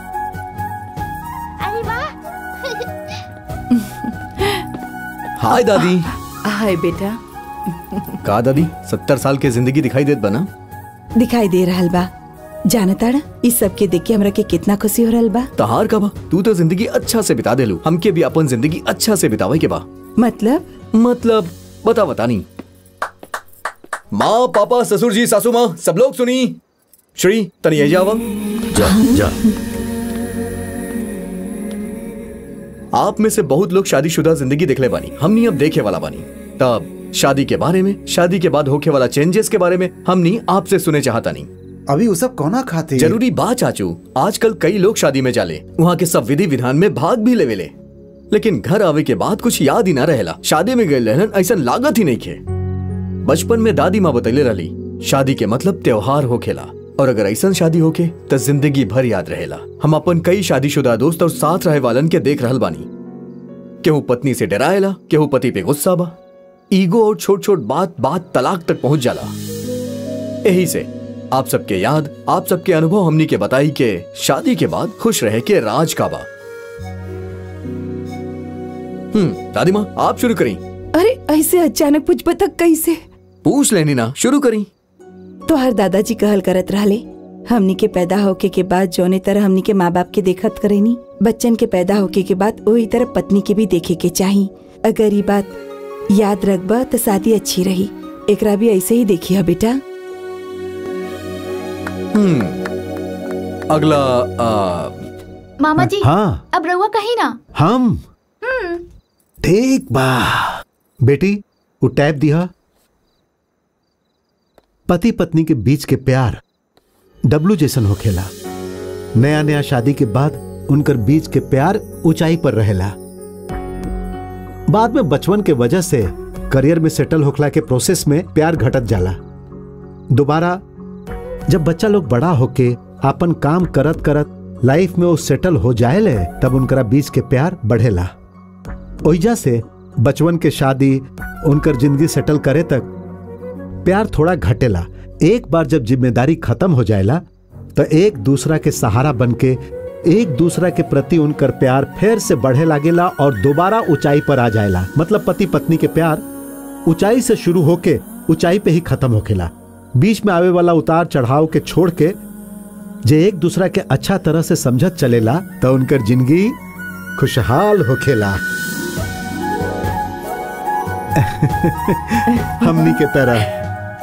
अरे वाह हाय दादी हाय बेटा का दादी सत्तर साल के जिंदगी दिखाई देत बना दिखाई दे रहल बा जानताड़ा इस सब के देख के हमरा के कितना खुशी हो रहल बा तहार का बा तू तो जिंदगी अच्छा से बिता देलू हमके भी अपन जिंदगी अच्छा से बितावे के बा मतलब मतलब बता बता नहीं माँ पापा ससुर जी सासू माँ सब लोग सुनी श्री तनी ये जावा जा जा आप में से बहुत लोग शादीशुदा जिंदगी देखले बानी हमनी अब देखे वाला बानी तब शादी के बारे में शादी के बाद होके वाला चेंजेस के बारे में हमनी आपसे सुने चाहता नहीं अभी वो सब कौना खाते जरूरी बात चाचू आजकल कई लोग शादी में जाले वहाँ के सब विधि विधान में भाग भी लेवेले लेकिन घर आवे के बाद कुछ याद ही ना रहेला शादी में गए रहन ऐसा लागत ही नहीं खे बचपन में दादी माँ बतैले रही शादी के मतलब त्योहार होखेला और अगर ऐसा शादी होके तो जिंदगी भर याद रहेला हम अपन कई शादीशुदा दोस्त और साथ रहे वालन के देख रहल बानी केहू पत्नी से डराएला केहू पति पे गुस्सा बा ईगो और छोट छोट बात बात तलाक तक पहुंच जाला यही से आप सबके याद आप सबके अनुभव हमनी के बताई के शादी के बाद खुश रहे के राज का बा हम्म दादी माँ आप शुरू करी अरे ऐसे अचानक पूछ बता कैसे पूछ लेनी ना शुरू करी तो हर दादाजी कहल करत रहले हमनी के पैदा होके के बाद जौने तरह हमनी के माँ बाप के देखत करेनी बच्चन के पैदा होके के बाद वही तरह पत्नी के भी देखे के चाही अगर ये बात याद रखबा तो शादी अच्छी रही एकरा भी ऐसे ही देखी है बेटा हम्म अगला आ, मामा जी हाँ अब रहुआ कहीं ना हम हम्म ठीक बा बेटी वो टैब दिया पति पत्नी के बीच के प्यार डब्लू जैसन होखेला नया नया शादी के बाद उनकर बीच के प्यार ऊंचाई पर रहेला बाद में बचपन के वजह से करियर में सेटल होखला के प्रोसेस में प्यार घटत जाला दोबारा जब बच्चा लोग बड़ा होके अपन काम करत करत लाइफ में वो सेटल हो जाएले तब उनकरा बीच के प्यार बढ़ेला ओइजा से बचपन के शादी उनकर जिंदगी सेटल करे तक प्यार थोड़ा घटेला एक बार जब जिम्मेदारी खत्म हो जाएला तो एक दूसरा के सहारा बनके एक दूसरा के प्रति उनकर प्यार फिर से बढ़े लागेला और दोबारा ऊंचाई पर आ जाएला मतलब पति पत्नी के प्यार ऊंचाई से शुरू होके ऊंचाई पे ही खत्म होखेला बीच में आवे वाला उतार चढ़ाव के छोड़ के जे एक दूसरा के अच्छा तरह से समझत चलेला तो उनकर जिंदगी खुशहाल होखेला हमनी के तरह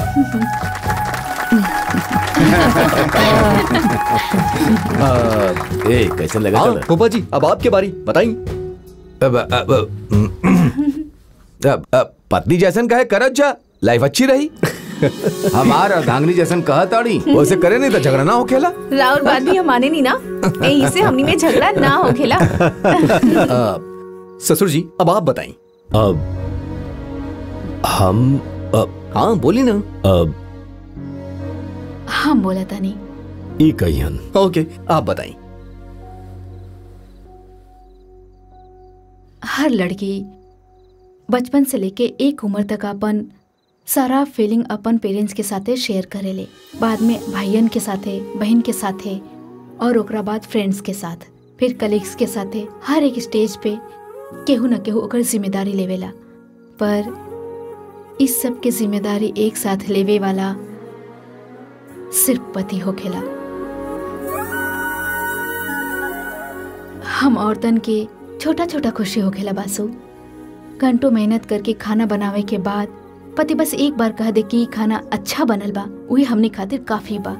ए कैसे लगा हाँ, चल पोपा जी अब आपके बारी बताई अब, अब, अब, अब, पत्नी जैसन कहे करत जा लाइफ अच्छी रही हमार अर्धांगनी जैसन कहा ताड़ी वैसे करे नहीं तो झगड़ा ना होखेला राउर बात भी हम माने नहीं ना यही से हमनी में झगड़ा ना हो खेला आ, ससुर जी अब आप बताई अब हम अब हाँ बोली ना अब हम बोला था नहीं ई कहियन ओके आप बताई हर लड़की बचपन से लेके एक उम्र तक अपन सारा फीलिंग अपन पेरेंट्स के साथे शेयर करेले बाद में भाइयन के साथे बहन के साथे और ओकरा बाद फ्रेंड्स के साथ फिर कलीग्स के साथे हर एक स्टेज पे केहू न केहू ओकर जिम्मेदारी लेवेला पर इस सब के जिम्मेदारी एक साथ लेवे वाला सिर्फ पति होखेला हम औरतन के छोटा छोटा खुशी होखेला बासु घंटों मेहनत करके खाना बनावे के बाद पति बस एक बार कह दे कि खाना अच्छा बनल बा वही हमने खातिर काफी बा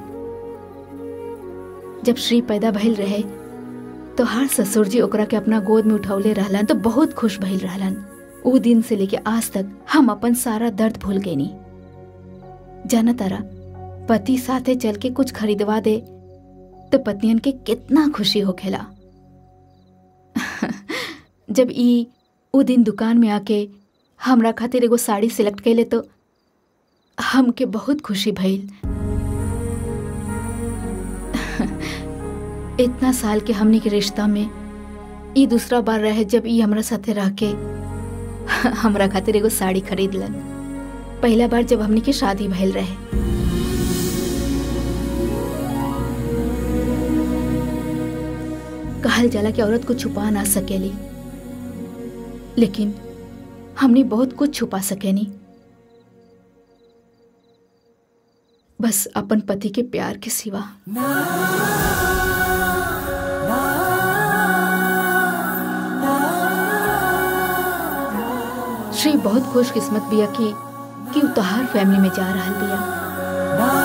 जब श्री पैदा भइल रहे तो हर ससुर जी ओकरा के अपना गोद में उठौले रहलन तो बहुत खुश भइल रहलन ऊ दिन से लेके आज तक हम अपन सारा दर्द भूल गए जाना तारा पति साथे चल के कुछ खरीदवा दे तो पत्नियन के कितना खुशी होखेला जब ई उ दिन दुकान में आके हमरा खातिर एगो साड़ी सिलेक्ट कैले तो हमके बहुत खुशी भइल इतना साल के हमनी के रिश्ता में ई दूसरा बार रहे जब ई हमरा साथे रह के हमरा खातिर एगो साड़ी खरीदलन पहला बार जब हमनी के शादी भइल रहे कहल जाला कि औरत को छुपा ना सकेली लेकिन हमने बहुत कुछ छुपा सकेनी बस अपन पति के प्यार के सिवा श्री बहुत खुशकिस्मत बिया कि कि उ तोहार फैमिली में जा रहा बिया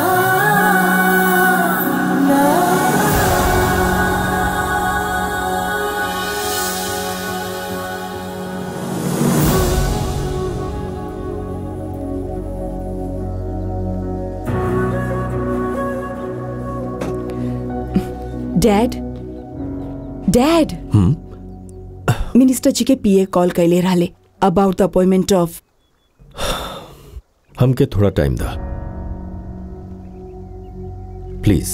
डैड डैड मिनिस्टर जी के पीए कॉल कैले रहले अबाउट द अपॉइंटमेंट ऑफ हमके थोड़ा टाइम दा प्लीज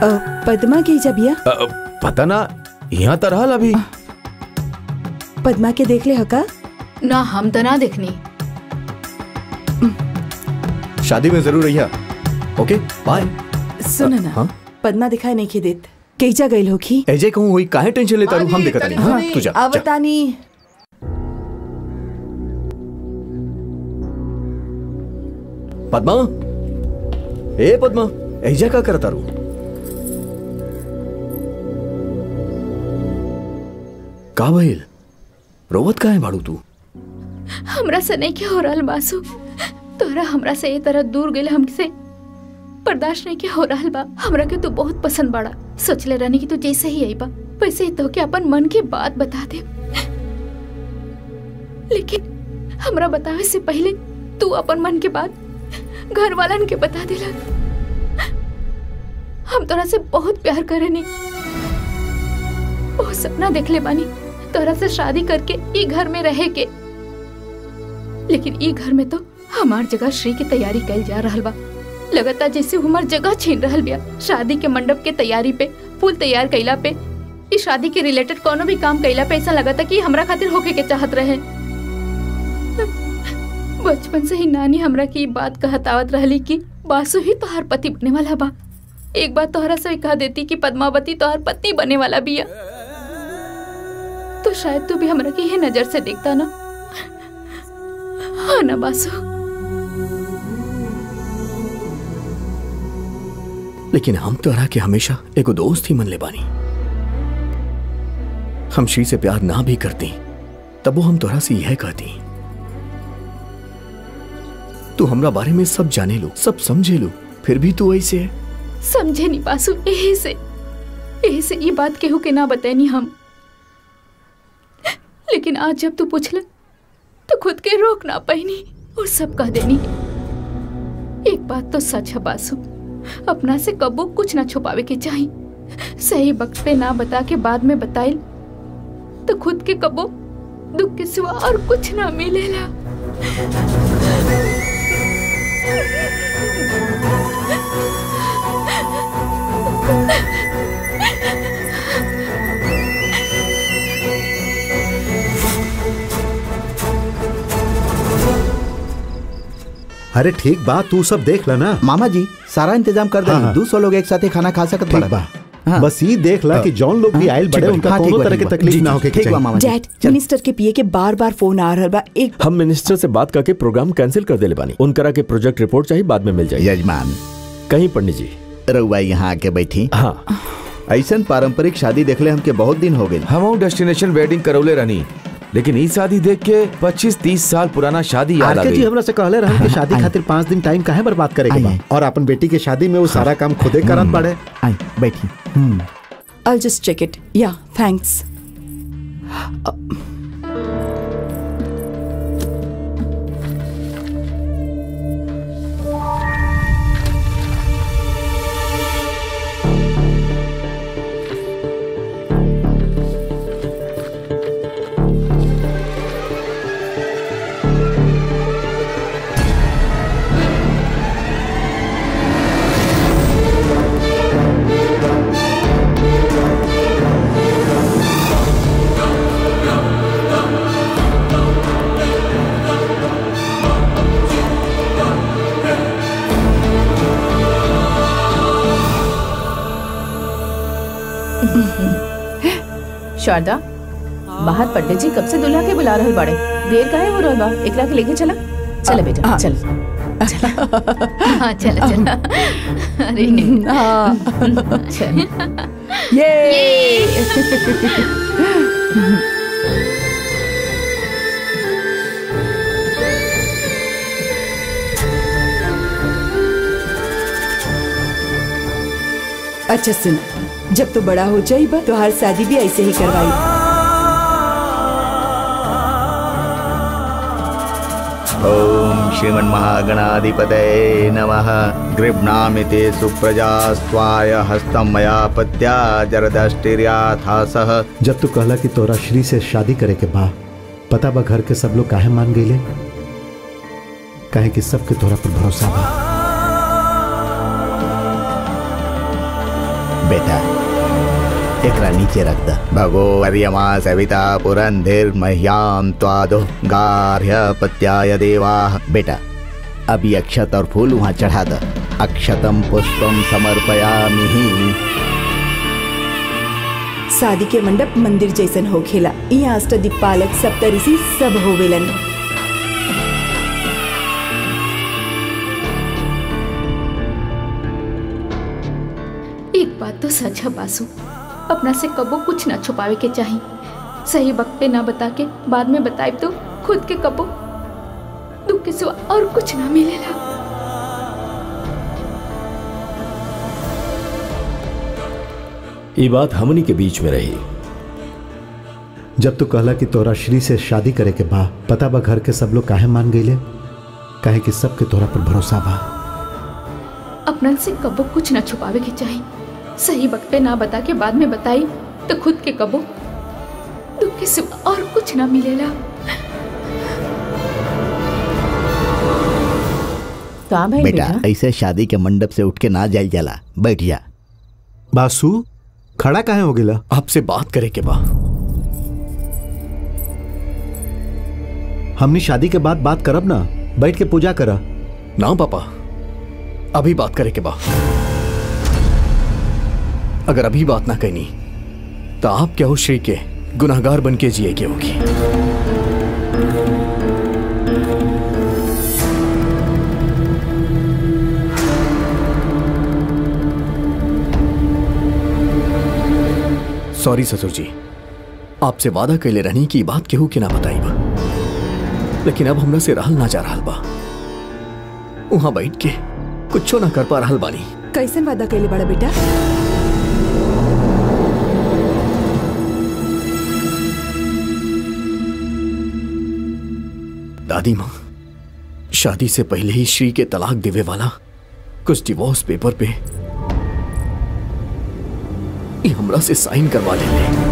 अ, पद्मा के जा भैया अ, पता ना यहाँ तो रहल अभी पद्मा के देख ले हका ना हम तो ना देखनी शादी में जरूर रहिया ओके बाय सुन ना हाँ? पद्मा दिखाई नहीं के देत कैजा गइल होखी एजे कहूँ हुई काहे टेंशन लेता रहूं हम देखता नहीं हाँ तू जा जा। आवतानी पद्मा ए पद्मा एजा का करता रू का भइल रोवत काहे बाड़ू तू हमरा से नहीं के हो रहल बासु तोरा हमरा से ए तरह दूर गेल हमसे बर्दाश्त नहीं के हो रहल बा हमरा के तू बहुत पसंद बाड़ा सोचले रहनी कि तू जैसे ही आई बा वैसे ही तो के अपन मन की बात बता दे लेकिन हमरा बतावे से पहले तू अपन मन के बात घर वालन के बता दिला हम तोरा से बहुत प्यार करेनी बहुत सपना देख ले बानी तोरा से शादी करके ई घर में रहे के लेकिन ई घर में तो हमार जगह श्री की तैयारी कैल जा रहल बा लगातार जैसे वो हमार जगह छीन रहल बिया शादी के मंडप के तैयारी पे फूल तैयार कैला पे इस शादी के रिलेटेड कोनो भी काम कैला पे ऐसा लगता कि हमरा खातिर होके के चाहत रहे बचपन से ही नानी हमरा की ई बात कहतावत रहली कि बासु ही तोहार पति बने वाला बा एक बार तोहरा से कह देती कि पद्मावती तोहार पत्नी बने वाला बिया तो शायद तू भी हमरा की ये नजर से देखता ना हाँ ना बासु लेकिन हम तोरा के हमेशा एगो दोस्त ही मन ले बानी हम श्री से प्यार ना भी करती तब वो हम तोरा से यह कहती तू हमरा बारे में सब जाने लो सब समझे लो फिर भी तू ऐसे है समझे नहीं बासु यही से यही से ये बात केहू के ना बतानी हम लेकिन आज जब तू पूछला तो खुद के रोक ना पाईनी और सब कह देनी एक बात तो सच है बासु अपना से कबो कुछ ना छुपावे के चाही सही वक्त पे ना बता के बाद में बताइल तो खुद के कबो दुख के सिवा और कुछ ना मिलेला अरे ठीक बा तू सब देख ला ना मामा जी सारा इंतजाम कर हाँ, दे हाँ। दो सौ लोग एक साथ ही खाना खा सकत ठीक बड़ा बा बस ये देख ला कि जौन लोग भी आयल बड़े उनका कोनो तरह की तकलीफ ना होके के चाहिए डैड मिनिस्टर के पिए के बार बार फोन आ रहल बा एक हम मिनिस्टर से बात करके प्रोग्राम कैंसिल कर देले बानी उनकरा के प्रोजेक्ट रिपोर्ट चाहिए बाद में मिल जाएगी यजमान कहीं पंडित जी रउआ यहाँ आके बैठी हाँ ऐसन पारंपरिक शादी देखले हमके बहुत दिन हो गए हम डेस्टिनेशन वेडिंग करौले रहनी लेकिन ई शादी देख के 25-30 साल पुराना शादी याद आ आरके जी गई हमरा से कहले रहन कि शादी खातिर पाँच दिन टाइम काहे बर्बाद करे के बा और अपन बेटी के शादी में वो सारा काम खुदे करत पड़े आई बैठी I'll just check it. Yeah, thanks. Sharda बाहर पंडित जी कब से दुल्हा के बुला रहल बाड़े देर काहे हो रहल बा एकरा के लेके चला चल बेटा हाँ। चल हाँ चला चला अरे चल अच्छा सुन जब तू बड़ा हो जाइबा तो हर शादी भी ऐसे ही करवाई ओम श्रीमन महागणाधिपतये नमः गृह्णामिते सुप्रजा स्वाय हस्तम मया पत्या जरदष्टिर्याथासः जब तू कहला कि तोरा श्री से शादी करे के बा पता बा घर के सब लोग काहे मान गईले काहे कि सबके तोरा पर भरोसा बा बेटा एकरा नीचे रख द भगो अर्यमा सविता पुरंधिर मह्याम त्वादो गार्ह्य पत्याय देवा बेटा अभी अक्षत और फूल वहां चढ़ा द अक्षतम पुष्पम समर्पयामि शादी के मंडप मंदिर जैसन होखेला यहाँ अष्टदिक्पालक सप्तऋषि सब होवेलन एक बात तो सच है बासु अपना से कबो कुछ ना छुपावे के चाही सही वक्त पे ना बता के बाद में बताए तो खुद के कबो दुख के सिवा और कुछ ना मिलेला ये बात हमनी के बीच में रही जब तू कहला कि तोरा श्री से शादी करे के बा पता बा घर के सब लोग काहे मान गईले काहे कि सबके तोरा पर भरोसा बा अपना से कबो कुछ ना छुपावे के चाही सही वक्त पे ना बता के बाद में बताई तो खुद के कबो दुख के सिवा और कुछ ना मिलेला का भाई बेटा बेटा ऐसे शादी के मंडप से उठ के ना जाइल जाला बैठ जा बासु खड़ा काहे हो गेला आपसे बात करे के बा हमनी शादी के बाद बात करब ना बैठ के पूजा करा ना पापा अभी बात करे के बा अगर अभी बात ना कहनी तो आप क्या हो श्री के गुनाहगार बन के जिए के होगी सॉरी ससुर जी आपसे वादा कैले रहनी की बात केहू के ना बताई बा लेकिन अब हमरा से रहल ना जा रहल बा वहां बैठ के कुछो ना कर पा रहल बानी कैसन वादा कैले बड़ा बेटा दादी माँ शादी से पहले ही श्री के तलाक देवे वाला कुछ डिवोर्स पेपर पे ये हमरा से साइन करवा लेंगे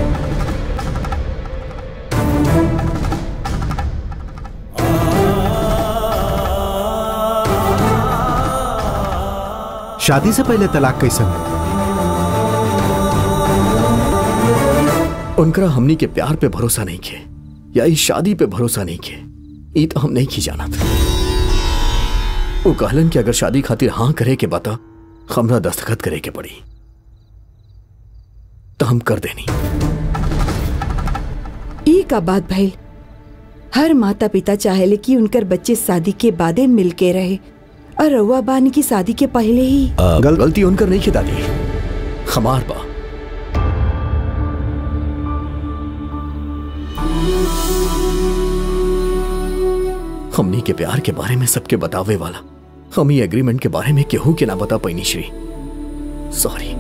शादी से पहले तलाक कैसन उनकरा हमनी के प्यार पे भरोसा नहीं खे या इस शादी पे भरोसा नहीं खे ई तो हम नहीं की जाना था वो कहलन कि अगर शादी खातिर हाँ करे के बता हमरा दस्तखत करे के पड़ी तो हम कर देनी ई का बात भइल हर माता पिता चाहेले कि उनकर बच्चे शादी के बादे मिल के रहे और रउआ बानी की शादी के पहले ही गल, गलती उनकर नहीं खे दादी हमार बा हमनी के प्यार के बारे में सबके बतावे वाला हम ही एग्रीमेंट के बारे में केहू के ना बता पैनी श्री सॉरी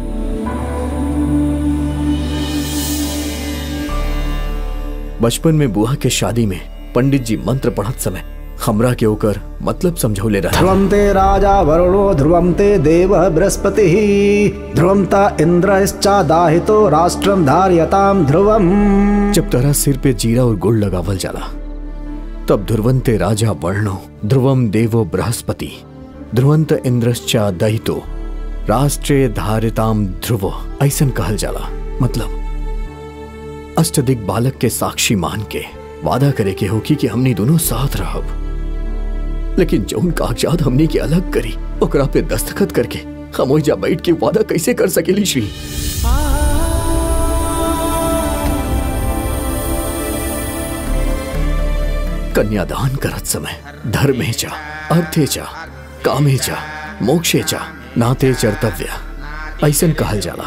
बचपन में बुआ के शादी में पंडित जी मंत्र पढ़त समय हमरा के ओकर मतलब समझौले रहे ध्रुवं ते राजा वरुणो ध्रुवं ते देवः बृहस्पतिः ध्रुवं ता इन्द्रश्चादाहितो राष्ट्रं धार्यतां ध्रुवम् जब तरह सिर पे जीरा और गुड़ लगावल जाला तब ध्रुवंते राजा वर्णो ध्रुवम देवो बृहस्पति ध्रुवंत इंद्रश्चा दहितो राष्ट्रे धारिताम ध्रुवो ऐसन कहल जाला मतलब अष्टदिक बालक के साक्षी मान के वादा करे के होकी कि हमनी दोनों साथ रहब लेकिन जौन कागजात हमनी के अलग करी ओकरा पे दस्तखत करके हम ओइजा बैठ के वादा कैसे कर सकेली श्री कन्यादान करत समय धर्मे चा अर्थे चा कामे चा मोक्षे चा नाते चर्तव्य ऐसन कहल जाला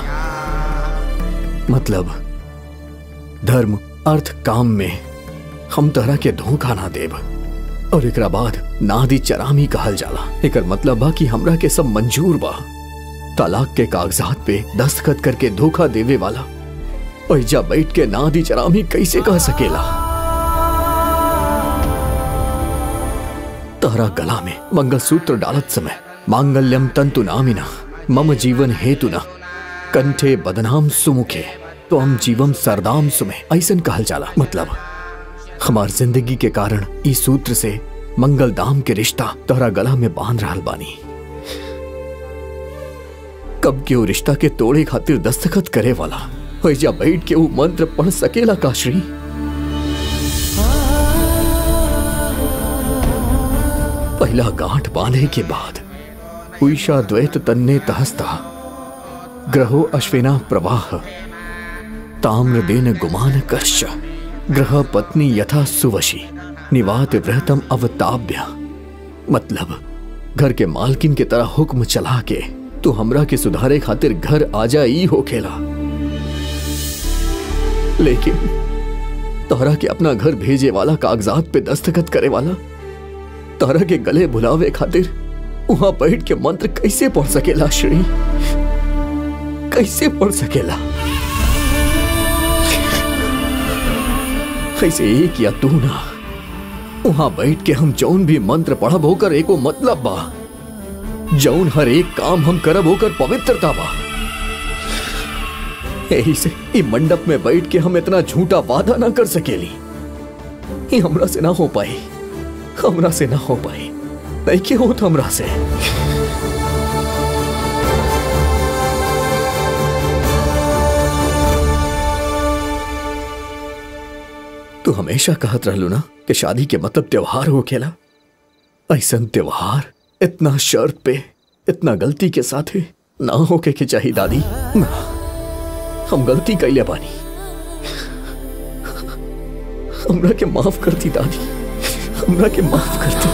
मतलब धर्म अर्थ काम में हम तरह के धोखा ना देब और एकरा बाद नादी चरामी कहल जाला एकर मतलब बा कि हमरा के सब मंजूर बा तलाक के कागजात पे दस्तखत करके धोखा देवे वाला ऐजा बैठ के नादी चरामी कैसे कह सकेला तहरा गला में मंगलसूत्र डालत समय मांगल्यम तंतु नामिना मम जीवन हेतु न कंठे बदनाम सुमुखे तो हम जीवम सरदाम सुमे ऐसन कहल जाला मतलब हमार जिंदगी के कारण इस सूत्र से मंगल दाम के रिश्ता तोहरा गला में बांध रहल बानी कब के वो रिश्ता के तोड़े खातिर दस्तखत करे वाला वैजा बैठ के वो मंत्र पढ़ सकेला काश्री पहला गांठ बांधे के बाद उषा द्वैत तन्ने तहस्ता ग्रहो अश्विना प्रवाह ताम्र देन गुमान कर्ष ग्रह पत्नी यथा सुवशी निवात वृहतम अवताभ्य मतलब घर के मालकिन के तरह हुक्म चला के तू हमरा के सुधारे खातिर घर आजा ई हो खेला लेकिन तोहरा के अपना घर भेजे वाला कागजात पे दस्तखत करे वाला तोहरा के गले बुलावे खातिर वहां बैठ के मंत्र कैसे पढ़ सकेला श्री कैसे पढ़ सकेला ऐसे एक या तू ना वहां बैठ के हम जौन भी मंत्र पढ़ब होकर एको मतलब बा जौन हर एक काम हम करब होकर पवित्रता बा यही से ई मंडप में बैठ के हम इतना झूठा वादा ना कर सकेली ये हमरा से ना हो पाई हमरा से ना हो पाई नहीं के होत हमरा से तू हमेशा कहत रहलू ना कि शादी के मतलब त्योहार हो खेला ऐसा त्योहार इतना शर्त पे इतना गलती के साथ ना होके के चाहिए दादी ना हम गलती कैले बानी हमरा के माफ करती दादी हमरा के माफ करती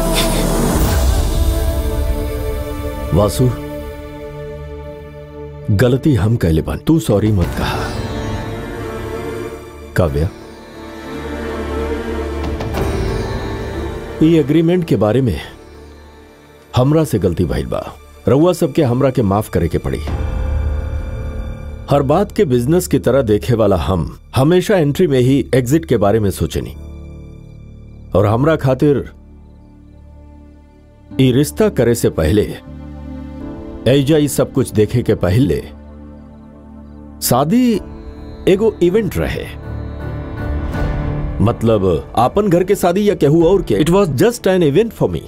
वासु गलती हम कहले बन तू सॉरी मत कहा काव्या ये एग्रीमेंट के बारे में हमरा से गलती भइल बा रउआ सबके हमरा के माफ करे के पड़ी हर बात के बिजनेस की तरह देखे वाला हम हमेशा एंट्री में ही एग्जिट के बारे में सोचनी और हमरा खातिर ई रिश्ता करे से पहले ऐजा ई सब कुछ देखे के पहले शादी एगो इवेंट रहे मतलब आपन घर के शादी या केहू और के it was just an event for me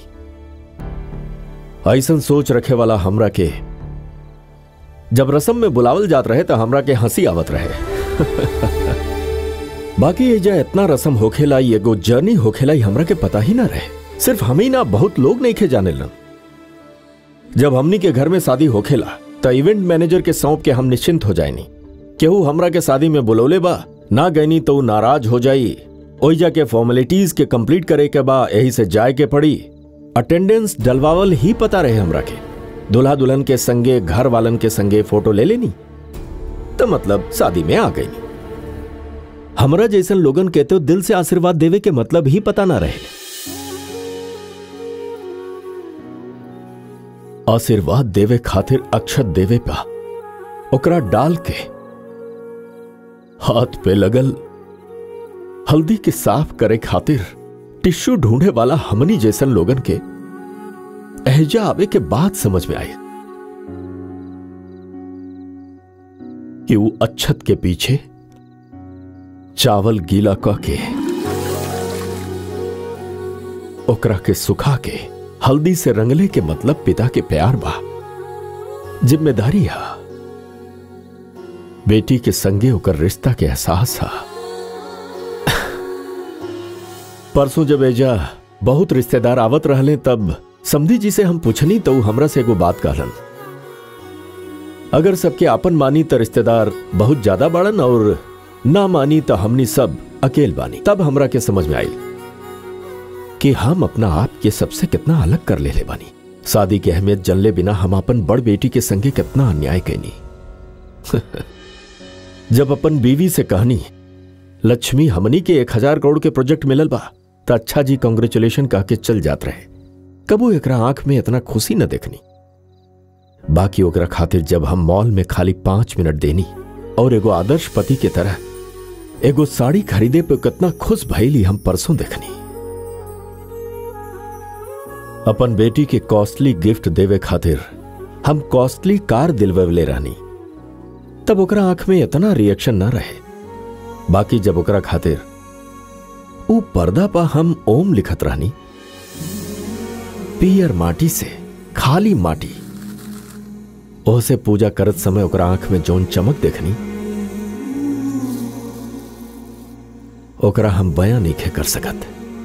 ऐसन सोच रखे वाला हमरा के जब रसम में बुलावल जात रहे तो हमरा के हंसी आवत रहे बाकी एजा इतना रसम होखेला ई एगो जर्नी होखेला ई हमरा के पता ही ना रहे सिर्फ हम ही ना बहुत लोग नहीं खे जाने लन जब हमनी के घर में शादी होखेला तो इवेंट मैनेजर के सौंप के हम निश्चिंत हो जाएनी केहू हमरा के शादी में बुलौले बा ना गईनी तो उ नाराज हो जाई ओइजा के फॉर्मेलिटीज के कंप्लीट करे के बा यही से जाए के पड़ी अटेंडेंस डलवावल ही पता रहे हमरा के दुल्हा दुल्हन के संगे घर वालन के संगे फोटो ले लेनी तो मतलब शादी में आ गई हमरा जैसन लोगन के तो दिल से आशीर्वाद देवे के मतलब ही पता ना रहे आशीर्वाद देवे खातिर अक्षत देवे पा ओकरा डाल के हाथ पे लगल हल्दी के साफ करे खातिर टिश्यू ढूंढे वाला हमनी जैसन लोगन के एहजा आवे के बाद समझ में आई कि वो अच्छत के पीछे चावल गीला क के ओकरा के सुखा के हल्दी से रंगले के मतलब पिता के प्यार बा जिम्मेदारी हा बेटी के संगे होकर रिश्ता के एहसास हा परसों जब एजा बहुत रिश्तेदार आवत रहले तब समधी जी से हम पूछनी तो उ हमरा से एगो बात कहलन अगर सबके आपन मानी तो रिश्तेदार बहुत ज्यादा बाड़न और ना मानी तो हमनी सब अकेल बानी तब हमरा के समझ में आई कि हम अपना आप के सबसे कितना अलग कर ले ले बानी शादी की अहमियत जनले बिना हम अपन बड़ बेटी के संगे कितना अन्याय कैनी जब अपन बीवी से कहनी लक्ष्मी हमनी के एक हजार करोड़ के प्रोजेक्ट मिलल बा तो अच्छा जी कॉन्ग्रेचुलेशन कह के चल जात रहे कबो एकरा आंख में इतना खुशी न देखनी बाकी ओकरा खातिर जब हम मॉल में खाली पांच मिनट देनी और एगो आदर्श पति के तरह एगो साड़ी खरीदे पे कितना खुश भइली हम परसों देखनी अपन बेटी के कॉस्टली गिफ्ट देवे खातिर हम कॉस्टली कार दिलवले रहनी तब ओकरा आंख में इतना रिएक्शन ना रहे बाकी जब ओकरा खातिर ऊ पर्दा पा हम ओम लिखत रहनी पियर माटी से खाली माटी ओसे पूजा करत समय ओकरा आंख में जौन चमक देखनी ओकरा हम बयां नहीं कर सकत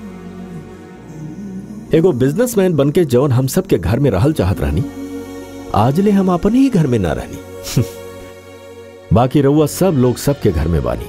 एगो बिजनेसमैन बन के जौन हम सबके घर में रहल चाहत रहनी आजले हम अपन ही घर में ना रहनी बाकी रउआ सब लोग सबके घर में बानी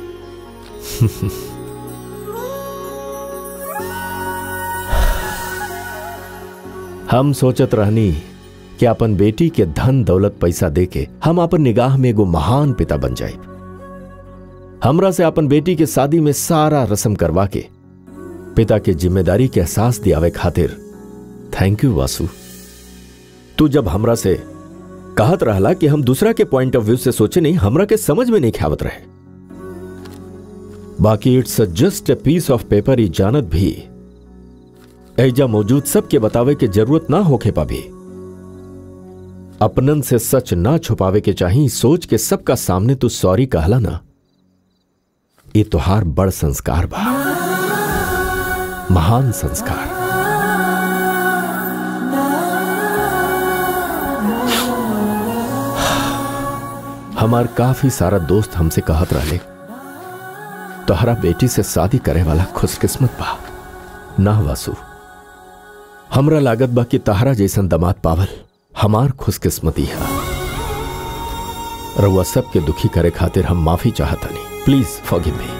हम सोचत रहनी कि अपन बेटी के धन दौलत पैसा देके हम अपन निगाह में एगो महान पिता बन जाए हमरा से अपन बेटी के शादी में सारा रस्म करवा के पिता के जिम्मेदारी के एहसास दियावे खातिर थैंक यू वासु तू जब हमरा से कहत रहला कि हम दूसरा के पॉइंट ऑफ व्यू से सोचे नहीं हमरा के समझ में नहीं ख्यावत रहे बाकी it's just a piece of paper ही जानत भी ऐजा मौजूद सबके बतावे के जरूरत ना होखे पाभी अपनन से सच ना छुपावे के चाही सोच के सबका सामने तू सॉरी कहला ना ये तुहार बड़ संस्कार बा महान संस्कार हमार काफी सारा दोस्त हमसे कहत रहले तोहरा बेटी से शादी करे वाला खुशकिस्मत बा ना वासु हमरा लागत बा कि तहरा जैसन दमाद पावल हमार खुशकिस्मती है रउआ सबके दुखी करे खातिर हम माफी चाहतनी प्लीज फॉरगिव मी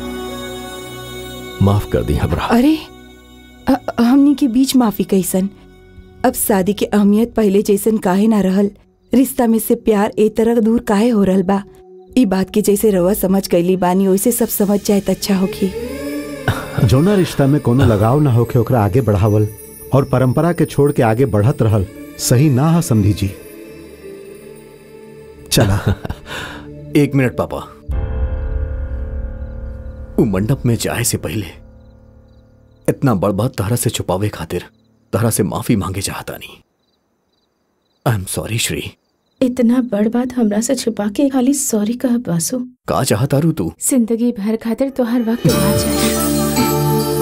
माफ कर दी हमरा अरे अ- हमनी के बीच माफी कैसन अब शादी के अहमियत पहले जैसन काहे ना रहल रिश्ता में से प्यार ए तरह दूर काहे हो रहल बा ई बात के जैसे रवा समझ गईली बानी वैसे सब समझ जाए त अच्छा होखी जौना रिश्ता में कोनो लगाव ना होके ओकरा आगे बढ़ावल और परंपरा के छोड़ के आगे बढ़त रहल सही ना है समझी जी चला एक मिनट पापा वो मंडप में जाए से पहले इतना बड़ बात तहरा से छुपावे खातिर तहरा से माफी मांगे चाहता नहीं आई एम सॉरी श्री इतना बड़ बात हमरा से छुपा के खाली सॉरी कह बासु का चाहता रू तू जिंदगी भर खातिर तो हर वक्त आ जाए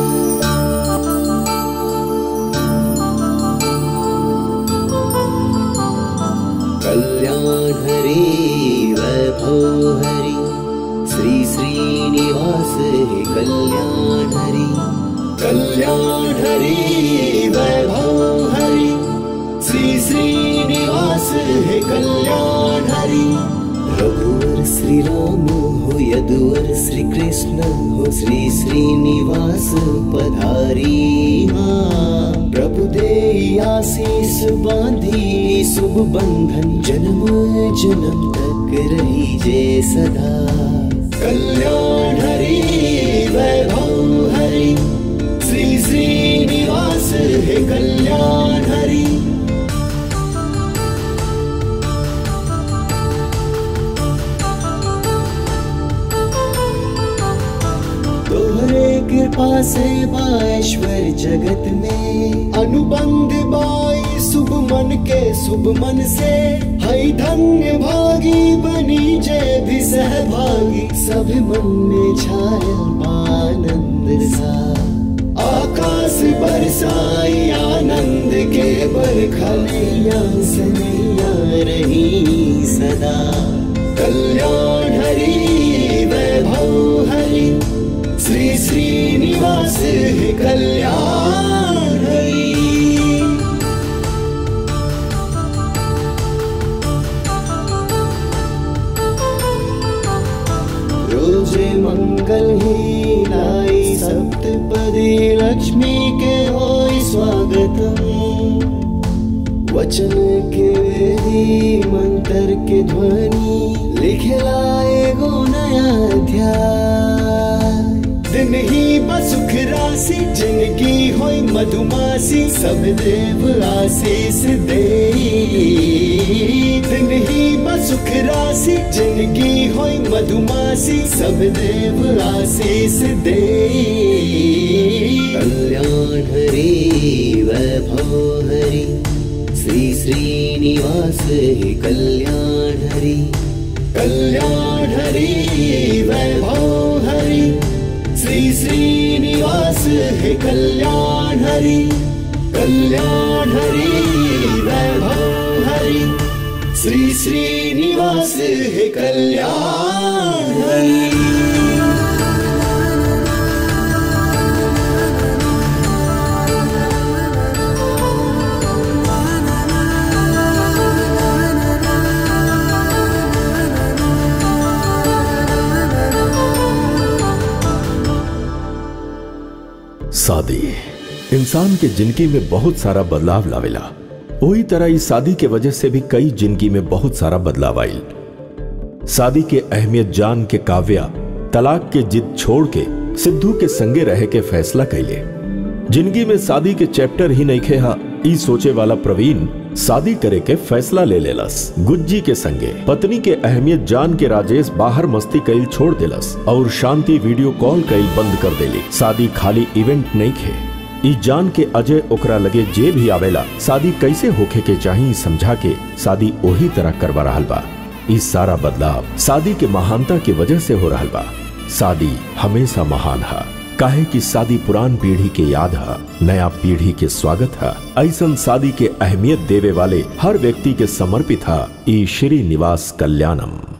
कल्याण हरि वैभव हरि श्री श्रीनिवास हे कल्याण हरि कल्याण हरि वैभव हरि श्री श्रीनिवास हे कल्याण हरि रघुवर श्री राम हो यदुवर श्री कृष्ण हो श्री श्रीनिवास पधारी हाँ प्रभु दे आशीष बांधी शुभ बंधन जन्म जन्म तक रही जे सदा कल्याण हरि वैभव हरि श्री श्रीनिवास हे कल्याण हरि तोहरे कृपा से बाश्वर जगत में अनुबंध बाई शुभ मन के शुभ मन से हई धन्य भागी बनी जय भी सहभागी सब मन में छाया आनंद सा आकाश बरसाई आनंद के बरखलिया सनैया रही सदा कल्याण हरि वैभव हरि श्री श्रीनिवास हे कल्याण हरि रोजे मंगल ही लाई सप्तपदी लक्ष्मी के होई स्वागतम वचन के वेदी मंत्र के ध्वनि लिखलाए गो नया अध्याय दिन ही बसुख राशि जिनकी होई मधुमासी सब देव आशीष दे दिन ही बसुख राशि जिनकी होई मधुमासी सब देव आशीष दे कल्याण हरि वैभव हरि श्री श्रीनिवास हे कल्याण हरि कल्याण हरि वैभव हरि श्री श्रीनिवास हे कल्याण हरि कल्याण हरि वैभव हरि श्री श्रीनिवास है कल्याण शादी इंसान के जिंदगी में बहुत सारा बदलाव लावेला वही तरह इस शादी के वजह से भी कई जिंदगी में बहुत सारा बदलाव आयल शादी के अहमियत जान के काव्या तलाक के जिद छोड़ के सिद्धू के संगे रह के फैसला कैले जिंदगी में शादी के चैप्टर ही नहीं खेहा ई सोचे वाला प्रवीण शादी करे के फैसला ले लेलस गुज्जी के संगे पत्नी के अहमियत जान के राजेश बाहर मस्ती कैल छोड़ देलस और शांति वीडियो कॉल कैल बंद कर देली शादी खाली इवेंट नहीं खे ई जान के अजय ओकरा लगे जे भी आवेला शादी कैसे होखे के चाही समझा के शादी वही तरह करवा रहा बा ई सारा बदलाव शादी के महानता की वजह से हो रहा बा शादी हमेशा महान है काहे कि शादी पुरान पीढ़ी के याद है नया पीढ़ी के स्वागत है ऐसन शादी के अहमियत देवे वाले हर व्यक्ति के समर्पित है ई श्री निवास कल्याणम